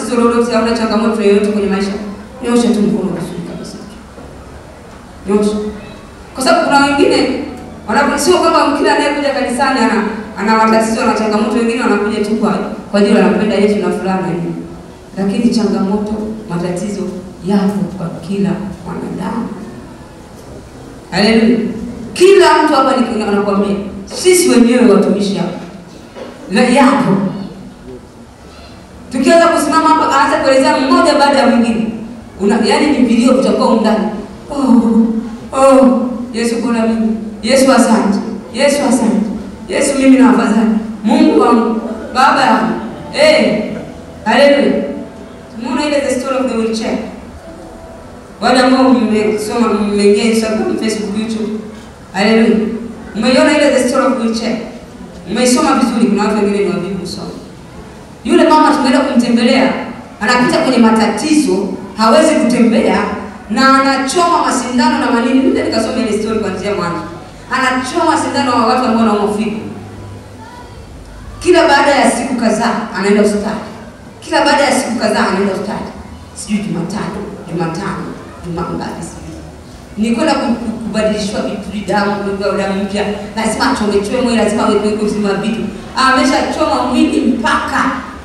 tatizo lolote au una changamoto yoyote kwenye maisha, nyosha tu mkono vizuri kabisa, nyosha, kwa sababu kuna wengine wanapo, sio kwamba kila anayekuja kanisani ana ana matatizo na changamoto. Wengine wanakuja tu kwa kwa ajili wanampenda Yesu na fulana hivi, lakini changamoto, matatizo yapo kwa kila mwanadamu. Haleluya! Kila mtu hapa ni anakuambia, sisi wenyewe watumishi hapa na yapo. Tukianza kusimama hapa, aanza kuelezea mmoja baada ya mwingine, una yaani ni vilio vitakuwa undani. Oh, oh, Yesu kuna mimi, Yesu asante, Yesu asante, Yesu mimi na afadhali, Mungu wangu, baba yangu, eh, haleluya. Tumeona ile the story of the wheelchair wale ambao mmesoma mmeingia Instagram, Facebook, YouTube. Haleluya. Umeiona ile the story of wheelchair? Umeisoma vizuri, kuna watu wengine ni wavivu kusoma. Yule mama tumeenda kumtembelea, anapita kwenye matatizo, hawezi kutembea na anachoma masindano na manini. Mimi nikasoma ile story kuanzia mwanzo. Anachoma sindano wa watu ambao wanaumwa figo. Kila baada ya siku kadhaa anaenda hospitali. Kila baada ya siku kadhaa anaenda hospitali. Sijui Jumatatu, Jumatano, Jumangapi sijui. Ni kwenda ku- ku- kubadilishwa vitu damu, kupewa damu mpya, lazima achomechewe mwili, lazima awekwe uzima vitu. Ameshachoma mwili mpaka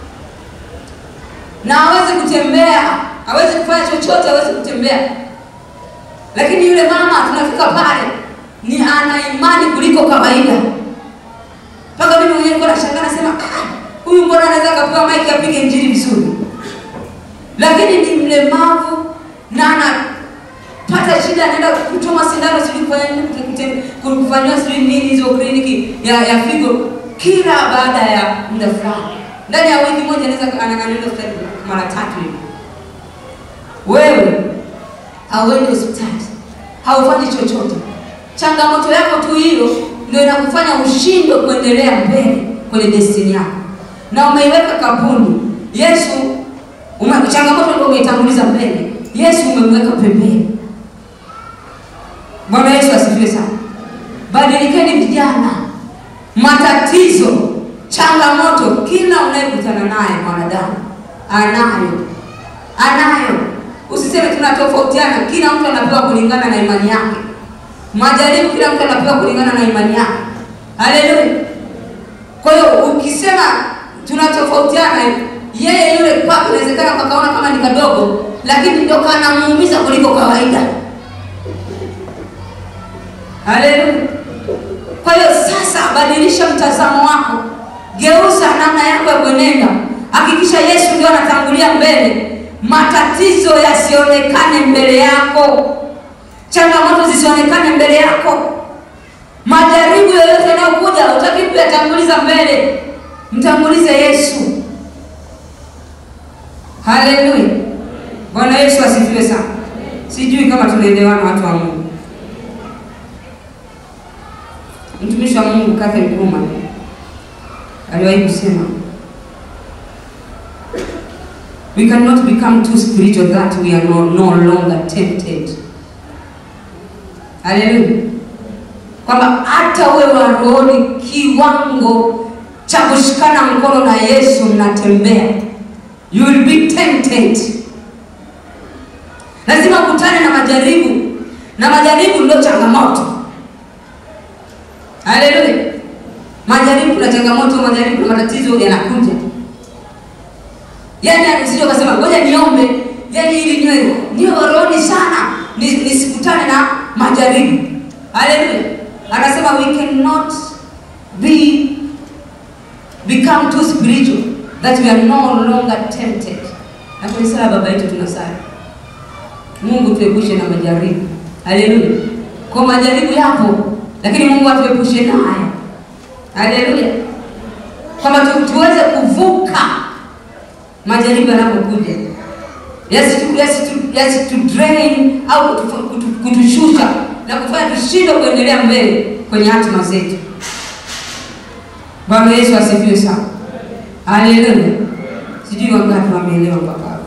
na hawezi kutembea, hawezi kufanya chochote, hawezi kutembea. Lakini yule mama tunafika pale ni ana imani kuliko kawaida, mpaka mimi mwenyewe nilikuwa nashangaa, nasema "Ah, huyu mbona anaweza akapewa maiki apige injili vizuri, lakini ni mlemavu na anapata shida, anaenda kuchoma sindano, sijui kufanya nini, kute- kute- kufanyiwa sijui nini hizo kliniki ya, ya figo kila baada ya muda fulani. Ndani ya wiki moja anaweza ana- anaenda hospitali mara tatu hivi. Wewe hauendi hospitali, haufanyi chochote, changamoto yako tu hiyo ndio inakufanya ushindwe kuendelea mbele kwenye destiny yako, na umeiweka kampuni Yesu ume, changamoto ndio umeitanguliza mbele, Yesu umemweka pembeni. Bwana Yesu asifiwe sana. Badilikeni vijana, matatizo, changamoto, kila unayekutana naye mwanadamu anayo, anayo. Usiseme tunatofautiana, kila mtu anapewa kulingana na imani yake. Majaribu kila mtu anapewa kulingana na imani yake. Haleluya. Kwa hiyo ukisema tunatofautiana, yeye yule kwake inawezekana kakaona kama ni kadogo, lakini ndio kanamuumiza kuliko kawaida. Haleluya. Kwa hiyo sasa, badilisha mtazamo wako, geuza namna yako ya kuenenda. Hakikisha Yesu ndio anatangulia mbele, matatizo yasionekane mbele yako, changamoto zisionekane mbele yako, majaribu yoyote yanayokuja utaki kuyatanguliza mbele, mtangulize Yesu. Haleluya. Bwana Yesu asifiwe sana. Sijui kama tunaelewana watu wa Mungu. Mtumishi wa Mungu Catherine Kuhlman aliwahi kusema we cannot become too spiritual that we are no, no longer tempted. Haleluya, kwamba hata uwe wa rohoni kiwango cha kushikana mkono na Yesu, mnatembea, you will be tempted. Lazima ukutane na majaribu, na majaribu ndio changamoto. Haleluya. Majaribu na changamoto, majaribu na matatizo yanakuja. Yaani usije ukasema ngoja niombe, yaani ili niwe niwe rohoni sana, ni- nisikutane na majaribu. Haleluya. Anasema we cannot be become too spiritual that we are no longer tempted. Na kwenye sala ya baba yetu tunasali. Mungu tuepushe na majaribu. Haleluya. Kwa majaribu yapo, lakini Mungu atuepushe nayo. Haleluya. Kwamba tu, tuweze kuvuka majaribu yanapokuja. Yasitu yasitu yasitu drain au kutu- kutu- kutushusha na kufanya tushindwe kuendelea mbele kwenye hatima zetu. Bwana Yesu asifiwe sana. Haleluya. Sijui wangapi wameelewa mpaka hapo.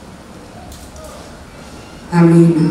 Amina.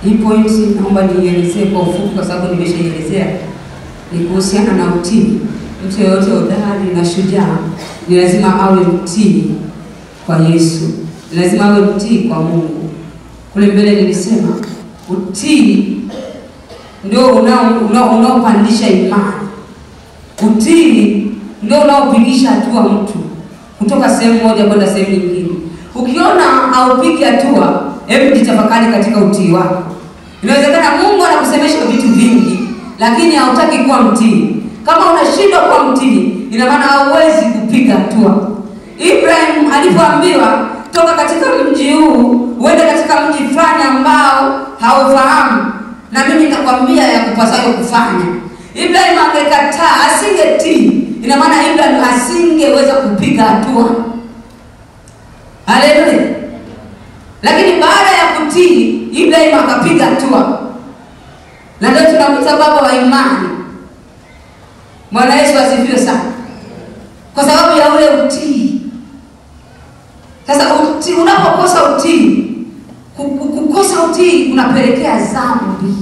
Hii point naomba niielezee kwa ufupi, kwa sababu nimeshaielezea. Ni kuhusiana na utii. Mtu yeyote hodari na shujaa ni lazima awe mtii kwa Yesu, ni lazima awe mtii kwa Mungu. Kule mbele nilisema utii ndio unao- unao- unaopandisha imani. Utii ndio unaopigisha hatua mtu kutoka sehemu moja kwenda sehemu nyingine. Ukiona haupigi hatua, hebu jitafakari katika utii wako. Inawezekana Mungu anakusemesha vitu vingi, lakini hautaki kuwa mtii. Kama unashindwa kuwa mtii, ina maana hauwezi kupiga hatua. Ibrahim alipoambiwa toka katika mji huu uende katika mji fulani ambao haufahamu, na mimi nitakwambia ya kupasayo kufanya. Ibrahim angekataa, asingetii, ina maana Ibrahim asingeweza kupiga hatua. Haleluya! Lakini baada ya kutii, Ibrahim akapiga hatua, na ndio tunamwita baba wa imani. Bwana Yesu asifiwe sana, kwa sababu ya ule utii. Sasa utii, unapokosa utii, ku- ku- kukosa utii kunapelekea dhambi,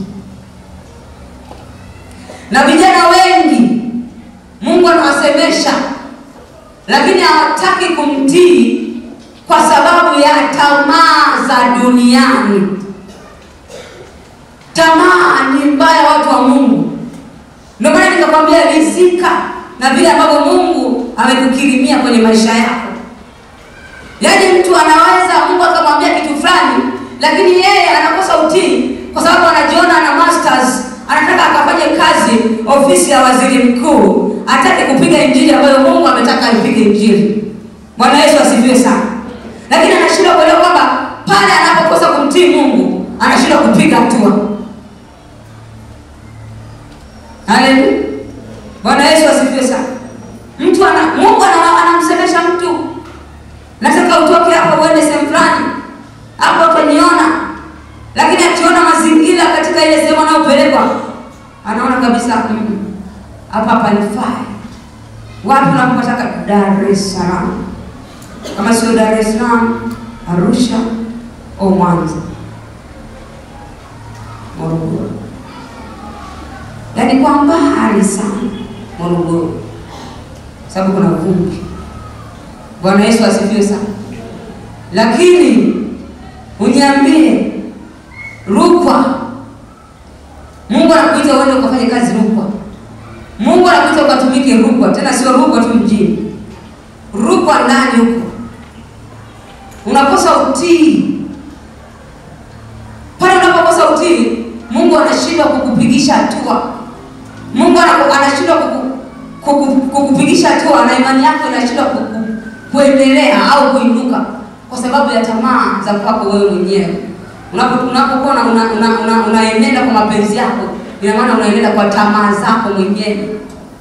na vijana wengi Mungu anawasemesha, lakini hawataki kumtii kwa sababu ya tamaa za duniani. Tamaa ni mbaya, watu wa Mungu. Ndio maana nikakwambia rizika na vile ambavyo Mungu amekukirimia kwenye maisha yako. Yaani mtu anaweza Mungu akamwambia kitu fulani, lakini yeye anakosa utii kwa sababu anajiona ana masters, anataka akafanye kazi ofisi ya waziri mkuu, hataki kupiga injili ambayo Mungu ametaka aipige injili. Bwana Yesu asifiwe sana. Lakini anashindwa kuelewa kwamba pale anapokosa kumtii Mungu, anashindwa kupiga hatua. Haleluya. Bwana Yesu asifiwe sana. Mtu ana Mungu ana- anamsemesha mtu. Nataka utoke hapo uende sehemu fulani. Hapo utaniona. Lakini akiona mazingira katika ile sehemu anayopelekwa, anaona kabisa "Mm, hapa hapa nifai. Wapi unapotaka? Dar es Salaam. Kama sio Dar es Salaam, Arusha au Mwanza. Morogoro. yaani kwa mbali sana Morogoro, sababu kuna vumbi. Bwana Yesu asifiwe sana. Lakini uniambie, Rukwa, Mungu anakuita uende ukafanye kazi Rukwa. Mungu anakuita ukatumike Rukwa, tena sio Rukwa tu mjini, Rukwa ndani huko, unakosa utii. Pale unapokosa utii, Mungu anashindwa kukupigisha hatua. Mungu anaku- anashindwa kuku- kuku- kukupigisha hatua, na imani yako inashindwa kuku- kuendelea au kuinuka kwa sababu ya tamaa za kwako wewe mwenyewe. Unapo- Unapokuwa una, una, una, una, unaenenda kwa mapenzi yako, ina maana unaenenda kwa tamaa zako mwenyewe.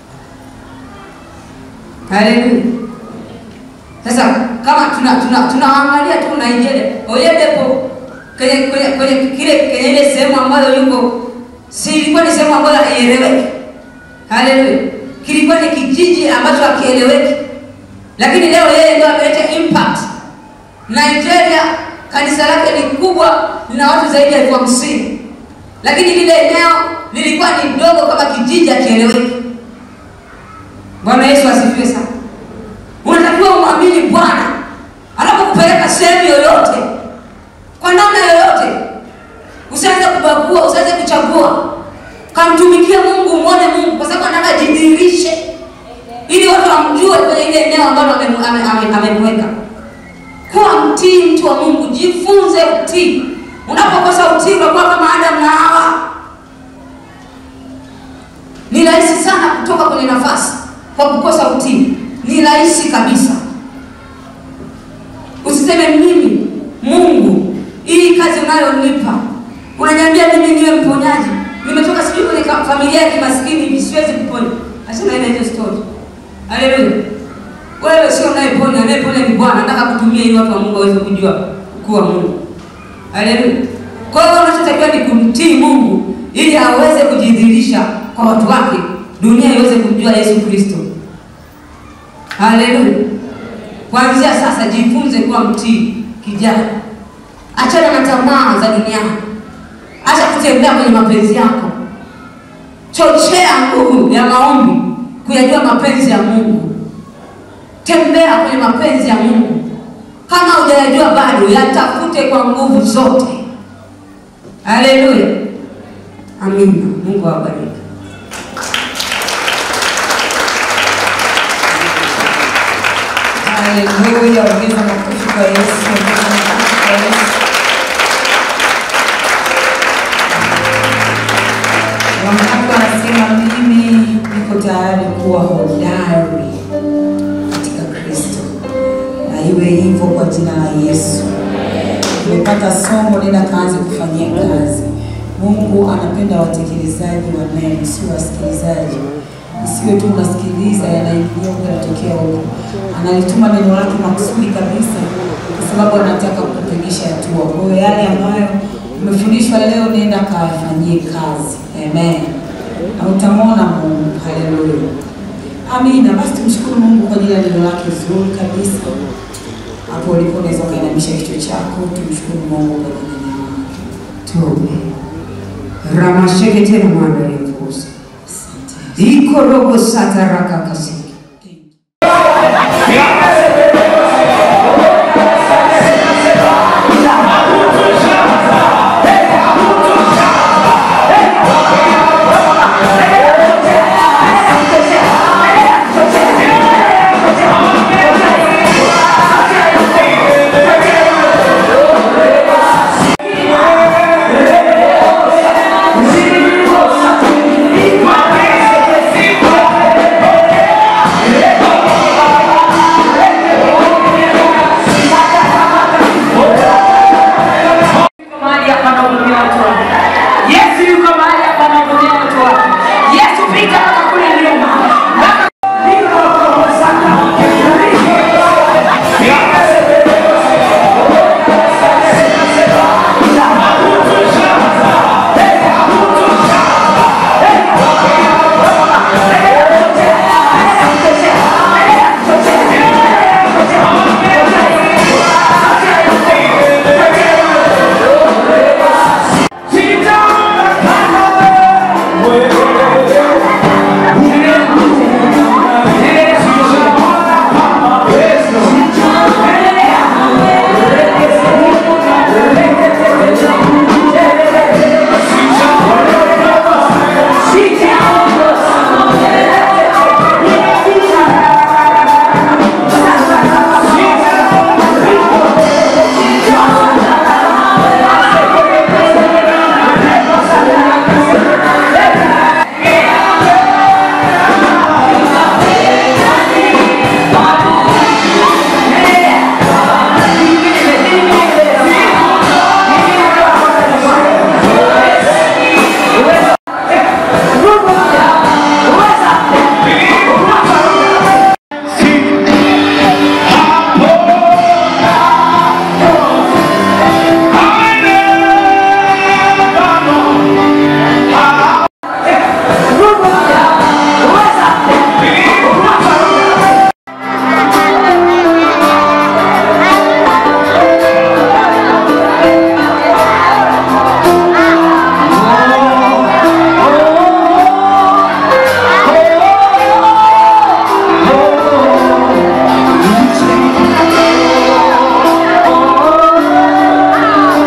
Haleluya. Sasa kama tuna tuna tunaangalia tu Nigeria, Oyedepo kwenye kwenye kwenye kile kwenye ile sehemu ambayo yuko si ilikuwa ni sehemu ambayo haieleweki. Haleluya. Kilikuwa ni kijiji ambacho hakieleweki. Lakini leo yeye ndio ameleta impact. Nigeria kanisa lake ni kubwa, lina watu zaidi ya elfu hamsini. Lakini lile eneo lilikuwa ni dogo kama kijiji hakieleweki. Bwana Yesu asifiwe sana. Unatakiwa umwamini Bwana anapokupeleka sehemu yoyote, kwa namna yoyote. Usianze kubagua, usianze kuchagua, kamtumikie Mungu, umwone Mungu, kwa sababu anataka ajidhihirishe, ili watu wamjue kwenye ile eneo ambalo amemu- ame- ame- amemweka. Kuwa mtii, mtu wa Mungu, jifunze utii. Unapokosa utii, unakuwa kama Adamu na Hawa. Ni rahisi sana kutoka kwenye nafasi kwa kukosa utii, ni rahisi kabisa. Usiseme mimi Mungu, hii kazi unayonipa unaniambia mimi niwe mponyaji, nimetoka sijui kwenye ka- familia ya kimaskini hivi, siwezi kuponya. Achana ile hiyo story. Haleluya. Wewe sio unayeponya, anayeponya ni Bwana. Nataka kutumia ili watu wa Mungu waweze kujua kuwa Mungu. Haleluya. Kwa hiyo unachotakiwa ni kumtii Mungu ili aweze kujidhihirisha kwa watu wake, dunia iweze kumjua Yesu Kristo. Haleluya. Kuanzia sasa jifunze kuwa mtii kijana. Achana na tamaa za duniani. acha kutembea kwenye mapenzi yako, chochea nguvu ya maombi kuyajua mapenzi ya Mungu. Tembea kwenye mapenzi ya Mungu. Kama hujayajua bado, yatafute kwa nguvu zote. Haleluya, amina. Mungu awabariki. Haleluya, ongeza makofi kwa Yesu, ongeza makofi kwa Yesu. Wangapi wanasema mimi niko tayari kuwa hodari katika Kristo, na iwe hivyo kwa jina la Yesu. Umepata somo, nenda kaanze kufanyia kazi. Mungu anapenda watekelezaji wa neno, sio wasikilizaji. Isiwe tu unasikiliza yanaingia huko yanatokea huko. Analituma neno lake makusudi kabisa, kwa sababu anataka kukupigisha hatua. Kwa hiyo yale ambayo umefundishwa leo, nenda kayafanyie kazi. Amen, na utamwona Mungu. Haleluya, amina. Basi tumshukuru Mungu kwa ajili ya neno lake zuri kabisa. Hapo ulipo unaweza ukainamisha kichwa chako, tumshukuru Mungu kwa ajili ya neno lake. Tuombe. Ramasheke tena mwana yefuza Asante. iko rogo sata raka kasiki mahali hapa anahudumia watu wake. Yesu yuko mahali hapa anahudumia watu wake. Yesu pita mpaka kule nyuma. Mpaka-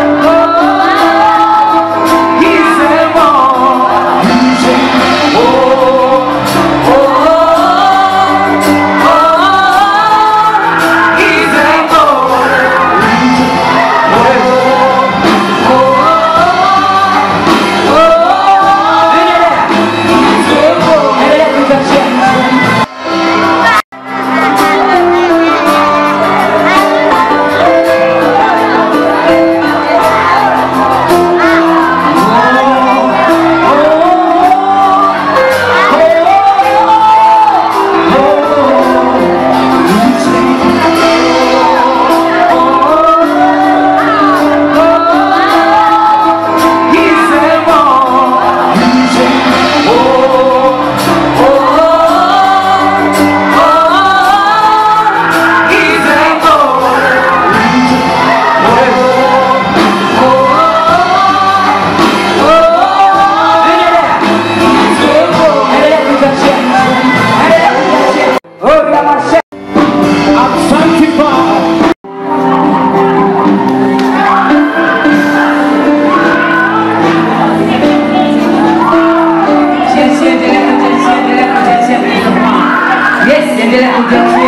Oh endelea kuja